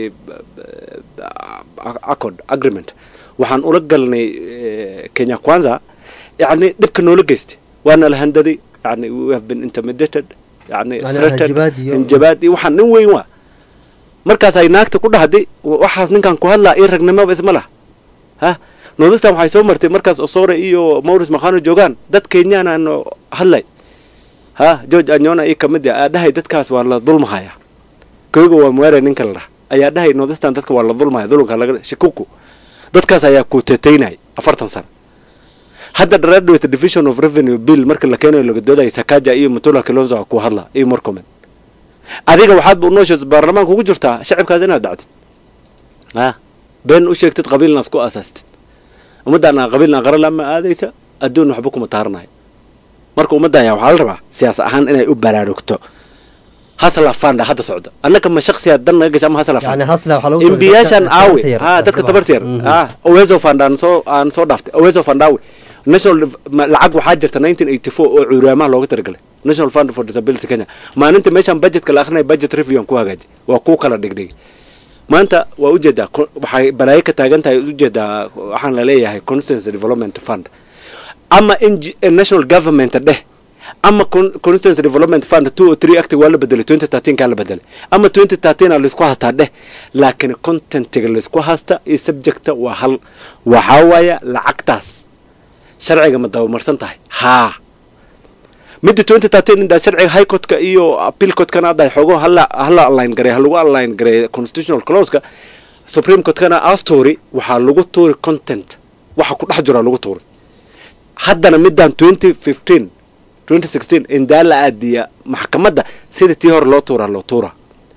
accord agreement waxaan ula galnay kenya kwanza yacni dhibka noola geystay waana la handaday yacni we have been intimidated yacni threatened injabaad iyo waxaan nin weyn waa markaas ay naagta ku dhahday waxaas ninkan ku hadlaa io ragnimaba isma lah ha northistan waxay soo martay markaas osore iyo maurice makhano joogaan dad kenyaan aan hadlay ha george anyona io kamid a aa dhahay dadkaas waa la dulmahaya koyga waa mwere ninka la dhah ayaa dhahay northistan dadka waa la dulmaya dulunka laga shikuku dadkaas ayaa ku teteynay afartan sano hadda graduate division of revenue bill marka la keenayo laga doodaya sakaja iyo mutula kilonzo ku hadla iyo morcomen adiga waxaad ba unooshees baarlamaanka ugu jirtaa shacibkaas inaad dacdid ha been u sheegtid qabiilnaas ku aasaastid ummaddaana qabiilna qara lama aadaysa adduun waxba kuma taaranayo marka ummadda ayaa waxaa la rabaa siyaas ahaan inay u baraarugto hasla fanda hadda socda annaka ma shaksiya dan naga gasha ama hasla fanda imbiyaashan aawe ha dadka tabarta yar ha oweso fand aan soo aan soo dhaaftay oweso fand aawe national lacag waxaa jirta nineteen eighty four oo cuuraamaha looga talagalay national fund for disability kenya maalinta meeshaan budgetka la akrinaya budget review aan ku hagaajiyay waa kuu kala dhigdhigay maanta waa ujeedaa ko- waxay balaayo ka taagan tahay ujeedaa waxaan laleeyahay constituency development fund ama NG national government dheh ama con- constituency development fund two or three acti waa la bedelay twenty thirteen kaa la bedelay ama twenty thirteen aa laisku haystaa dheh laakiin contentiga laisku haysta iyo subjecta waa hal waxaa waaya lacagtaas sharciga ma dabamarsan tahay haa midda twenty thirteen indaa sharciga high courtka iyo appeal courtkana hadda xoogo hala hala align gareey halagu align gareey constitutional clauseka supreme courtkana astory waxaa lagu tuuri content waxa ku dhex jira lagu tuuri haddana middan twenty fifteen twenty sixteen indaa la aadiya maxkamadda sida tii hore loo tuuraa loo tuuraa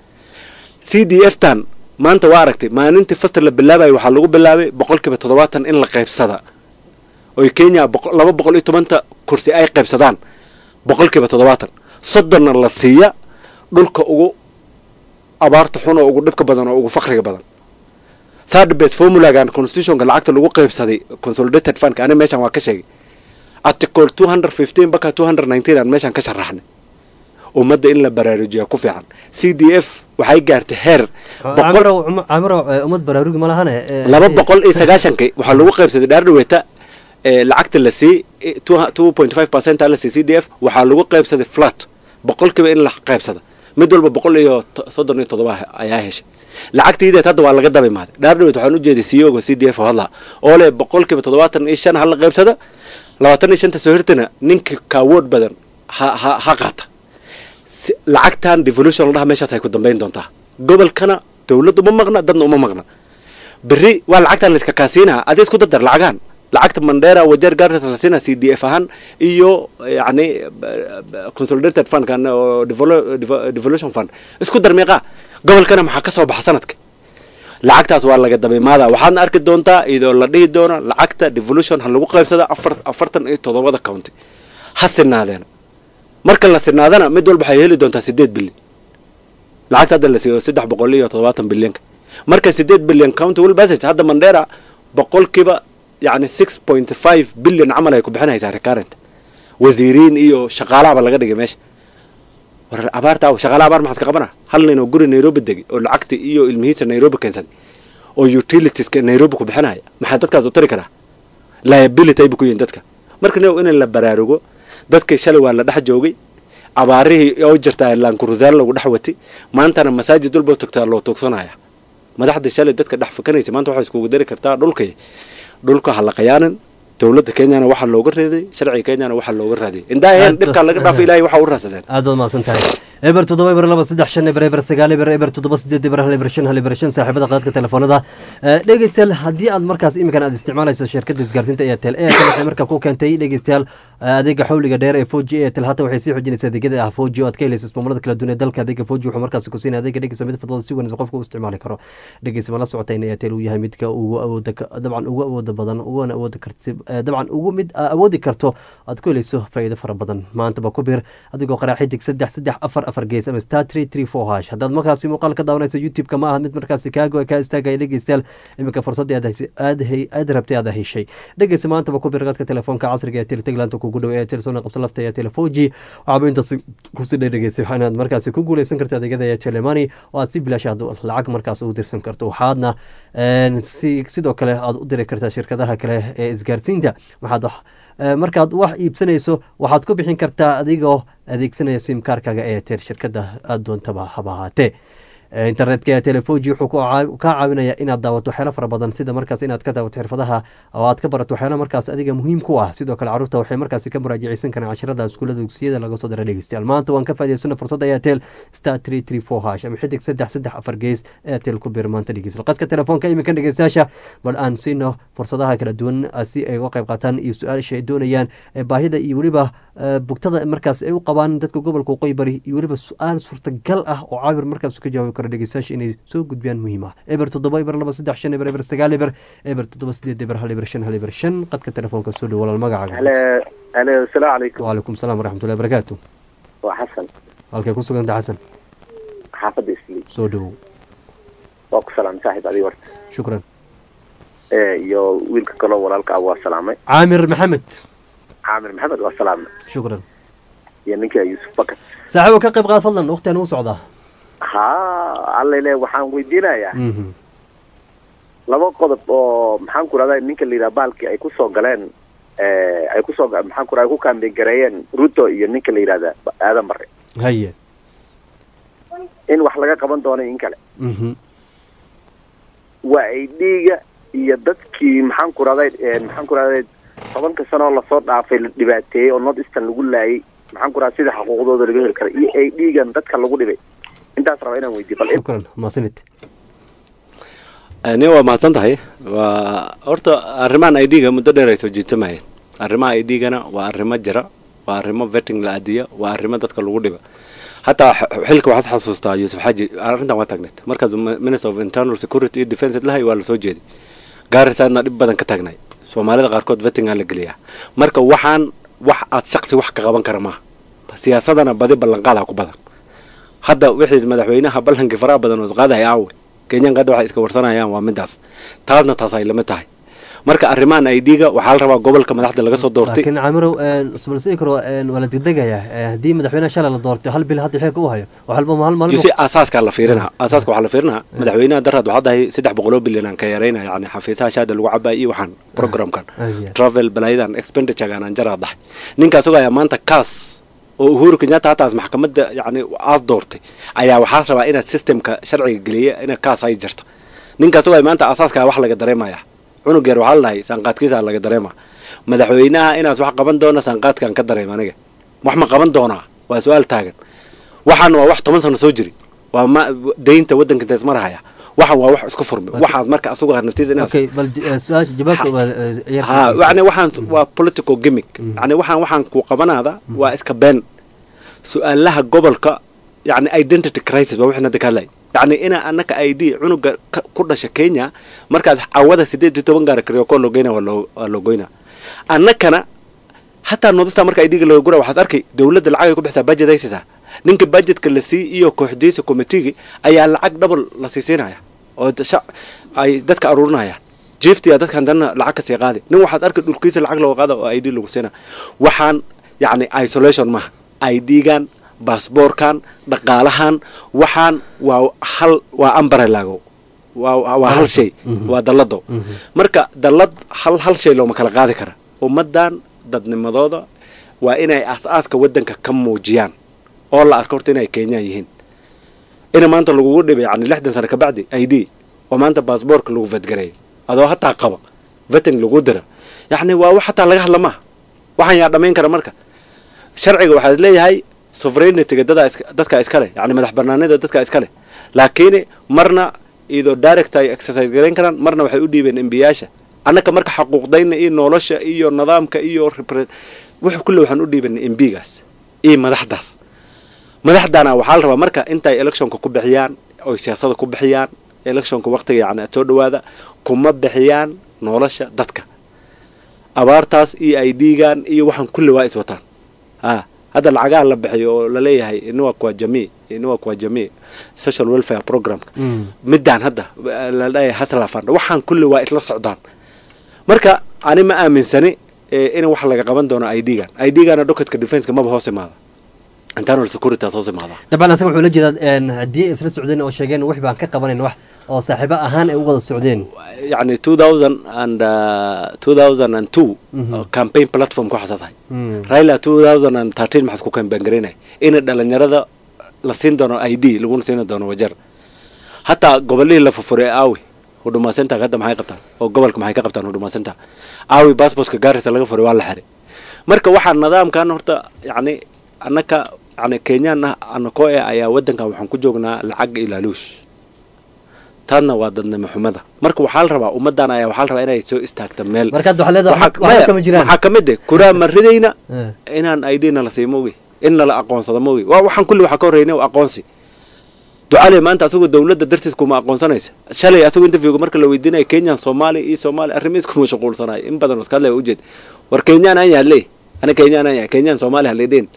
c d f tan maanta waa aragtay maalintii fastir la bilaabayo waxaa lagu bilaabay boqolkiiba toddobaatan in la qaybsada oy kenya boqo- laba boqol iyo tobanta kursi ay qaybsadaan boqolkiiba toddobaatan soddonna la siiya dhulka ugu abaarta xun oo ugu dhibka badan oo ugu fakriga badan third base formulagan constitutionka lacagta lagu qaybsaday consolidated fundka ani meeshan waa ka sheegay article two hundred fifteen baka two hundred nineteen aan meeshan ka sharaxnay ummadda in la baraarujiya ku fiican c d f waxay gaartay heer boqol camirow cuma- camirow eh, ummad baraarugi ma lahane eh, laba eh, boqol iyo sagaashankii waxaa lagu qaybsaday dhaardhaweeta ee lacagta la sii two point five percent la sii c d f waxaa lagu qaybsaday flat boqolkiiba in la qaybsada mid walba boqol iyo to- soddon iyo toddoba ayaa heshay lacagtiideed hadda waa laga daba imaaday dhaardhaweet waxaan ujeeday ceo c d f oo hadlaa oo leh boqolkiiba toddobaatan iyo shan hala qaybsada labaatan iyo shanta soo hirtana ninka kaawood badan ha ha ha qaata si- lacagtan devolution la dhaha meeshaas ay ku dambayn doontaa gobolkana dowladda uma maqna dadna uma maqna berri waa lacagtan la iska kaasiinaa adi isku dardar lacagaan lacagta mandera wajeer gaartas la siinaa c d f ahaan iyo yacni b- b- consolidated fundkan oo devolo- devo- devolution fund isku dar meeqaa gobolkana maxaa ka soo baxa sanadka lacagtaas waa laga dabaimaada waxaadna arki doontaa iyadoo la dhihi doono lacagta devolution ha lagu qaybsada afar afartan iyo toddobada county ha sinaadeena marka la sinaadana mid walba waxay heli doontaa sideed bilyan lacagta hadda la siiyo saddex boqol iyo toddobaatan bilyanka marka sideed bilyan county will passage hadda mandera boqolkiiba yacni six point five bilyan camal ay ku bixinaysaa recurrent wasiiriin iyo shaqaalahaba laga dhigay meesha war abaarta aw shaqaala abaar maxaad ka qabana hal nin oo guri nairobi degay oo lacagta iyo ilmihiisa nairobi keensaday oo utilitieska nairobi ku bixinaya maxaa dadkaas u tari karaa liability ay bu ku yihiin dadka marka nin in la baraarugo dadkii shalay waa la dhex joogay abaarihii oo jirtaa laankurusaan lagu dhex watay maantana masaajid walba tagtaa loo tuugsanaya madaxda shalay dadka dhex fakanaysa maanta waxay iskugu dari kartaa dhulkay dhulka ha la qayaanin dowladda kenyana waxaa looga reeday sharciga kenyana waxaa looga raadiyay indaa heen dhibkaa laga dhaafay ilaahay waxaa u raadsadeen aad baad mahadsan tahay eber toddoba eber laba saddex shan eber eber sagaal eber eber toddoba sideed eber hal eber shan hal eber shan saaxiibada qaadka telefoonada Eh, dhegeystayaal haddii aad markaas iminkan aad isticmaalayso shirkadda isgaarsiinta airtel airtel waxay markaa ku keentay dhegeystayaal eh, adeega xawliga dheer ee foji airtel hata waxay sii xoojinaysaa adeegyada ah foji oo aad ka helayso ismaamullada kala duwan ee dalka adeega foji wuxuu markaas ku siinaya adeega dhegeysa mid fadlada si wanaagsan qofka u isticmaali karo dhegeysa ma la socota in airtel uu yahay midka ugu awooda ka- dabcan ugu awooda badan uguna awooda karti eh, dabcan ugu mid aa awoodi karto aad ku helayso faa'iido fara badan maantaba ku bir adigoo qaraa xidig saddex saddex afar afar gees ama star three three four hash haddaad markaasi muuqaal ka daawanayso youtube-ka ma aha mid markaasi kaago kaa istaagaya dhegeystayaal iminka fursadii aad haysa- aad hay- aad rabtay aad heshay dhegeysa maantaba ku bir qadka telefoonka casriga ee teletaglaanta kugu dhow ee telesoona qabsan lafta ee telefoji waxaaba intaas kusi dhegeysay waxaa inaad markaasi ku guuleysan karto adeegyada ee telemani oo aad si bilaash aad lacag markaas ugu dirsan karto waxaadna een, si sidoo kale aad u diri kartaa shirkadaha kale ee isgaarsiinta waxaad wax Eh, markaad wax iibsanayso waxaad ku bixin kartaa adigoo adeegsanaya simkaarkaga ee tel shirkada aad doontaba haba ahaatee Eh, internetka ee telefoji wuxuu ku caa- kaa caawinaya inaad daawato waxyaalo fara badan sida markaas inaad ka daawato xirfadaha oo aad ka barato waxyaalo markaas adiga muhiim ku ah sidoo kale caruurta waxay markaasi ka muraajaceysan karaan casharada iskuulada dugsiyada laga soo dira dhegeystayaal maanta waan ka faa'iidaysana fursadda airtel star three three four hash ama xidig saddex saddex afar gees airtel ku bir maanta dhegeysta qadka telefoonka iminka dhegeystayaasha bal aan siino fursadaha kala duwan ah si ay uga qayb qaataan iyo su-aasha ay doonayaan ee baahida iyo weliba eh, bugtada markaas ay u qabaan dadka gobolka waqooyi bari iyo weliba su-aal suurtagal ah oo caabir markaas ka jawaabi karo dhegeystayaasha inay soo gudbiyaan muhiim ah eber toddoba eber laba saddex shan eber eber sagaal eber eber toddoba sideed eber hal eber shan hal eber shan qadka telefoonka soo dhow walaal magacaaga halo halo asalaamu calaykum waalaikum salaam waraxmatullahi barakaatu waa xasan halkay ku suganta xasan xaafadda isli soo dhowow waa ku salaamay saaxiib adiga horta shukran ee iyo wiilka kaloo walaalka ah waa salaamay caamir maxamed caamir maxamed waa salaamay shukran iyo ninka yuusuf bakar saaxiibo ka qayb qaad fadlan waqtigan uu socdaa ha allele waxaan weydiinayaa Mhm. laba qodob oo maxaan ku rahdaa ninka la yidhaha baalkii ay kusoo galeen eh, ay kusoo ga- maxaan ku rahdaa ku kaambeyn gareeyeen ruto iyo ninka la yidhahda aadan bare haye in wax laga qaban doono in kale Mhm. waa ay dhiiga iyo dadkii maxaan ku rahday maxaan ku rahday tobanka sano oo lasoo dhaafay la dhibaateeyey oo north eastern lagu laayay maxaan ku rahdaa sida xuquuqdooda laga heli kara iyo ay dhiigan dadka lagu dhibay intaas raba inaan weydiiyo bal shukran maasanid ni waa mahadsan tahay waa horta arrimahan i d-ga muddo dheer ay soo jiitamayeen arrimaha i d-gana waa arrimo jira waa arrimo vetting la adiya waa arrimo dadka lagu dhiba hataa x- xilka waxaad xasuustaa yuusuf xaji arrintan waa taagneed markaas mi- minister of internal security iyo defence lahay waa lasoo jeeday gaarisaadna dhib badan ka taagnay soomaalida qaarkood vettingaa la geliyaa marka waxaan wax aad shaqsi wax ka qaban kara maaha siyaasadana badi ballanqaadaa ku badan hadda wixii madaxweynaha ballankii faraha badan oo isqaadaya aawe kenyaanka hadda waxay iska warsanayaan waa midaas taasna taas ay lamid tahay marka arrimahan i d-ga waxaa la rabaa gobolka madaxda laga soo doortay laakiin camirow isbalsii karo een, waa la degdegayaa Eh, haddii madaxweynaha shalay la doortay hal bil hadda xilka u hayo wax walba hal maalin yusi aasaaska la fiirinaha aasaaska waxaa la fiirinaha madaxweynaha daraad waxaa dahay saddex boqoloo bilyan aan ka yaraynaya yani xafiisaha shaada lagu cabaa iyo waxaan programkan travel balaayadan expendituregan aan jaraa dahay ninka asagoo ayaa maanta kaas oo uhuru kenyatta hataas maxkamadda yani aad doortay ayaa waxaas rabaa inaad systemka sharciga geliya inaad kaas ay jirto ninka asagoo ay maanta aasaaska wax laga dareemaya cunug yar waxaa la dhahay saanqaadkiisa laga dareema madaxweynaha inaas wax qaban doona saanqaadkaan ka dareema aniga wax ma qaban doonaa waa su-aal taagan waxaan waa wax toban sano soo jiri waa ma daynta waddanka intaas marahaya waxaan waa wax isku furmi waxaad marka asagoo naftiisa inaad okay bal eh, su-aasha jawaabta waa eh, yar ha yani waxaan waa political gimmick yani waxaan waxaan ku qabanaada waa iska been su-aalaha gobolka yani identity crisis waa wixii hadda ka hadlay yani ina anaka i d cunuga ka- ku dhasha kenya markaad cawada sideed iyo toban gaara kariyo koo loo geyna waa loo waa loo goynaa annakana hataa nodista marka i d-ga laga gura waxaad arkay dowladda lacag ay ku bixisaa budget ay siisaa ninka budgetka la sii iyo kooxdiisa committeegi ayaa lacag double la siisiinaya oo da- shac- ay dadka aruurinayaan jiftiya dadkan dana lacag ka sii qaadi nin waxaad arkay dhulkiisa lacag looga qaada oo i d lagu siina waxaan yacni isolation maaha i d-gan baasboorkan dhaqaalahan waxaan waa hal waa ambarelago waa waa- waa hal shay waa dallado marka dallad hal hal shay looma kala qaadi kara ummaddan dadnimadooda waa inay aas-aaska waddanka ka muujiyaan oo la arko horta inay kenyaan yihiin ina maanta lagugu dhibay yani lixdan sano kabacdi i d oo maanta baasboorka lagu fadgareeyay adoo hataa qaba vetting lagu dira yacni waa wax hataa laga hadla maaha waxaan yaa dhamayn kara marka sharciga waxaad leeyahay sovereignity-ga dadaa iska- dadka iskale yani madax banaanida dadka iskale laakiin marna iyadoo direct ay exercise garayn karaan marna waxay u dhiibeen embiyaasha annaka marka xaquuqdayna iyo nolosha iyo nidaamka iyo repre- wix kulle waxaan u dhiibanay embigaas iyo madaxdaas madaxdana waxaa la rabaa marka intay electionka ku bixiyaan oy siyaasada ku bixiyaan electionka waqtiga yani soo dhawaada kuma bixiyaan nolosha dadka abaartaas iyo i d-gan iyo waxaan kulle waa is wataan ha hadda lacagaha la bixiyo oo laleeyahay inuwa kwa jamii inuwa kwa jamii social welfare programka midaan hadda la dhahay hasla fund waxaan kulle waa isla socdaan marka ani ma aaminsani eh, in wax laga qaban doono i d-gan i d-gana doketka defenseka maba hoos imaada internal security hoos imaada dabcan asaga wuxuu la jeedaa een, haddii ay isla socdeen oo sheegeen wix baan ka qabanayn wax oo saaxiibo ahaan ay u wada socdeen يعني 2000 and uh, 2002 Mhm. campaign platform ku xasaasahay Mm. raila 2013 maxaad ku campaign garaynay in dhalinyarada la siin doono i d laguna siin doono wajar hataa gobolihii la furfuray aawi huduma center hadda maxay qabtaan oo gobolka maxay ka qabtaan huduma center aawi passportka gaarisa laga furay waa la xiray marka waxaa nidaamkan horta yani annaka yani kenyaan ah anakoo eh ayaa wadankan waxaan ku joognaa lacag ilaaluush taadna waa dadnimo xumada marka waxaa la rabaa ummadan ayaa waxaa la rabaa inay soo istaagta meel marka hadda waxaa leedahay Waxaa- waxba maya, kama jiraan waxaa kamid eh kuraa ma ridayna Eh. inaan idna la siimo wi in nala aqoonsado ma wi waa waxaan kulli waxaa ka horreynay waa aqoonsi ducale maanta asagoo dowladda dartiis kuma aqoonsanaysa shalay asagoo interviewga marka la weydiinaya kenyan soomaali iyo soomaali arrimiis kuma shuquulsanayo in badan iska hadlaya ujeed war kenyaan aan yahay le ana kenyaan aan yahay kenyaan soomaali halideen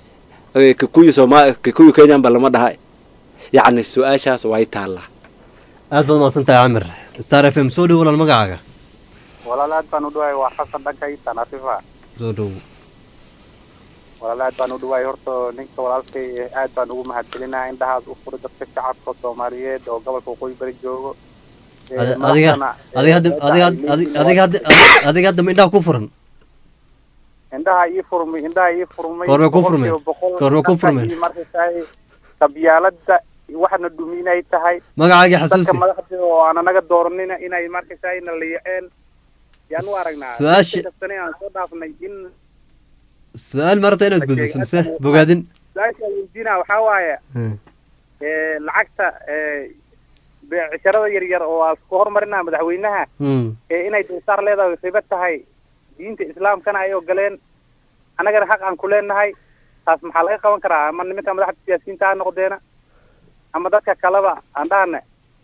kikuyi soomaali kikuyi kenyaan ba lama dhaha yacni su-aashaas way taallaa aad baad umahadsan tahay camir star f m soo dhow walaal magacaaga walaal aad baan u dhawahay waa xasan dhanka itan afifa soo dhow walaal aad baan u dhawaay horta ninka walaalkay aad baan ugu mahadcelinaha indhahaas u fura dadka shacabka soomaaliyeed oo gobolka waqooyi bari joogo Ee, Adi- adiga madaxdana, ee, adiga hadda meesha adiga ay adiga leeyihiin adiga hadda adiga- adiga hadda ma indhaha ku furan indhaha ii furmay indhaha ii furmay Goorma ku furmeen? boqolkiiba boqol Goorma ku dhanka furmeen? iyo markaysaay qabyaalada waxna dhuminay tahay Magacaagii xasuusi. dadka madaxda oo aan anaga dooranina inay markaysaay na liiceen yaan u aragnaa Su-aasha- Inta sane aan soo dhaafnay in su-aal ma rabta inaad gudbiso mise bogaadin su-aasha weydiina waxaa waaye Hmm. ee, lacagta ee, beecsharada yaryar oo aan ku horumarina madaxweynaha Hmm. ee inay dulsaar leedahay ribo tahay diinta islaamkana ay ogoleen annagana xaq aan ku leenahay taas maxaa laga qaban karaa ama nimanka madaxda siyaasiyiinta ha noqdeena ama dadka kaleba aan dhahane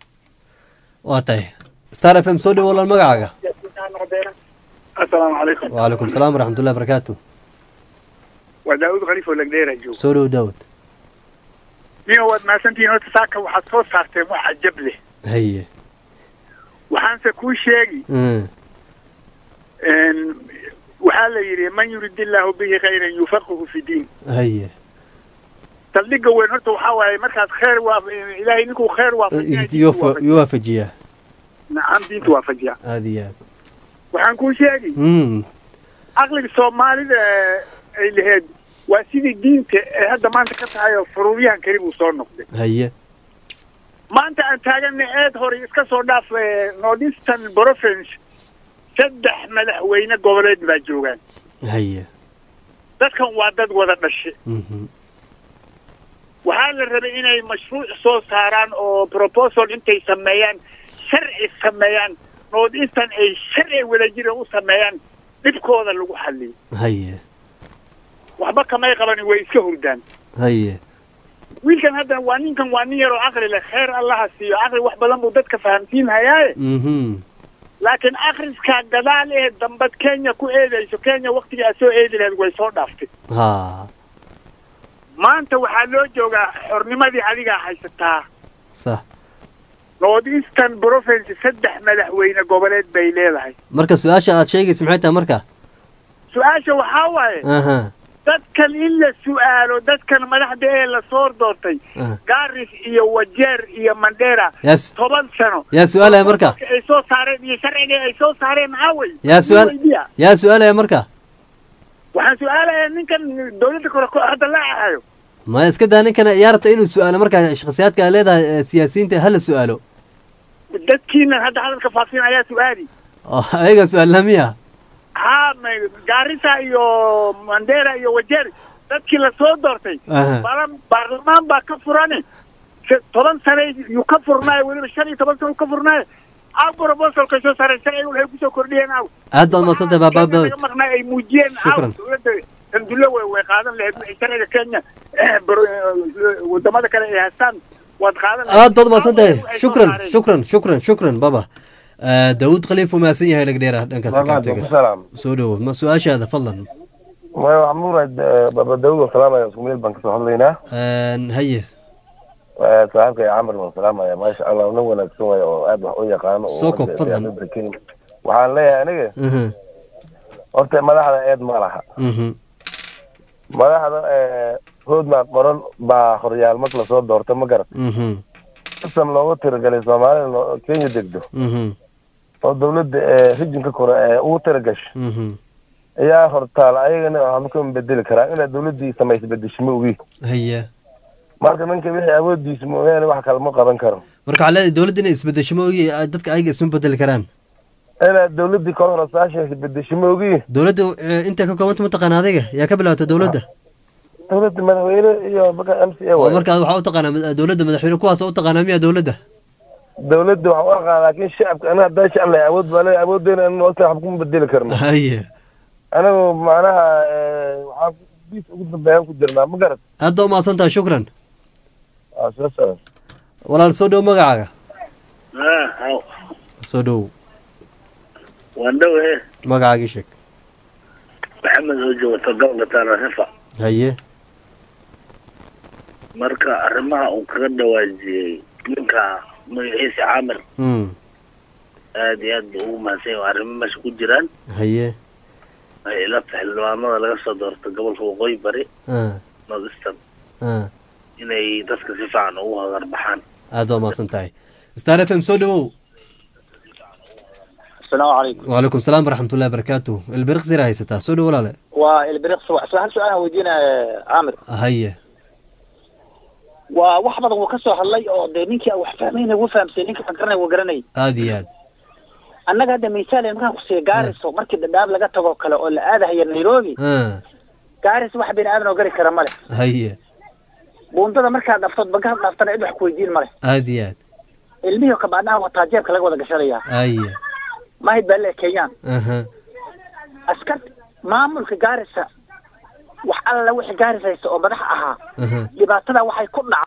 waa tahay star f m soo dhawo walaal magacaaga siyaasiyiinta ha noqdeena asalaamu calaykum wcalaykum salaam waraxmatullahi barakaatu waa daawud khaliif oo lagdheera joogo soo dhawo daawud niyo waad mahadsantihiin horta saaka waxaad soo saarteen wax cajab leh haye waxaanse kuu sheegi Hmm. een, waxaa la yidhi man yurid illaahu bihi khayran yufaqihu fi diin haye saldhigga weyn horta waxaa waaye markaas khayr waa ilaahay ninkuu khayr waafajiya Iyo fa- iyo waafajiyaa nacam diinta waafajiya aad iyo aad waxaan kuu sheegi Hmm. caqliga soomaalida ee ay laheyd waa sidii diinta ee hadda maanta ka tahay oo furuuryahan keli buu soo noqday haye maanta aan taagana eed hore iska soo dhaaf ee, northeastern province saddex madaxweyne goboleed baa joogaan haye dadkan waa dad wada dhashe Mhm. waxaa la rabay inay mashruuc soo saaraan oo proposal intay sameeyaan sharci sameeyaan northeastern ay sharci wadajira u sameeyaan dhibkooda lagu xaliyo haye waxba kamay qaban way iska hurdaan haye wiilkan hadda waa ninkan waa nin yar oo caqli leh khayr allaha siiyo caqli wax badan buu dadka fahamsiinhayaaye Mhm. laakiin akhriskaa gadaal ee dambad kenya ku eedayso kenya waktigii aad soo eedi lahayd way soo dhaaftay ha maanta waxaa loo joogaa xornimadii adigaa haysataa sax north eastern province saddex madaxweyne goboleed bay leedahay marka su-aasha aad sheegaysa maxay tahay marka su-aasha waxaa waaye aha dadkan in la su'aalo dadkan madaxda ee lasoo doortay aha. garis iyo wajeer iyo mandera Yes. toban sano yaa su-aalaya marka ay soo saareen iyo sharciga ay soo saareen aaway yaa su-aal weydiya yaa su-aalaya marka waxaan su-aalayaa ninkan dawladda kore ku- hadda la ahayo ma iska daa ninkana yaa rabta inuu su-aalo marka shakhsiyaadka ay leedahay ee siyaasiyiinta hala su-aalo dadkiinan hadda hadalka faafin ayaa su-aali oo ayaga su-aalna miya ha ma- gaarisa iyo mandera iyo wajeer dadkii lasoo doortay Aha. balan baarlamaan baa ka furane Se- toban sane yuu ka furnaayo weliba shan iyo toban sane uu ka furnaayo aw proposalkay soo saareen sharciga waxay kusoo kordhiyeen aw aad baad madsantay baaba Kenya daawud laga maqnaa ay muujiyeen aw Shukran. dowladda sandulle way way qaadan lahayd wixii sharciga kenya eh, baro- eh, wadamada kale ay haystaan waad qaadan lahayd aad baad maadsantahay Waxay soo shukran saareen. shukran shukran shukran baba Ah, daawud khaliif uu mahadsan yahay lagdheera dhankaas Walaal, kaabtega salaam. soo dhawo ma su-aashaada fadlan maya waxaan muraad baba daawud oo salaamaya isku meel baan kasoo hadlaynaa Een, haye Eh, saaxiibkay camar baan salaamaya maasha allah nin wanaagsan waay oo aad wax u yaqaano oo Soo koob, ummadda fadlan. siyaasadda Kenya. waxaan leeyahay aniga Mhm, horta madaxda eed ma laha mhm, madaxda eh, roadmap qoran baa horyaal marka lasoo doorto ma garat mhm, system loogu tiragalay soomaalida loo- kenya degdo mhm, oo dawladda ee rijinka kore ee ugu tiragasho mhm. ayaa hortaal ayagana waxba kama bedeli karaa inaad dawladdii samaysa bedesho ma ogi haye marka ninka wixii awoodiisa mooyaane wax kale ma qaban karo marka waxaa leedahay dowladda inay isbedesho ma ogi ah, dadka ayaga isma bedeli karaan inaad dawladdii kolona saasheesa bedesho ma ogi dowladda eh, intay ka koobanta mataqaana adiga yaa ka bilaabata dowladda dawladda madaxweyne iyo marka m c a oo waay markaa waxaa u taqaanaa mad- dowladda madaxweyne kuwaas u taqaanaa miya dowladda dawladda wax u aqaan laakiin shacabka aniga haddaan shacab lahay awood baa leeyahay awooddeena in waqti waxba kuma bedeli karno haye anigu macnaha eh, waxaan bis ugu dambeeyaan ku jirnaa ma garat aad baa umahadsan tahay shukran waa soo socda walaal soo dhow magacaaga Ah, haw. soo dhow waan dhowe magacaagii sheeg maxamed oo joogta gobolka taarifa haye marka arrimaha uu kaga dhawaajiyey ninka magaciisa caamir Mm, aad iyo aad buu ugu mahadsan yahay arrimo meesha ku jiraan haye ay ila tahay xildhibaanada laga soo doorto gobolka waqooyi bari ah north eastern ah inay dadka si fiican ugu hagar baxaan aad waa mahadsan tahay star f m soo dhawow asalaamu calaykum wacalaykum salaam waraxmatullahi barakaatu ilbiriqsira haysataa soo dhawo walaale waa ilbiriq hal su-aal aan weydiinaya caamir haye waa wax badan wuu ka soo hadlay oo dee ninkii aan wax fahmayna wuu fahamsay ninkii wax garanay wuu garanay aad iyo aad annaga hadda misaal markaan ku siiya gaariso markii dhadhaab laga tago kale oo la aadahaya nairobi ah gaaris wax bini aadan oo gari kara male haye buundada markaad dhaftood bankaad dhaaftana cid wax kuweydiin male aad iyo aad ilmihii kabaadhaha wataa jeebka laga wada gashanayaa haye mahid baa le kenyaan aha askar maamulka gaarisa wax alla wixii gaaris haysta oo madax ahaa aha dhibaatada waxay ku dhac